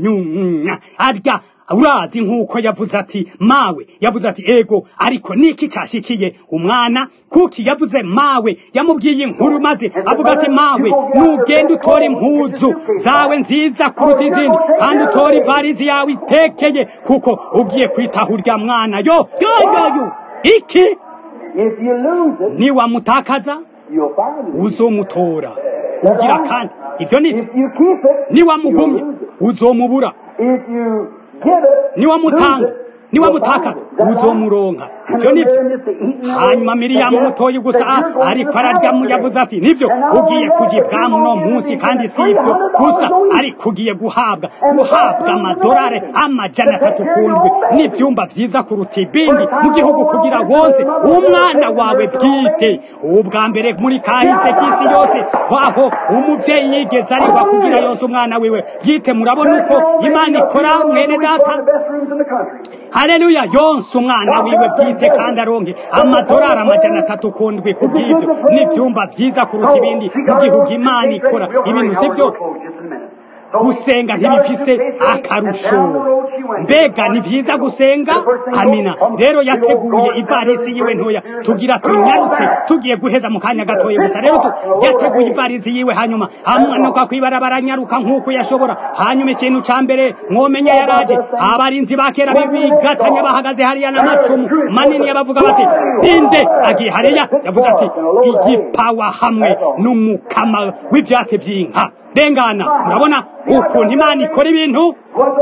arya urazi nk'uko yavuze ati mawe yavuze ati ego ariko niki cyashikiye umwana kuki yavuze mawe yamubwiye inkuru maze avuga ati mawe nugenda utora impuzu zawe nziza kuruta izindi kandi utora ivarizi yawe itekeye kuko ugiye kwitaho urya mwana yo yo yo yo iki niwamutakaza uzomutora ugira kandi ibyo ni niwamugumye uzomubura niwamutanga niwamutakaza uzomuronka ibyo nibyo hanyuma miriyamu mutoyi gusa ariko araryamu yavuze ati nibyo ugiye kujya ibwami uno munsi kandi si ibyo gusa ariko ugiye guhabwa guhabwa amadolari amajana atatu kundwi n'ibyumba byiza kuruta ibindi mu gihugu kugira wonse umwana wawe bwite ubwa mbere muri kahise k'isi yose aho umubyeyi yigeze arigwa kugira yonse umwana wiwe bwite murabona uko imana ikora mwene data haleluya yonse umwana wiwe bwite kandi aronke amadolari amajana atatu kundwi ku bw'ibyo n'ibyumba byiza kuruta ibindi mu gihugu imana ikora ibintu si byo gusenga ntibifise akarusho mbega ni byiza gusenga amina rero yateguye ivarisi yiwe ntoya tugira tunyarutse tugiye guheza mu kanya gatoya gusa rero yateguye ivarisi yiwe hanyuma amanuka kwibarabara nyaruka nk'uko yashobora hanyuma ikintu ca mbere mwomenya yaraje abarinzi ba kera bigatanya bahagaze hariya n'amacumu manini yabavuga bati ninde agiye hariya yavuze ati igipawa hamwe n'umukama w'ivyatsi vy'inka rengana murabona ukuntu imana ikora ibintu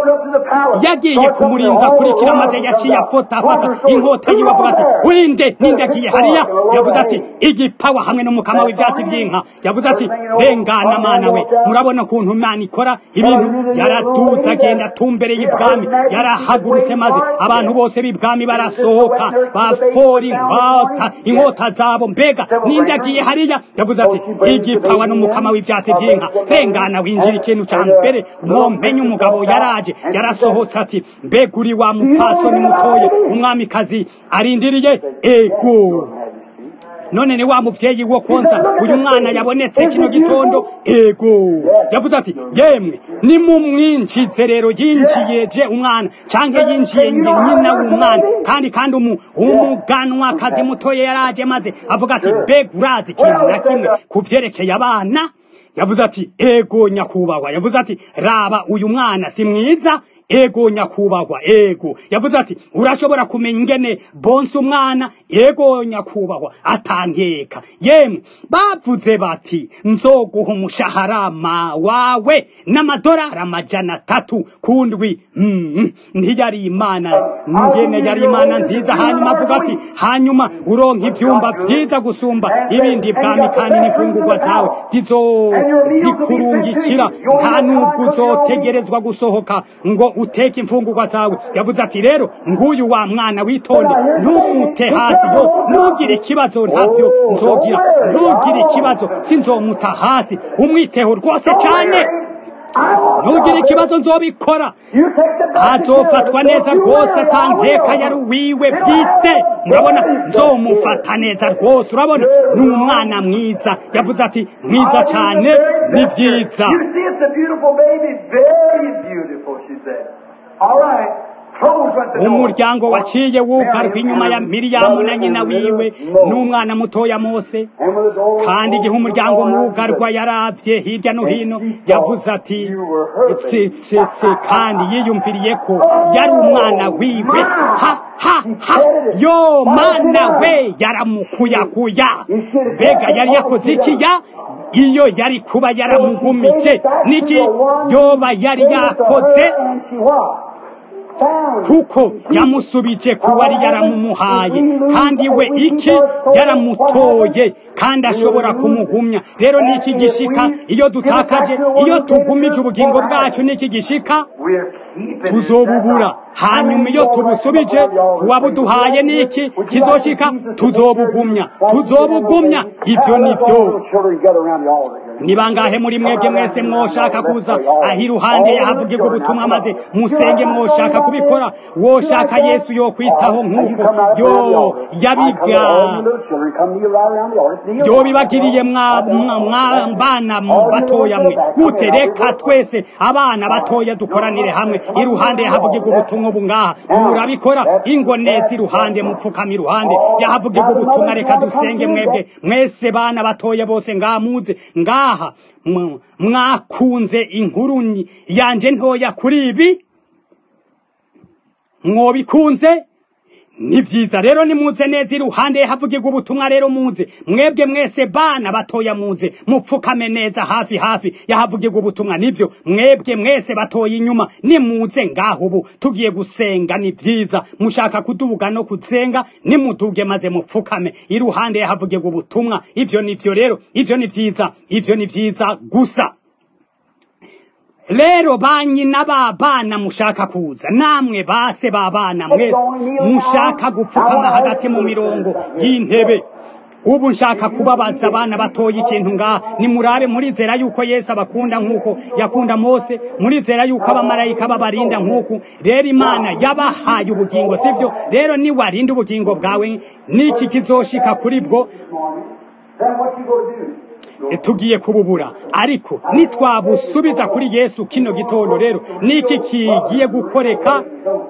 yagiye kumurinza akurikira maze yaciye afota afata inkota yiwe avuga ati urinde ninde agiye hariya yavuze ati igipawa hamwe n'umukama w'ivyatsi vy'inka yavuze ati rengana mana we murabona ukuntu imana ikora ibintu yaraduze agenda atumbereye ibwami yarahagurutse maze abantu bose b'ibwami barasohoka bafora inkota inkota zabo mbega ninde agiye hariya yavuze ati igipawa n'umukama w'ivyatsi vy'inka rengana winjira ikintu ca mbere mwomenye umugabo yaraje yarasohotse ati mbega uri wa mupfasoni mutoye umwamikazi arindiriye ego none ni wa muvyeyi wo konsa uyu mwana yabonetse kino gitondo ego yavuze ati yemwe nimumwinjize rero yinjiye je umwana canke yinjiye nyina w'umwana kandi kandi umu umuganwakazi mutoye yaraje maze avuga ati mbega urazi ikintu na kimwe ku vyerekeye abana yavuze ati ego nyakubahwa yavuze ati raba uyu mwana si mwiza ego nyakubahwa ego yavuze ati urashobora kumenya ingene bonse umwana ego nyakubahwa atankeka yemwe bavuze bati nzoguha umushaharama wawe n'amadolari amajana atatu kundwi mm, ntiyari imana ngene yari imana nziza hanyuma avuga ati hanyuma uronka ivyumba vyiza gusumba ibindi bwami kandi n'imfungurwa zawe zizozikurungikira nta nubwo uzotegerezwa gusohoka ngo uteke imfungurwa zawe yavuze ati rero nguyu wa mwana witonde ntumute hasi yo ntugire ikibazo ntabyo nzogira ntugire ikibazo sinzomuta hasi umwiteho rwose cyane ntugire ikibazo nzobikora azofatwa neza rwose atankeka yari uwiwe bwite murabona nzomufata neza rwose urabona ni umwana mwiza yavuze ati mwiza cyane ni byiza umuryango waciye wugarwa inyuma ya miriyamu na nyina wiwe n'umwana mutoya mose kandi igihe umuryango mugarwa yaravye hirya no hino yavuze ati tsitsitsi kandi yiyumviriye ko yari umwana wiwe ha ha ha yo mana we yaramukuyakuya mbega yari yakoze ikiya iyo yari kuba yaramugumije niki yoba yari yakoze kuko yamusubije ku wari yaramumuhaye kandi we iki yaramutoye kandi ashobora kumugumya rero niki gishika iyo dutakaje iyo tugumije ubugingo bwacu niki gishika tuzobubura hanyuma iyo tubusubije kuwabuduhaye niki kizoshika tuzobugumya tuzobugumya ibyo nibyo ni bangahe muri mwebwe mwese mwoshaka kuza aho iruhande yahavugirwa ubutumwa maze musenge mwoshaka kubikora woshaka yesu yo kwitaho nk'uko yo yabiga yo bibagiriye bana batoya mwe gute reka twese abana batoya dukoranire hamwe iruhande yahavugirwa ubutumwa ubu ngaha murabikora ingonezi iruhande mupfukama iruhande yahavugirwa ubutumwa reka dusenge mwebwe mwese bana batoya bose ngamuze ngaha mwakunze inkuru yanje ntoya kuri ibi mwobikunze ni vyiza rero nimuze neza iruhande havugirwa ubutumwa rero muze mwebwe mwese bana batoya muze mupfukame neza hafi hafi yahavugirwa ubutumwa nivyo mwebwe mwese batoya inyuma nimuze ngaho ubu tugiye gusenga ni vyiza mushaka kudubuga no kuzenga nimuduge maze mupfukame iruhande yahavugirwa ubutumwa ivyo nivyo rero ivyo ni vyiza ivyo ni vyiza gusa rero banyina b'abana mushaka kuza namwe base b'abana mwese mushaka gupfukama hagati mu mirongo y'intebe ubu nshaka kubabaza abana batoye ikintu ngaha nimurabe murizera yuko yesu abakunda nk'uko yakunda mose murizera yuko abamarayika babarinda nk'uku rero imana yabahaye ubugingo sivyo rero niwarinda ubugingo bwawe niki kizoshika kuri bwo Then what you gonna do? tugiye kububura ariko nitwabusubiza kuri yesu kino gitondo rero niki kigiye gukoreka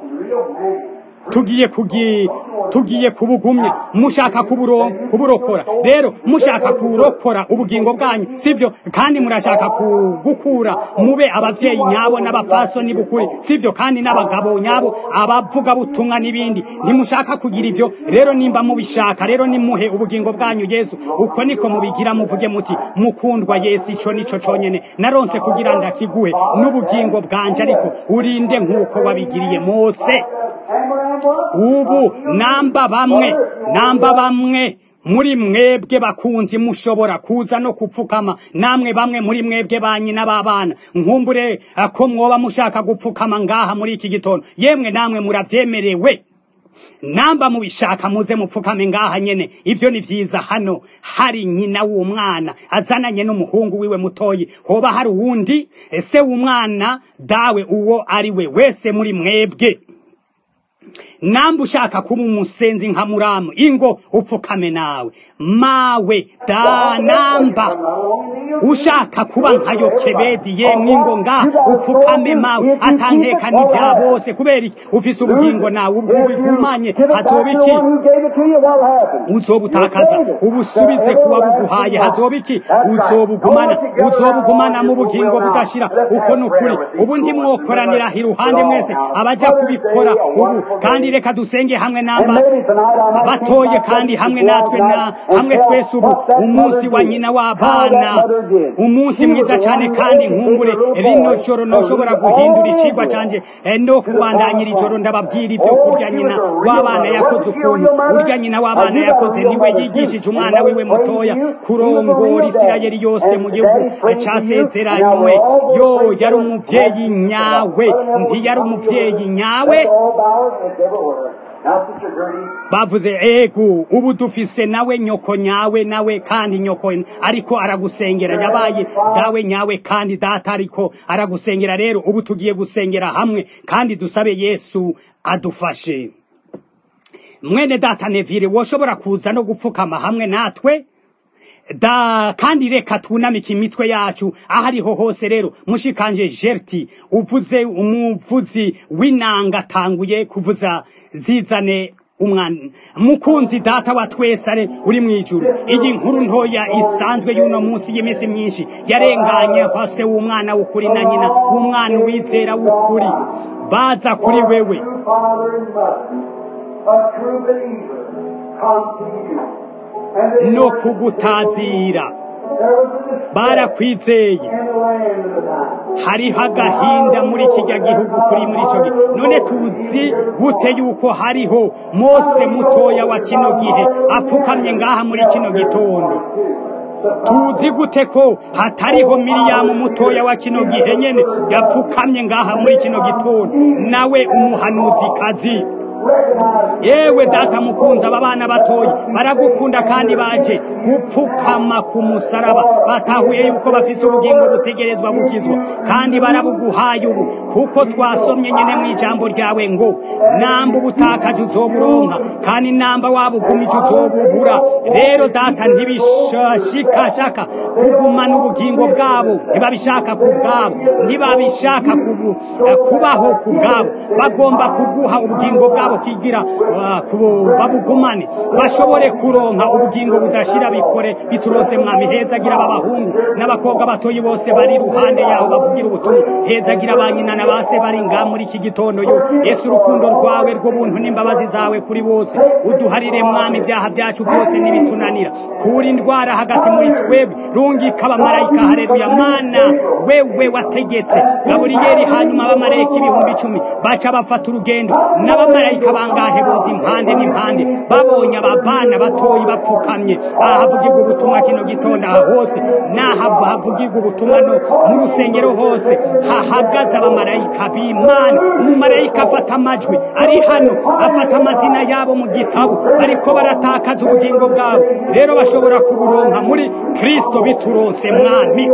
tugiye kugi tugiye kubugumya mushaka kuburo kuburokora rero mushaka kurokora ubugingo bwanyu sivyo kandi murashaka kugukura mube abavyeyi nyabo n'abapfasoni bukuri sivyo kandi n'abagabo nyabo abavuga butumwa n'ibindi ntimushaka kugira ivyo rero nimba mubishaka rero nimuhe ubugingo bwanyu yesu uko niko mubigira muvuge muti mukundwa yesu ico nico conyene naronse kugira ndakiguhe n'ubugingo bwanje ariko urinde nk'uko wabigiriye mose ubu namba bamwe namba bamwe muri mwebwe bakunzi mushobora kuza no kupfukama namwe bamwe muri mwebwe banyina b'abana nkumbure eh, ko mwoba mushaka gupfukama ngaha muri iki gitondo yemwe namwe muravyemerewe namba mubishaka muze mupfukame ngaha nyene ivyo ni vyiza hano hari nyina w'umwana azananye n'umuhungu wiwe mutoyi hoba hari uwundi ese w'umwana dawe uwo ari we wese muri mwebwe namba ushaka kuba umusenzi nka muramu ingo upfukame nawe mawe da namba ushaka kuba nka yokebedi yemwe ingo nga upfukame mawe atankeka n'ibya bose kubera iki ufise ubugingo nawe ubwo ubigumanye hazoba iki Who gave it to you? What will happen? uzobutakaza ubusubize kuba buguhaye hazoba iki uzobugumana uzobugumana mu bugingo budashira uko ni ukuri ubu ntimwokoranira iruhande mwese abaja kubikora ubu kandi reka dusenge hamwe namba Maybe tonight I might batoye kandi hamwe natwe na hamwe twese ubu umunsi wa nyina w'abana umunsi mwiza cyane kandi nkumbure rino joro noshobora guhindura icigwa canje eh, no kubandanyira ijoro ndababwira ibyo kurya nyina w'abana yakoze ukuntu urya nyina w'abana yakoze niwe yigishije umwana wiwe mutoya kurongora isirayeli yose mu gihugu casezeranywe yo yari umuvyeyi nyawe ntiyari umuvyeyi nyawe all bowers and everywhere. Now, Sister Gertie, bavuze ego ubu dufise nawe nyoko nyawe nawe kandi nyoko ariko aragusengera yabaye dawe nyawe kandi data ariko aragusengera rero ubu tugiye gusengera hamwe kandi dusabe yesu adufashe mwene data nevire woshobora kuza no gupfukama hamwe natwe da kandi reka twunamike imitwe yacu aho ariho hose rero mushikanje jerti uvuze umuvuzi w'inanga atanguye kuvuza zizane umwana mukunzi data wa twese are uri mu ijuru iyi nkuru ntoya isanzwe y'uno munsi y'iminsi myinshi yarenganye hose w'umwana w'ukuri na nyina w'umwana wizera w'ukuri baza kuri wewe true father and mother, a true believer, come to you. And they no were- kugutazira There was a despair barakwizeye in the land of the time. hariho agahinda muri kijya gihugu kuri muri icyo gihe none tuzi gute yuko hariho mose mutoya wa kino gihe apfukamye ngaha muri kino gitondo tuzi gute ko hatariho miriyamu mutoya wa kino gihe nyene yapfukamye ngaha muri kino gitondo nawe umuhanuzikazi yewe data mukunzi aba bana batoya baragukunda kandi baje gupfukama ku musaraba batahuye yuko bafise ubugingo butegerezwa gukizwa kandi barabuguhaye ubu kuko twasomye nyene mu ijambo ryawe ngo namba ubutakaje uzoburonka kandi namba wabugumije uzobubura rero data ntibishashikashaka kugumana ubugingo bwabo ntibabishaka ku bwabo ntibabishaka kubu- kubaho ku bwabo bagomba kuguha ubugingo bwabo bwabo kigira babugumane bashobore kuronka ubugingo budashira bikore biturose mwami hezagira abahungu n'abakobwa batoyi bose bari ruhande yaho bavugira ubutumwa hezagira ba nyina na base bari nga muri iki gitondo yo yesu urukundo rwawe rw'ubuntu n'imbabazi zawe kuri bose uduharire mwami ibyaha byacu byose n'ibitunanira kura indwara hagati muri twebwe rungika abamarayika hareruya mana wewe wategetse gaburiyeli hanyuma abamarayika ibihumbi icumi baca bafata urugendo n'abamarayika bangahe boza impande n'impande babonye ababana batoyi bapfukamye aha havugirwa ubutumwa kino gitondo aha hose n'aha havugirwa ubutumwa no mu rusengero hose hahagaze abamarayika b'imana umumarayika afata amajwi ari hano afata amazina yabo mu gitabo ariko baratakaza ubugingo bwabo rero bashobora kuburonka muri kristo bituronse mwami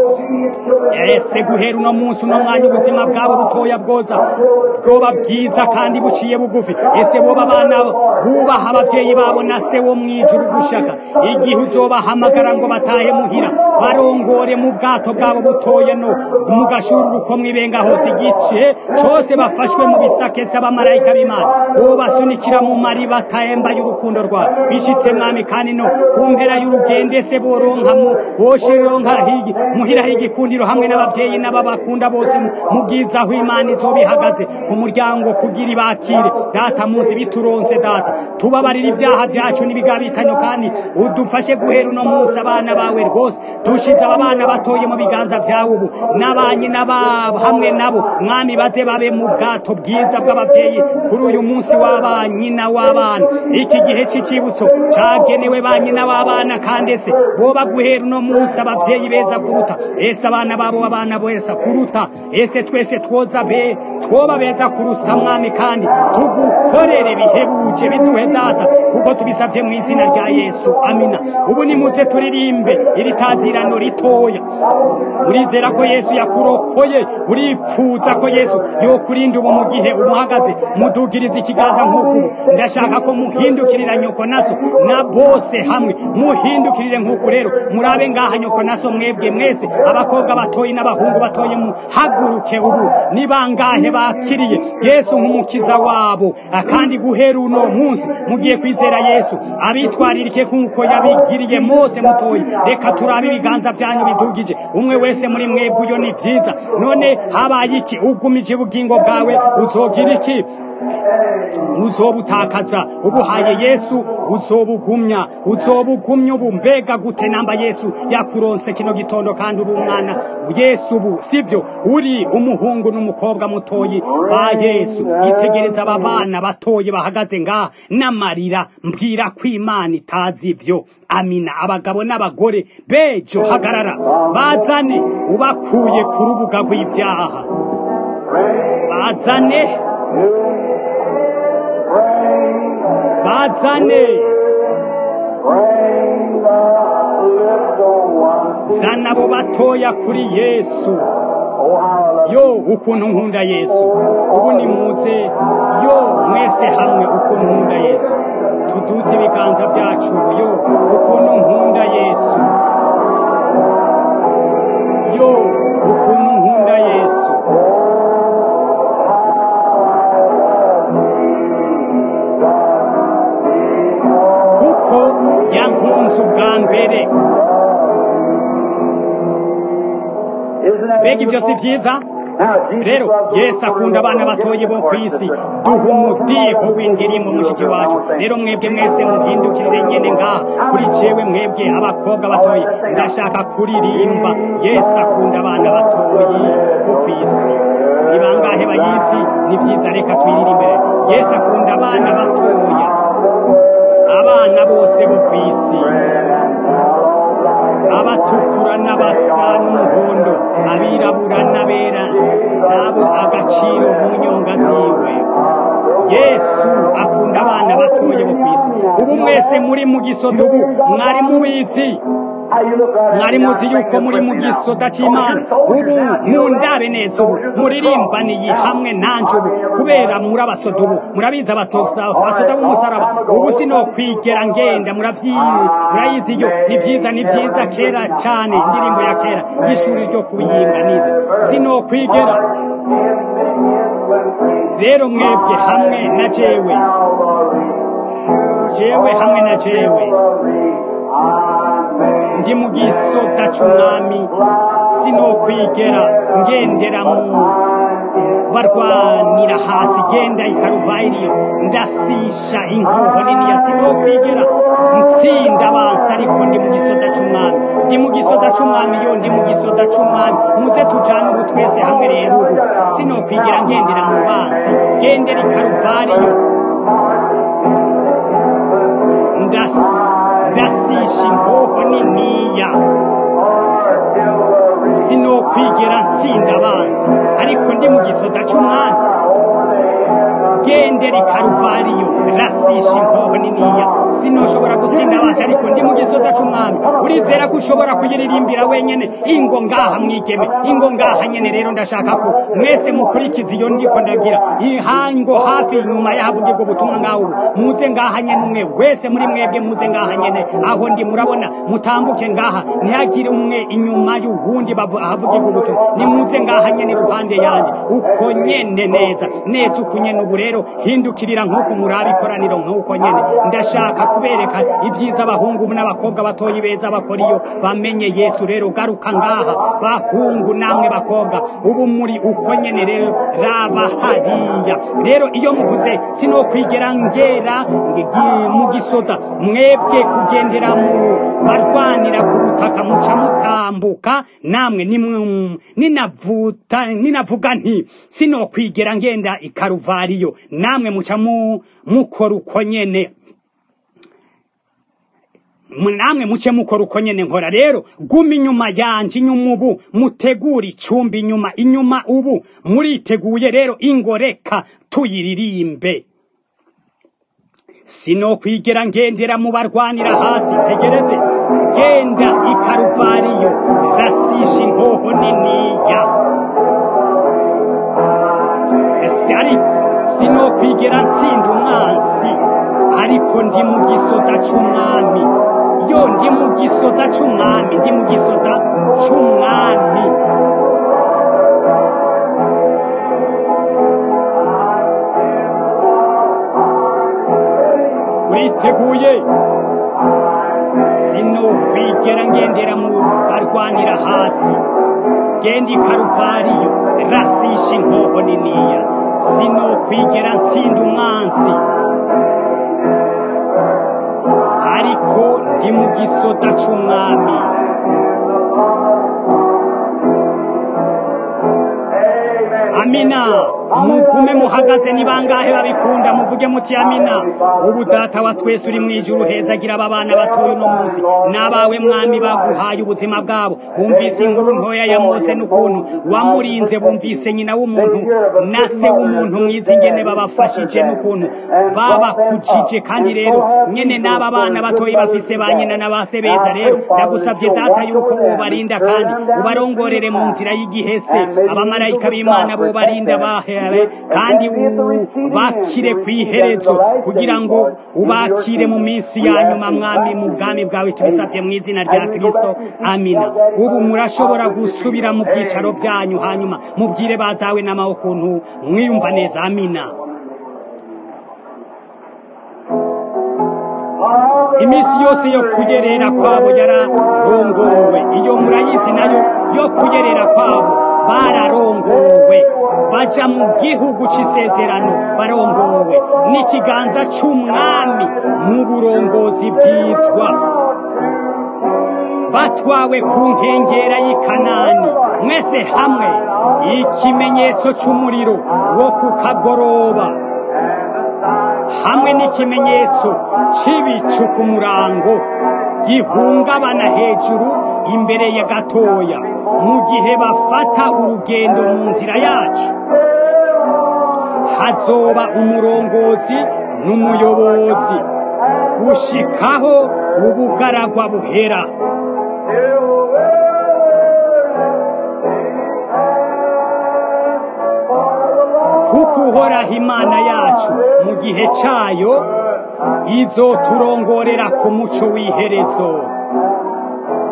ese guhera uno munsi uno mwanya ubuzima bwabo butoya bwoza bwoba bwiza kandi buciye bugufi ese boba abana bubaha abavyeyi babo na se wo mwijuru gushaka igihe uzobahamagara ngo batahe muhira barongore mu bwato bwabo butoya no mu gashururu ko mwibenga hose igice cose bafashwe mu bisakese abamarayika b'imana bobasunikira mu mari batahembaye urukundo rwawe bishitse mwami kandi no ku mpera y'urugendo ese boronka mu boshironka higi muhira higikundiro hamwe n'abavyeyi n'ababakunda bose mu bwiza aho imana izoba ihagaze ku muryango kugira ibakire data muzi bituronse data tubabarira ibyaha vyacu n'ibigabitanyo kandi udufashe guhera uno munsi abana bawe rwose dushize aba bana batoye mu biganza vyawe ubu n'abanyi n'ababo hamwe nabo mwami baze babe mu bwato bwiza bw'abavyeyi kuri uyu munsi w'abanyina w'abana iki gihe c'icibutso cagenewe ba nyina w'abana kandi ese boba guhera uno munsi abavyeyi beza kuruta ese abana babo abana beza kuruta ese twese twoza be twoba beza kuruta mwami kandi tugukorere bihebuje biduhe data kuko tubisavye mu izina rya yesu amina ubu nimuze turirimbe iri tazirano ritoya urizera ko yesu yakurokoye uripfuza ko yesu yokurinda ubu mu gihe umuhagaze mudugiriza ikiganza nk'uku ubu ndashaka ko muhindukirira nyoko naso na bose hamwe muhindukirire nk'uku rero murabe ngaha nyoko naso mwebwe mwese abakobwa batoye n'abahungu batoye muhaguruke ubu ni bangahe bakiriye yesu nk'umukiza wabo kandi guhera uno munsi mugiye kwizera yesu abitwaririke nk'uko yabigiriye mose mutoye reka turabe ibiganza byanyu bidugije umwe wese muri mwebwe uyo ni byiza none habaye iki ugumije ubugingo bwawe uzogira iki uzobutakaza ubuhaye yesu uzobugumya uzobugumya ubu mbega gute namba yesu yakuronse kino gitondo kandi uri umwana yesu ubu sivyo uri umuhungu n'umukobwa mutoyi ba yesu itegereza aba bana batoye bahagaze ngaha n'amarira mbwira ko imana itazi ivyo amina abagabo n'abagore bejo hagarara bazane ubakuye ku rubuga rw'ibyaha bazane bazane zana abo batoya kuri yesu yo ukuntu nkunda yesu ubu ni muze yo mwese hamwe ukuntu nkunda yesu tuduze ibiganza byacu yo ukuntu nkunda yesu yo ukuntu nkunda yesu kuko yankunze ubwa mbere mbega ibyo si byiza rero yesu akunda abana batoye bo ku isi duha umudiho w'indirimbo mushiki wacu rero mwebwe mwese muhindukirire nyene ngaha kuri jewe mwebwe abakobwa batoye ndashaka kuririmba yesu akunda abana batoyi bo ku isi ni bangahe bayizi ni byiza reka tuyirire imbere yesu akunda abana batoya abana bose bo ku isi abatukura n'abasa n'umuhondo abirabura n'abera nabo agaciro mu nyonga ziwe yesu akunda abana batoye bo ku isi ubu mwese muri mu gisodo ubu mwari mubizi mwari muzi yuko muri mu gisoda cy'imana ubu mundabe neza ubu muririmbaniye hamwe nanje ubu kubera muri abasoda ubu murabizi abasoda b'umusaraba ubu sino kwigera ngenda murayizi yo ni byiza ni byiza kera cyane indirimbo ya kera y'ishuri ryo kubiyimba nize sino kwigera rero mwebwe hamwe na jewe jewe hamwe na jewe ndi mu gisoda c'umwami sinokwigera ngendera mu barwanira hasi genda ikaruvayiriyo ndasisha inkoho niniya sinokwigera ntsinda abansi ariko ndi mu gisoda c'umwami ndi mu gisoda c'umwami yo ndi mu gisoda c'umwami muze tujane ubu twese hamwe rero ubu sinokwigera ngendera mu bansi gendera ikaruvariyo ndasisha inkoho niniya sinokwigera ntsinda abansi ariko ndi mu gisoda c'umwami gendera ikaruvariyo rasisha inkoho niniya sinoshobora gutsinda abansi ariko ndi mu gisoda c'umwami urizera ko ushobora kuyiririmbira wenyene ingo ngaha mwigeme ingo ngaha nyene rero ndashaka ko mwese mukurikiza iyo ndiko ndagira ihango hafi inyuma yahavugirwa ubutumwa ngaho ubu muze ngaha nyene umwe wese muri mwebwe muze ngaha nyene aho ndi murabona mutambuke ngaha ntihagire umwe inyuma y'uwundi ahavugirwa ubutumwa nimuze ngaha nyene iruhande yanje uko nyene neza neza uko nyene ubu rero hindukirira nk'uko muraba ikoraniro nk'uko nyene ndashaka kubereka ibyiza abahungu n'abakobwa batoyi beza bakora iyo bamenye yesu rero garuka ngaha bahungu namwe bakobwa ubu muri uko nyene rero raba hariya rero iyo muvuze sinokwigera ngera mu gisoda mwebwe kugendera mu barwanira ku butaka muca mutambuka namwe ninavuta ninavuga nti sinokwigera ngenda ikaruvariyo namwe muca mukora uko nyene namwe muce mukora uko nyene nkora rero guma inyuma yanje inyuma ubu mutegura icumbi inyuma inyuma ubu muriteguye rero ingoreka tuyiririmbe sinokwigera ngendera mu barwanira hasi tegereze genda ikaruvariyo rasisha inkoho niniya ese ariko sinokwigera ntsinda umwansi ariko ndi mu gisoda c'umwami yo ndi mu gisoda c'umwami ndi mu gisoda c'umwami uriteguye sinokwigera ngendera mu barwanira hasi genda ikaruvariyo rasisha inkoho niniya sinokwigera ntsinda umwansi ariko ndi mu gisoda c'umwami amina mugume muhagaze ni bangahe babikunda muvuge muti amina ubu data wa twese uri mu ijuru hezagira aba bana batoye uno munsi n'abawe mwami baguhaye ubuzima bwabo bumvise inkuru ntoya ya mose n'ukuntu wamurinze bumvise nyina w'umuntu na se w'umuntu mwiza ingene babafashije n'ukuntu babakujije kandi rero nyene n'aba bana batoye bafise ba nyina na ba se beza rero ndagusavye data yuko wobarinda kandi ubarongorere mu nzira y'igihese abamarayika b'imana bobarinda bahe kandi ubakire ku iherezo kugira ngo ubakire mu minsi ya nyuma mwami mu bwami bwawe tubisabye mu izina rya kirisito amina ubu murashobora gusubira mu byicaro byanyu hanyuma mubwire badawe n'amaho ukuntu mwiyumva neza amina iminsi yose yo kuyerera kwabo yararongowe iyo murayizi nayo yo kuyerera kwabo bararongowe baja mu gihugu c'isezerano barongowe n'ikiganza c'umwami mu burongozi bwizwa batwawe ku nkengera y'ikanani mwese hamwe ikimenyetso c'umuriro wo ku kagoroba hamwe n'ikimenyetso c'ibicu ku murango gihungabana hejuru imbere ya gatoya mu gihe bafata urugendo mu nzira yacu hazoba umurongozi n'umuyobozi gushikaho ubugaragwa buhera kuko uhoraho imana yacu mu gihe cyayo izoturongorera ku muco w'iherezo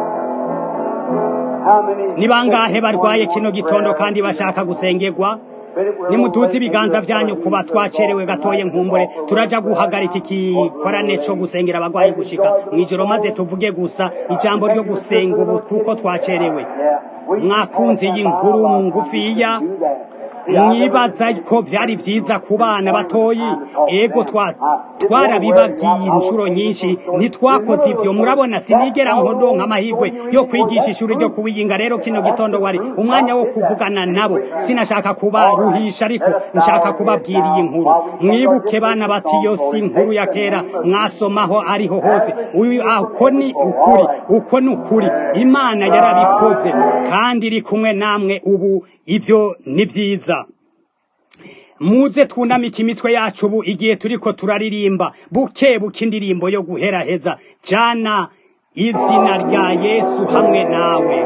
ni bangahe barwaye kino gitondo kandi bashaka gusengerwa nimutuze ibiganza byanyu kuba twacerewe gatoye nkumbure turaja guhagarika igikorane co gusengera abagwayi gushika mw'ijoro maze tuvuge gusa ijambo ryo gusenga ubu kuko twacerewe mwakunze iyi nkuru ngufiya mwibaza ko byari byiza ku bana batoyi ego twarabibabwiye inshuro nyinshi ntitwakoze ibyo murabona sinigera nkondonka amahirwe yo kwigisha ishuri ryo kubiyinga rero kino gitondo wari umwanya wo kuvugana nabo sinashaka kubaruhisha ariko nshaka kubabwira iyi nkuru mwibuke bana bati iyo si inkuru ya kera mwasomaho ariho hose uko ni ukuri uko ni ukuri imana yarabikoze kandi iri kumwe namwe ubu ibyo ni byiza muze twunamike imitwe yacu ubu igihe turiko turaririmba buke buke indirimbo yo guheraheza jana izina rya yesu hamwe nawe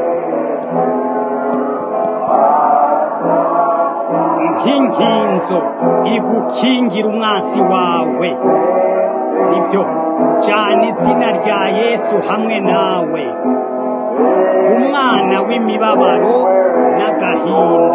nk'inkinzo igukingira umwansi wawe nibyo jana izina rya yesu hamwe nawe umwana w'imibabaro n'agahinda